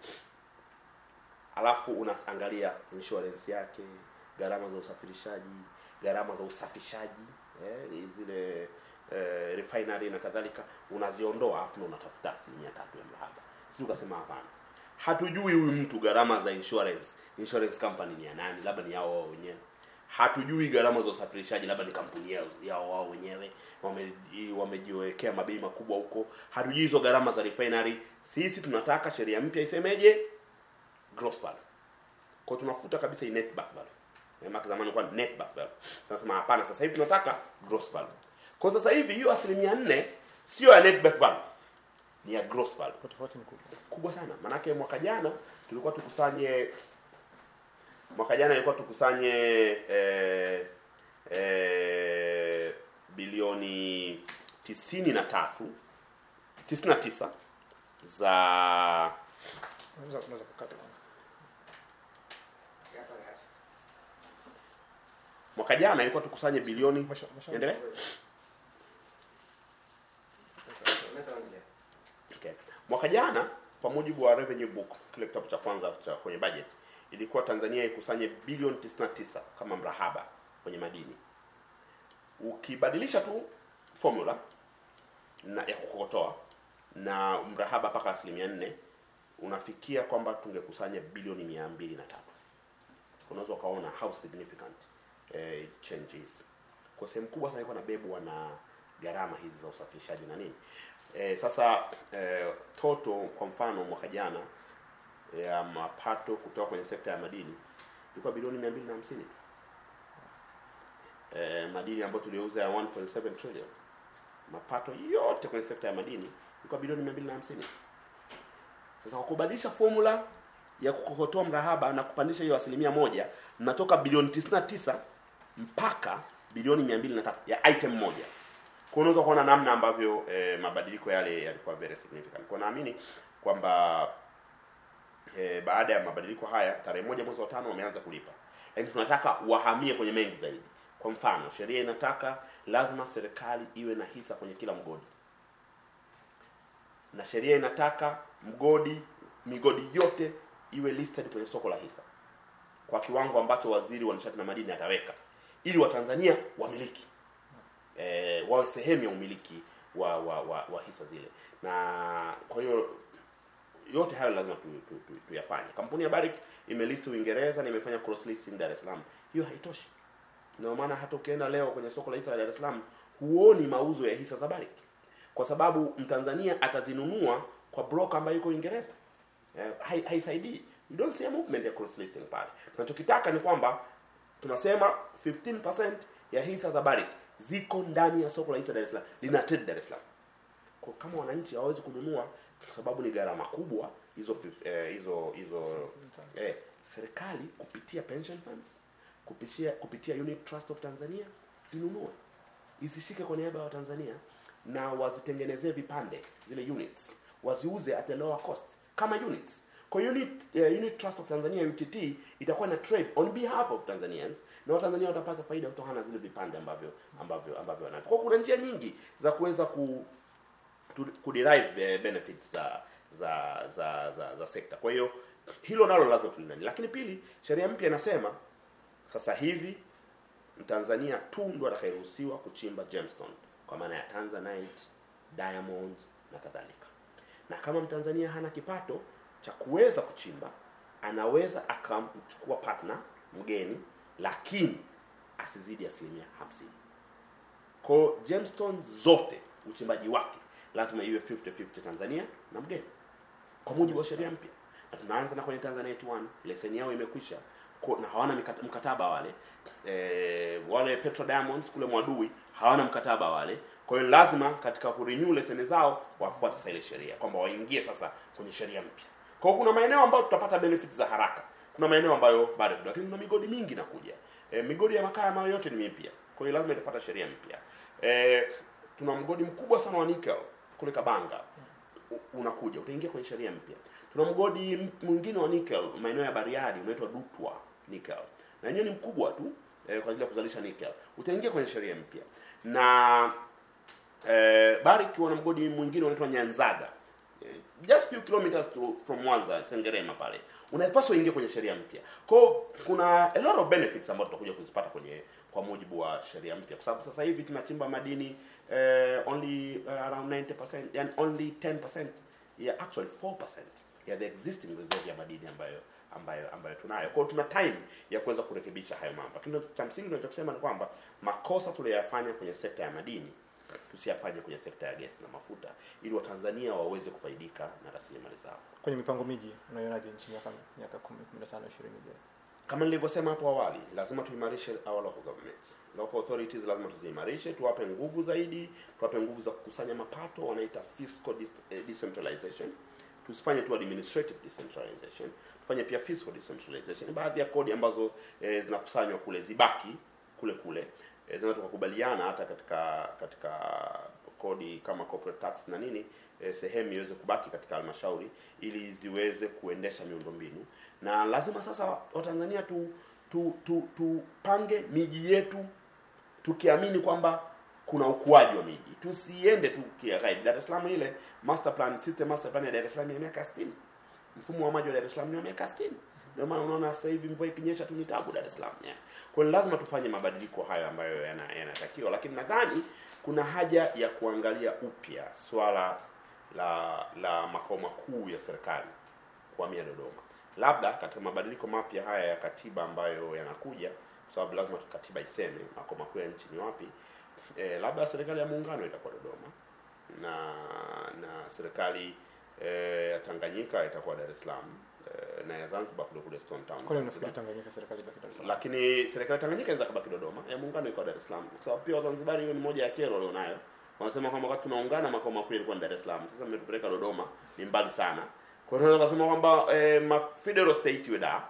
alafu unaangalia insurance yake gharama za usafirishaji gharama za usafishaji eh, zile eh, refinery na kadhalika unaziondoa alafu na unatafuta asilimia tatu ya mrahaba si ukasema hapana hatujui huyu mtu gharama za insurance insurance company ni ya nani labda ni yao wao wenyewe hatujui gharama za usafirishaji labda ni kampuni yao, yao wao wenyewe wame- wamejiwekea mabei makubwa huko hatujui hizo gharama za refinery sisi tunataka sheria mpya isemeje gross value kwa tunafuta kabisa hii net back value Eh, maana zamani ilikuwa net back value tunasema hapana sasa hivi tunataka gross value kwa sasa hivi hiyo asilimia nne sio ya net back value ni ya gross value kwa tofauti ni kubwa kubwa sana manake mwaka jana tulikuwa tukusanye mwaka jana ilikuwa tukusanye eh, eh, bilioni tisini na tatu tisini na tisa za unaweza unaweza kukata kwanza mwaka jana ilikuwa tukusanye bilioni Mwisho- mwisho- endelea Okay. Mwaka jana kwa mujibu wa revenue book, kile kitabu cha kwanza cha kwenye budget, ilikuwa Tanzania ikusanye bilioni 99 kama mrahaba kwenye madini. Ukibadilisha tu formula na ya kukokotoa na mrahaba mpaka asilimia nne unafikia kwamba tungekusanya bilioni mia mbili na tatu. Unaweza ukaona how significant eh, changes kwa sehemu kubwa sana ilikuwa nabebwa na gharama hizi za usafirishaji na nini e, sasa e, toto kwa mfano mwaka jana ya mapato kutoka kwenye sekta ya madini ilikuwa bilioni mia mbili na hamsini e, madini ambayo tuliuza ya 1.7 trillion mapato yote kwenye sekta ya madini ilikuwa bilioni mia mbili na hamsini sasa kwa kubadilisha formula ya kukokotoa mrahaba na kupandisha hiyo asilimia moja mnatoka bilioni 99 mpaka bilioni 203 ya item moja kwa unaweza kuona namna ambavyo eh, mabadiliko yale yalikuwa very significant kwa naamini kwamba eh, baada ya mabadiliko haya tarehe moja mwezi wa tano wameanza kulipa lakini tunataka wahamie kwenye mengi zaidi kwa mfano sheria inataka lazima serikali iwe na hisa kwenye kila mgodi na sheria inataka mgodi migodi yote iwe listed kwenye soko la hisa kwa kiwango ambacho waziri wa nishati na madini ataweka ili watanzania wamiliki e, wawe sehemu ya umiliki wa, wa, wa, wa hisa zile na kwa hiyo yote hayo lazima tuyafanye tu, tu, tu tuyafanye. kampuni ya Barrick imelist Uingereza na imefanya cross listing Dar es Salaam hiyo haitoshi ndio maana hata ukienda leo kwenye soko la hisa la Dar es Salaam huoni mauzo ya hisa za Barrick kwa sababu mtanzania atazinunua kwa broker ambaye yuko Uingereza eh, hai- haisaidii you don't see a movement ya cross listing pale tunachokitaka ni kwamba tunasema 15% ya hisa za Barrick ziko ndani ya soko la hisa Dar es Salaam lina trade Dar es Salaam kwa kama wananchi hawawezi kununua kwa sababu ni gharama kubwa hizo fif- eh, hizo hizo eh, serikali kupitia pension funds kupitia kupitia unit trust of Tanzania inunue isishike kwa niaba ya Watanzania na wazitengenezee vipande zile units waziuze at a lower cost kama units kwa unit uh, unit trust of Tanzania UTT itakuwa na trade on behalf of Tanzanians na Watanzania watapata faida kutokana na zile vipande ambavyo ambavyo ambavyo wanavyo. Kwa kuna njia nyingi za kuweza ku to- kuderive eh, benefits za za za za, za sekta. Kwa hiyo hilo nalo lazima tulindani. Lakini pili, sheria mpya inasema sasa hivi Mtanzania tu ndo atakayeruhusiwa kuchimba gemstone kwa maana ya Tanzanite, diamonds na kadhalika. Na kama Mtanzania hana kipato cha kuweza kuchimba, anaweza akamchukua partner mgeni, lakini asizidi asilimia hamsini. Kwa hiyo gemstones zote uchimbaji wake lazima iwe 50-50 Tanzania na mgeni kwa mujibu wa sheria mpya, na tunaanza na kwenye Tanzanite 1 leseni yao imekwisha Ko- na hawana mikata- mkataba wale e, wale Petro Diamonds kule Mwadui hawana mkataba wale. Kwa hiyo lazima katika kurenew leseni zao wafuate sasa ile sheria kwamba waingie sasa kwenye sheria mpya. Kwa hiyo kuna maeneo ambayo tutapata benefits za haraka, kuna maeneo ambayo bado kidogo, lakini kuna migodi mingi inakuja. E, migodi ya makaa ambayo yote ni mipya, kwa hiyo lazima itafuata sheria mpya. E, tuna mgodi mkubwa sana wa nickel kule Kabanga u- unakuja utaingia kwenye sheria mpya. Tuna mgodi m- mwingine wa nickel maeneo ya Bariadi unaitwa Dutwa nickel, na yenyewe ni mkubwa tu eh, kwa ajili ya kuzalisha nickel, utaingia kwenye sheria mpya. Na eh, Barrick wana mgodi mwingine unaitwa Nyanzaga eh, just few kilometers to, from Mwanza Sengerema pale, unapaswa uingie kwenye sheria mpya. Kwa hiyo kuna a lot of benefits ambazo tutakuja kuzipata kwenye kwa mujibu wa sheria mpya, kwa sababu sasa hivi tunachimba madini eh, only uh, around 90% yani only 10% ya actually 4% ya the existing reserve ya madini ambayo ambayo ambayo tunayo. Kwa hiyo tuna time ya kuweza kurekebisha hayo mambo. Lakini cha msingi tunachosema ni kwamba makosa tuliyoyafanya kwenye sekta ya madini tusiyafanye kwenye sekta ya gesi na mafuta ili Watanzania waweze kufaidika na rasilimali zao. kwenye mipango miji unaionaje nchi miaka miaka 10 15 20 ijayo Kama nilivyosema hapo awali, lazima tuimarishe our local governments. Local authorities lazima tuziimarishe, tuwape nguvu zaidi, tuwape nguvu za kukusanya mapato, wanaita fiscal dis- eh, decentralization. Tusifanye tu administrative decentralization, tufanye pia fiscal decentralization. Baadhi ya kodi ambazo eh, zinakusanywa kule zibaki kule kule. Eh, zinaweza tukakubaliana hata katika katika kodi kama corporate tax na nini eh, sehemu iweze kubaki katika halmashauri ili ziweze kuendesha miundombinu na lazima sasa watanzania tu tu tu tupange miji yetu tukiamini kwamba kuna ukuaji wa miji tusiende tu kighaibu dar es salaam ile master plan system master plan ya dar es salaam ya miaka 60 mfumo wa maji wa dar es salaam ni wa miaka 60 ndio maana unaona sasa hivi mvua ikinyesha tu ni tabu dar es salaam yeah. kwa hiyo lazima tufanye mabadiliko hayo ambayo yana- yanatakiwa lakini nadhani kuna haja ya kuangalia upya swala la la makao makuu ya serikali kuhamia Dodoma. Labda katika mabadiliko mapya haya ya katiba ambayo yanakuja, kwa sababu lazima katiba iseme makao makuu ya nchi ni wapi. E, labda serikali ya muungano itakuwa Dodoma na na serikali e, ya Tanganyika itakuwa Dar es Salaam e, na ya Zanzibar kule kule Stone Town. kwani Zanzibar. unafikiri Tanganyika serikali ibaki Dar es Salaam Lakini serikali ya Tanganyika inaweza kabaki Dodoma, ya muungano iko Dar es Salaam, kwa sababu pia Wazanzibari, hiyo ni moja ya kero walionayo. Wanasema kwamba wakati tunaungana makao makuu yalikuwa ni Dar es Salaam, sasa mmetupeleka Dodoma, ni mbali sana. Kwa hiyo tunaweza kusema kwamba eh, ma- federal state iwe Dar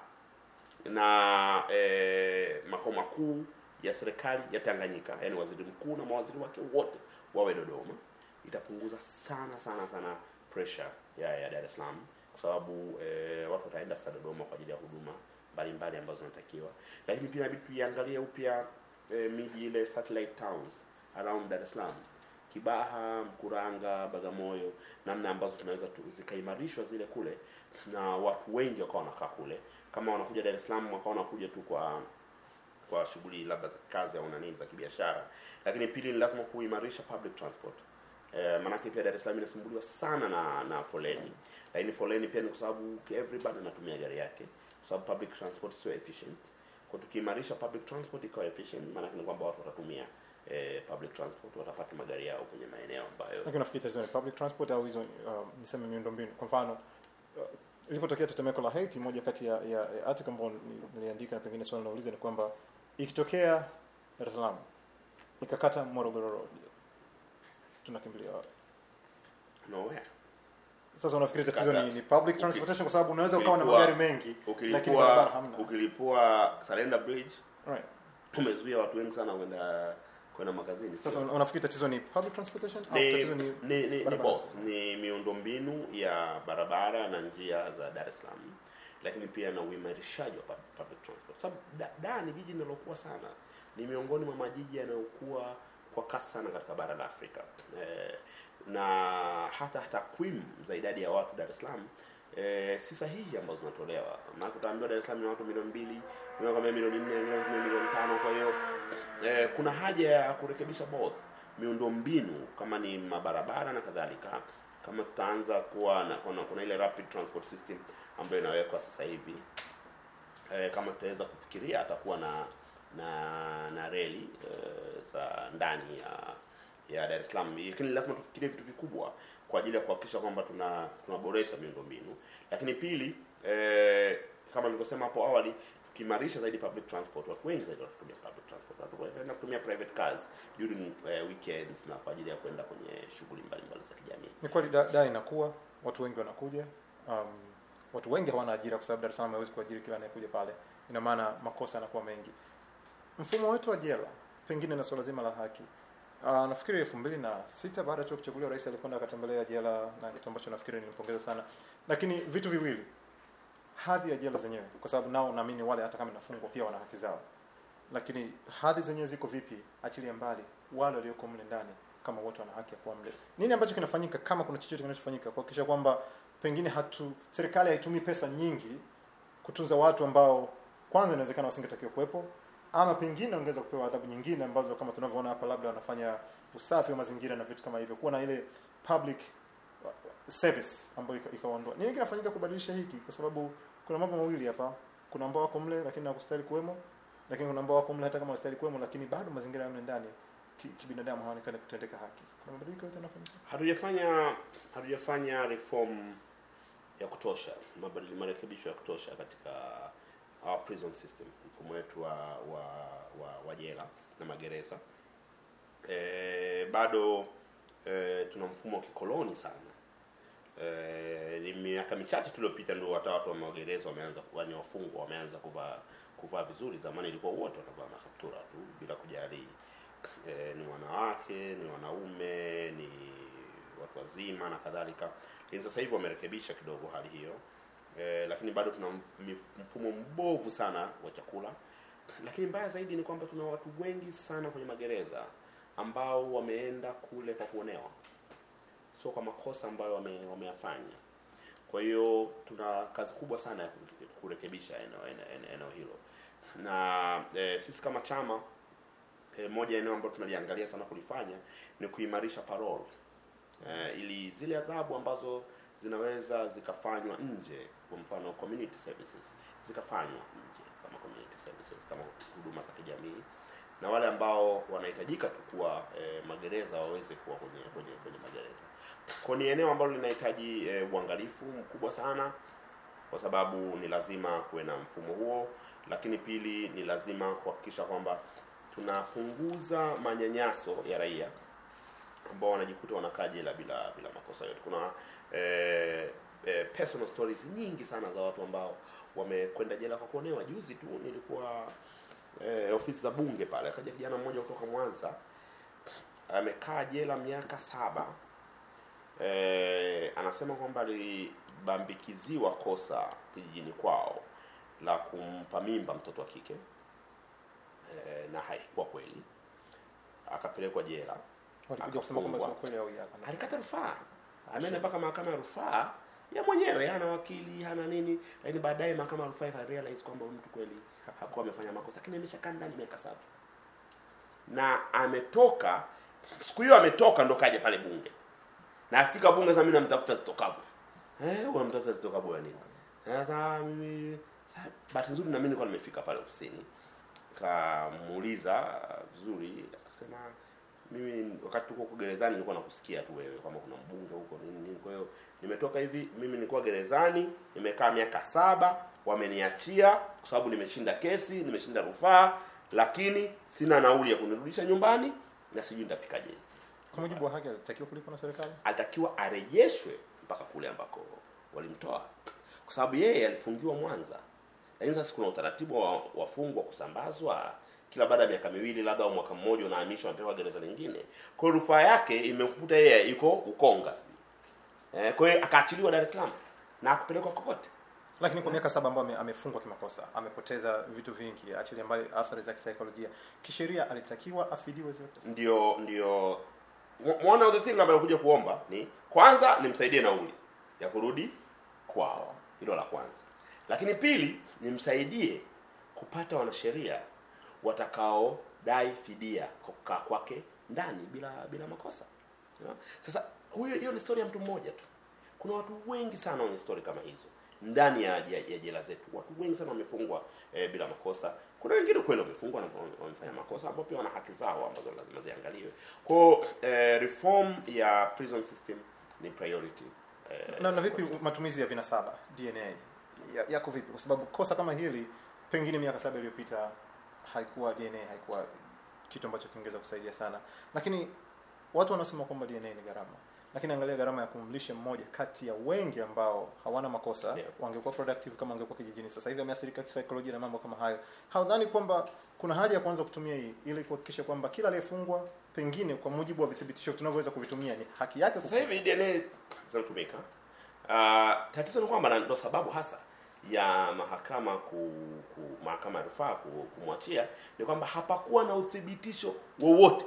na eh, makao makuu ya serikali ya Tanganyika, yani waziri mkuu na mawaziri wake wote wawe Dodoma. Itapunguza sana sana sana pressure ya, ya Dar es Salaam kwa sababu eh, watu wataenda sasa Dodoma kwa ajili ya huduma mbalimbali ambazo zinatakiwa, lakini pia inabidi tuiangalie upya eh, miji ile satellite towns around Dar es Salaam Kibaha, Mkuranga, Bagamoyo, namna ambazo tunaweza tu, zikaimarishwa zile kule na watu wengi wakawa wanakaa kule. Kama wanakuja Dar es Salaam wakawa wanakuja tu kwa kwa shughuli labda za kazi au na nini za kibiashara, lakini pili ni lazima kuimarisha public transport. Eh, maanake pia Dar es Salaam inasumbuliwa sana na na foleni, lakini foleni pia ni kwa sababu everybody anatumia gari yake, kwa sababu public transport sio efficient. Kwa tukiimarisha public transport ikawa efficient, maanake ni kwamba watu watatumia eh, public transport watapata magari yao kwenye maeneo ambayo lakini nafikiri tatizo ni public transport au hizo uh, niseme miundombinu kwa mfano uh, ilipotokea tetemeko la Haiti moja kati ya, ya, ya article ambayo ni- niliandika na pengine swali nauliza ni kwamba ikitokea Dar es Salaam ikakata Morogoro Road tunakimbilia wapi nowhere sasa unafikiri tatizo Kata- ni, ni public transportation kwa sababu unaweza ukawa na ukilipua- magari mengi lakini barabara ukilipua hamna ukilipua Surrender Bridge right. umezuia watu wengi sana kwenda kwenda makazini sasa un- unafikiri tatizo ni public transportation au ni, tatizo ni ni, ni, ni barabara? both ni miundombinu ya barabara na njia za Dar es Salaam lakini pia na uimarishaji wa pub- public transport sababu da, da ni jiji linalokuwa sana ni miongoni mwa majiji yanayokuwa kwa kasi sana katika bara la Afrika eh, na hata takwimu za idadi ya watu Dar es Salaam eh, si sahihi ambazo zinatolewa maana utaambiwa Dar es Salaam ni watu milioni mbili wengine kama milioni nne wengine wanakwambia milioni tano kwa hiyo eh, kuna haja ya kurekebisha both miundombinu kama ni mabarabara na kadhalika kama tutaanza kuwa na kuna, kuna ile rapid transport system ambayo inawekwa sasa hivi eh, kama tutaweza kufikiria atakuwa na na na reli eh, za ndani ya ya Dar es Salaam, lakini lazima tufikirie vitu vikubwa kwa ajili ya kuhakikisha kwamba tuna tunaboresha miundombinu. Lakini pili, eh, kama nilivyosema hapo awali, tukiimarisha zaidi public transport, watu wengi zaidi watatumia public transport, watu wataenda kutumia private cars during eh, weekends na kwa ajili ya kwenda kwenye shughuli mbalimbali za kijamii. ni kweli da, da inakuwa watu wengi wanakuja um, watu wengi hawana ajira kwa sababu Dar es Salaam hawezi kuajiri kila anayekuja pale ina maana makosa yanakuwa mengi mfumo wetu wa jela pengine na swala zima la haki uh, nafikiri elfu mbili na sita baada tu ya kuchaguliwa rais alikwenda akatembelea jela na kitu ambacho nafikiri nilimpongeza sana lakini vitu viwili hadhi ya jela zenyewe kwa sababu nao naamini wale hata kama inafungwa pia wana haki zao lakini hadhi zenyewe ziko vipi achilia mbali wale walioko mle ndani kama wote wana haki ya kuwa mle nini ambacho kinafanyika kama kuna chochote kinachofanyika kuhakikisha kwamba pengine hatu serikali haitumii pesa nyingi kutunza watu ambao kwanza inawezekana wasingetakiwa kuwepo ama pengine wangeweza kupewa adhabu nyingine ambazo kama tunavyoona hapa labda wanafanya usafi wa mazingira na vitu kama hivyo kuwa na ile public uh, service ambayo ika- ikaondoa nini kinafanyika kubadilisha hiki kwa sababu kuna mambo mawili hapa kuna ambao wako mle lakini hawakustahili kuwemo lakini kuna ambao wako mle hata kama wanastahili kuwemo lakini bado mazingira ya mle ndani ki- kibinadamu haonekani kutendeka haki kuna mabadiliko yote yanafanyika hatujafanya hatujafanya reform ya kutosha mabadili- marekebisho ya kutosha katika our prison system mfumo wetu wa wa, wa, wa jela na magereza e, bado e, tuna mfumo wa kikoloni sana e, ni miaka michache tuliopita ndio hata watu wa magereza wameanza yani wafungwa wameanza kuvaa kuvaa vizuri zamani ilikuwa wote wanavaa makaptura tu bila kujali e, ni wanawake ni wanaume ni watu wazima na kadhalika lakini sasa hivi wamerekebisha kidogo hali hiyo e, lakini bado tuna mf- mfumo mbovu sana wa chakula lakini mbaya zaidi ni kwamba tuna watu wengi sana kwenye magereza ambao wameenda kule kwa kuonewa sio kwa makosa ambayo wame, wameyafanya kwa hiyo tuna kazi kubwa sana ya kure- kurekebisha eneo, eneo, eneo, eneo hilo na e, sisi kama chama e, moja ya eneo ambalo tunaliangalia sana kulifanya ni kuimarisha parole e, ili zile adhabu ambazo zinaweza zikafanywa nje kwa mfano community services zikafanywa nje kama community services kama huduma za kijamii na wale ambao wanahitajika tu kuwa e, magereza waweze kuwa kwenye kwenye, kwenye magereza kwa ni eneo ambalo linahitaji e, uangalifu mkubwa sana kwa sababu ni lazima kuwe na mfumo huo lakini pili ni lazima kuhakikisha kwamba tunapunguza manyanyaso ya raia ambao wanajikuta wanakaa jela bila bila makosa yote kuna eh, eh, personal stories nyingi sana za watu ambao wamekwenda jela kwa kuonewa juzi tu nilikuwa eh, ofisi za bunge pale akaja kijana mmoja kutoka mwanza amekaa jela miaka saba eh, anasema kwamba alibambikiziwa kosa kijijini kwao la kumpa mimba mtoto wa kike eh, na haikuwa kweli akapelekwa jela walikuja kusema kwamba sio Akafungwa. kweli au ya alikata rufaa ameenda mpaka mahakama ya rufaa ya mwenyewe hana wakili hana nini lakini baadaye mahakama ya rufaa ikarealize kwamba huyu mtu kweli hakuwa amefanya makosa lakini ameshakaa ndani miaka saba na ametoka siku hiyo ametoka ndo kaja pale bunge na afika bunge sasa mimi namtafuta zitokabu eh unamtafuta zitokabu ya nini sasa mimi sasa, bahati nzuri na mimi nilikuwa nimefika pale ofisini nikamuuliza vizuri, akasema mimi wakati tuko huko gerezani nilikuwa nakusikia tu wewe kwamba kuna mbunge huko nini nini. Kwa hiyo nimetoka hivi, mimi nilikuwa gerezani, nimekaa miaka saba, wameniachia kwa sababu nimeshinda kesi, nimeshinda rufaa, lakini sina nauli ya kunirudisha nyumbani na sijui nitafikaje. Kwa mujibu wa haki alitakiwa kulipwa na serikali. Alitakiwa arejeshwe mpaka kule ambako walimtoa, kwa sababu yeye alifungiwa Mwanza, lakini sasa kuna utaratibu wa wafungwa kusambazwa kila baada ya miaka miwili labda au mwaka mmoja unahamishwa anapewa gereza lingine. Kwa hiyo rufaa yake imemkuta yeye yuko Ukonga. Eh, kwa hiyo akaachiliwa Dar es Salaam na akupelekwa kokote. Lakini kwa miaka saba ambayo ame- amefungwa kimakosa, amepoteza vitu vingi, achilia mbali athari za kisaikolojia, kisheria alitakiwa afidiwe zile pesa. Ndio ndio one of the thing ambayo kuja kuomba ni kwanza nimsaidie nauli ya kurudi kwao, hilo la kwanza. Lakini pili nimsaidie kupata wanasheria watakaodai fidia kwa kukaa kwake ndani bila bila makosa. Unaona? Sasa huyo hiyo ni story ya mtu mmoja tu. Kuna watu wengi sana wenye story kama hizo ndani ya, ya, ya jela zetu. Watu wengi sana wamefungwa eh, bila makosa. Kuna wengine kweli wamefungwa na wame- wamefanya makosa ambao pia wana haki zao ambazo lazima ziangaliwe. Kwa hiyo eh, reform ya prison system ni priority. Eh, Na, na vipi kwa sasa. matumizi ya vinasaba DNA Ya- yako vipi? Kwa sababu kosa kama hili pengine miaka saba iliyopita haikuwa DNA, haikuwa kitu ambacho kingeweza kusaidia sana, lakini watu wanasema kwamba DNA ni gharama, lakini angalia gharama ya kumlisha mmoja kati ya wengi ambao hawana makosa Yeah. wangekuwa productive kama wangekuwa kijijini. Sasa hivi ameathirika kisaikolojia na mambo kama hayo. Haudhani kwamba kuna haja ya kuanza kutumia hii ili kuhakikisha kwamba kila aliyefungwa pengine kwa mujibu wa vithibitisho tunavyoweza kuvitumia ni haki yake Sasa hivi DNA zinatumika. Uh, tatizo ni kwamba na ndo sababu hasa ya mahakama ku, ku mahakama ya rufaa ku, kumwachia ni kwamba hapakuwa na uthibitisho wowote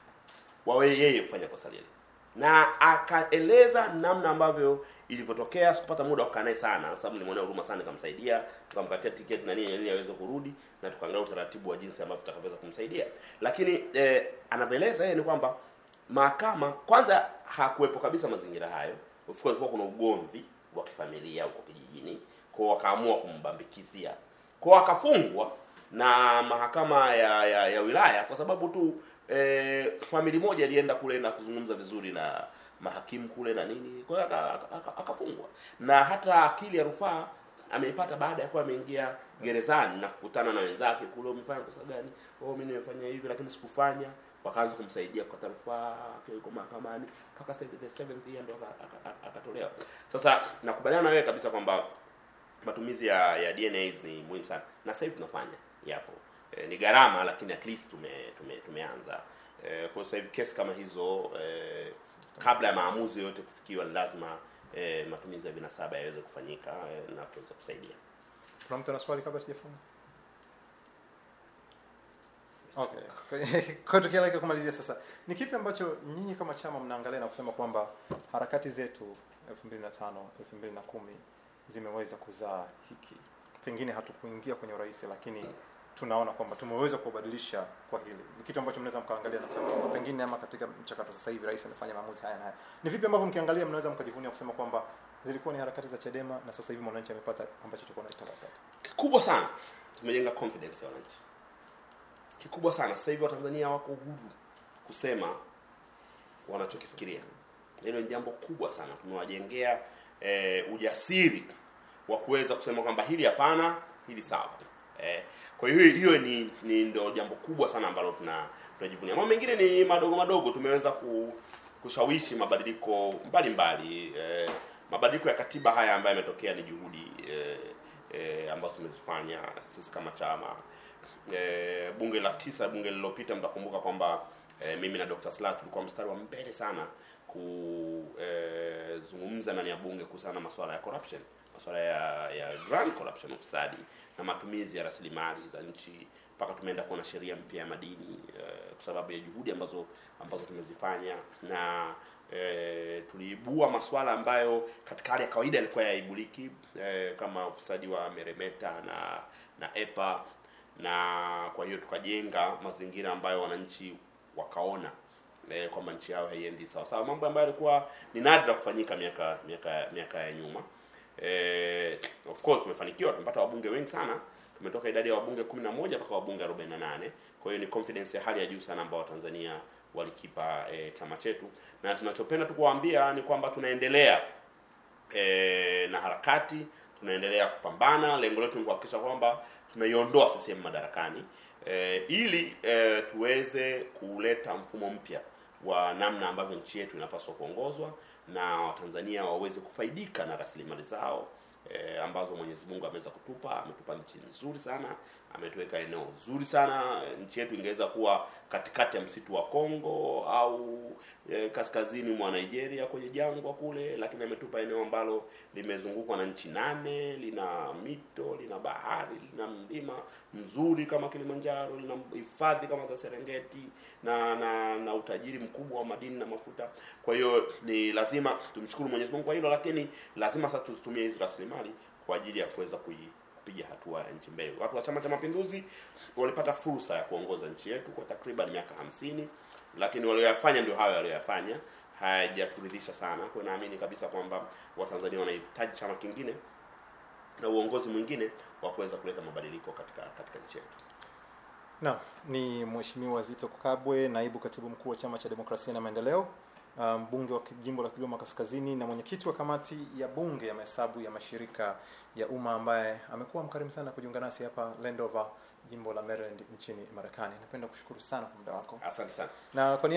wa yeye kufanya kosa lile, na akaeleza namna ambavyo ilivyotokea. Sikupata muda wa kukaa naye sana, kwa sababu nilimwonea huruma sana, nikamsaidia, tukamkatia tiketi na nini na nini aweze kurudi, na tukaangalia utaratibu wa jinsi ambavyo tutakavyoweza kumsaidia. Lakini eh, anavyoeleza yeye ni kwamba mahakama kwanza hakuwepo kabisa mazingira hayo. Of course kwa kuna ugomvi wa kifamilia huko kijijini, kwa wakaamua kumbambikizia, kwa akafungwa na mahakama ya, ya, ya wilaya kwa sababu tu eh, famili moja ilienda kule na kuzungumza vizuri na mahakimu kule na nini, kwa hiyo aka- aka- aka- akafungwa. Na hata akili ya rufaa ameipata baada ya kuwa ameingia gerezani na kukutana na wenzake kule, umefanya kosa gani? Oh, mimi nimefanya hivi lakini sikufanya. Wakaanza kumsaidia kukata rufaa, akiwa yuko mahakamani mpaka sasa hivi the seventh year ndo aka- aka- aka- akatolewa. Sasa nakubaliana na wewe kabisa kwamba matumizi ya, ya DNAs ni muhimu sana na sasa hivi tunafanya yapo e, ni gharama lakini at least tume, tume tumeanza e, kwa sasa hivi kesi kama hizo e, kabla ya maamuzi yote kufikiwa ni lazima e, matumizi ya vinasaba yaweze kufanyika e, na kuweza kusaidia Kuna mtu ana swali kabla sijafunga? Okay. Kwa hiyo tukielekea kumalizia sasa, ni kipi ambacho nyinyi kama chama mnaangalia na kusema kwamba harakati zetu 2005 2010 zimeweza kuzaa hiki? Pengine hatukuingia kwenye urais, lakini tunaona kwamba tumeweza kubadilisha kwa hili. Ni kitu ambacho mnaweza mkaangalia na kusema kwamba pengine ama katika mchakato sasa hivi rais amefanya maamuzi haya na haya. Ni vipi ambavyo mkiangalia mnaweza mkajivunia kusema kwamba zilikuwa ni harakati za Chadema na sasa hivi mwananchi amepata ambacho tulikuwa tunataka. kikubwa sana tumejenga confidence ya wananchi kikubwa sana sasa hivi watanzania wako huru kusema wanachokifikiria hilo ni jambo kubwa sana tumewajengea eh, ujasiri wa kuweza kusema kwamba hili hapana hili sawa eh, kwa hiyo hiyo ni, ni ndio jambo kubwa sana ambalo tuna tunajivunia mambo mengine ni madogo madogo tumeweza ku, kushawishi mabadiliko mbalimbali eh, mabadiliko ya katiba haya ambayo yametokea ni juhudi eh, eh, ambazo tumezifanya sisi kama chama eh, bunge la tisa bunge lililopita mtakumbuka kwamba eh, mimi na Dr. Slaa tulikuwa mstari wa mbele sana kuzungumza ndani ya bunge kuhusiana na masuala ya corruption masuala ya ya grand corruption ufisadi na matumizi ya rasilimali za nchi mpaka tumeenda kuona sheria mpya ya madini eh, kwa sababu ya juhudi ambazo ambazo tumezifanya na eh, tuliibua masuala ambayo katika hali ya kawaida yalikuwa yaibuliki eh, kama ufisadi wa meremeta na na EPA na kwa hiyo tukajenga mazingira ambayo wananchi wakaona eh, kwamba nchi yao haiendi sawa sawa, mambo ambayo yalikuwa ni nadra kufanyika miaka miaka miaka ya nyuma. Eh, of course tumefanikiwa, tumepata wabunge wengi sana tumetoka idadi ya wabunge 11 mpaka wabunge 48. Kwa hiyo ni confidence ya hali ya juu sana ambao Watanzania walikipa e, chama chetu, na tunachopenda tu kuwaambia ni kwamba tunaendelea e, na harakati, tunaendelea kupambana. Lengo letu ni kuhakikisha kwamba tunaiondoa CCM madarakani e, ili e, tuweze kuleta mfumo mpya wa namna ambavyo nchi yetu inapaswa kuongozwa na Watanzania waweze kufaidika na rasilimali zao e, ambazo Mwenyezi Mungu ameweza kutupa. Ametupa nchi nzuri sana, ametuweka eneo zuri sana. Nchi yetu ingeweza kuwa katikati ya msitu wa Kongo au e, kaskazini mwa Nigeria kwenye jangwa kule, lakini ametupa eneo ambalo limezungukwa na nchi nane, lina mito, lina bahari, lina mlima mzuri kama Kilimanjaro, lina hifadhi kama za Serengeti na na, na utajiri mkubwa wa madini na mafuta. Kwa hiyo ni lazima tumshukuru Mwenyezi Mungu kwa hilo, lakini lazima sasa tuzitumie hizi rasilimali kwa ajili ya kuweza kui kupiga hatua ya nchi mbele. Watu wa Chama cha Mapinduzi walipata fursa ya kuongoza nchi yetu kwa takriban miaka hamsini, lakini walioyafanya ndio hayo walioyafanya, hayajaturidhisha sana. Kwa hiyo naamini kabisa kwamba Watanzania wanahitaji chama kingine na uongozi mwingine wa kuweza kuleta mabadiliko katika katika nchi yetu. Naam, ni Mheshimiwa Zito Kabwe, naibu katibu mkuu wa Chama cha Demokrasia na Maendeleo, mbunge um, wa jimbo la Kigoma Kaskazini na mwenyekiti wa kamati ya bunge ya mahesabu ya mashirika ya umma ambaye amekuwa mkarimu sana kujiunga nasi hapa Landover, jimbo la Maryland nchini Marekani. Napenda kushukuru sana kwa muda wako. Asante sana. Na kwa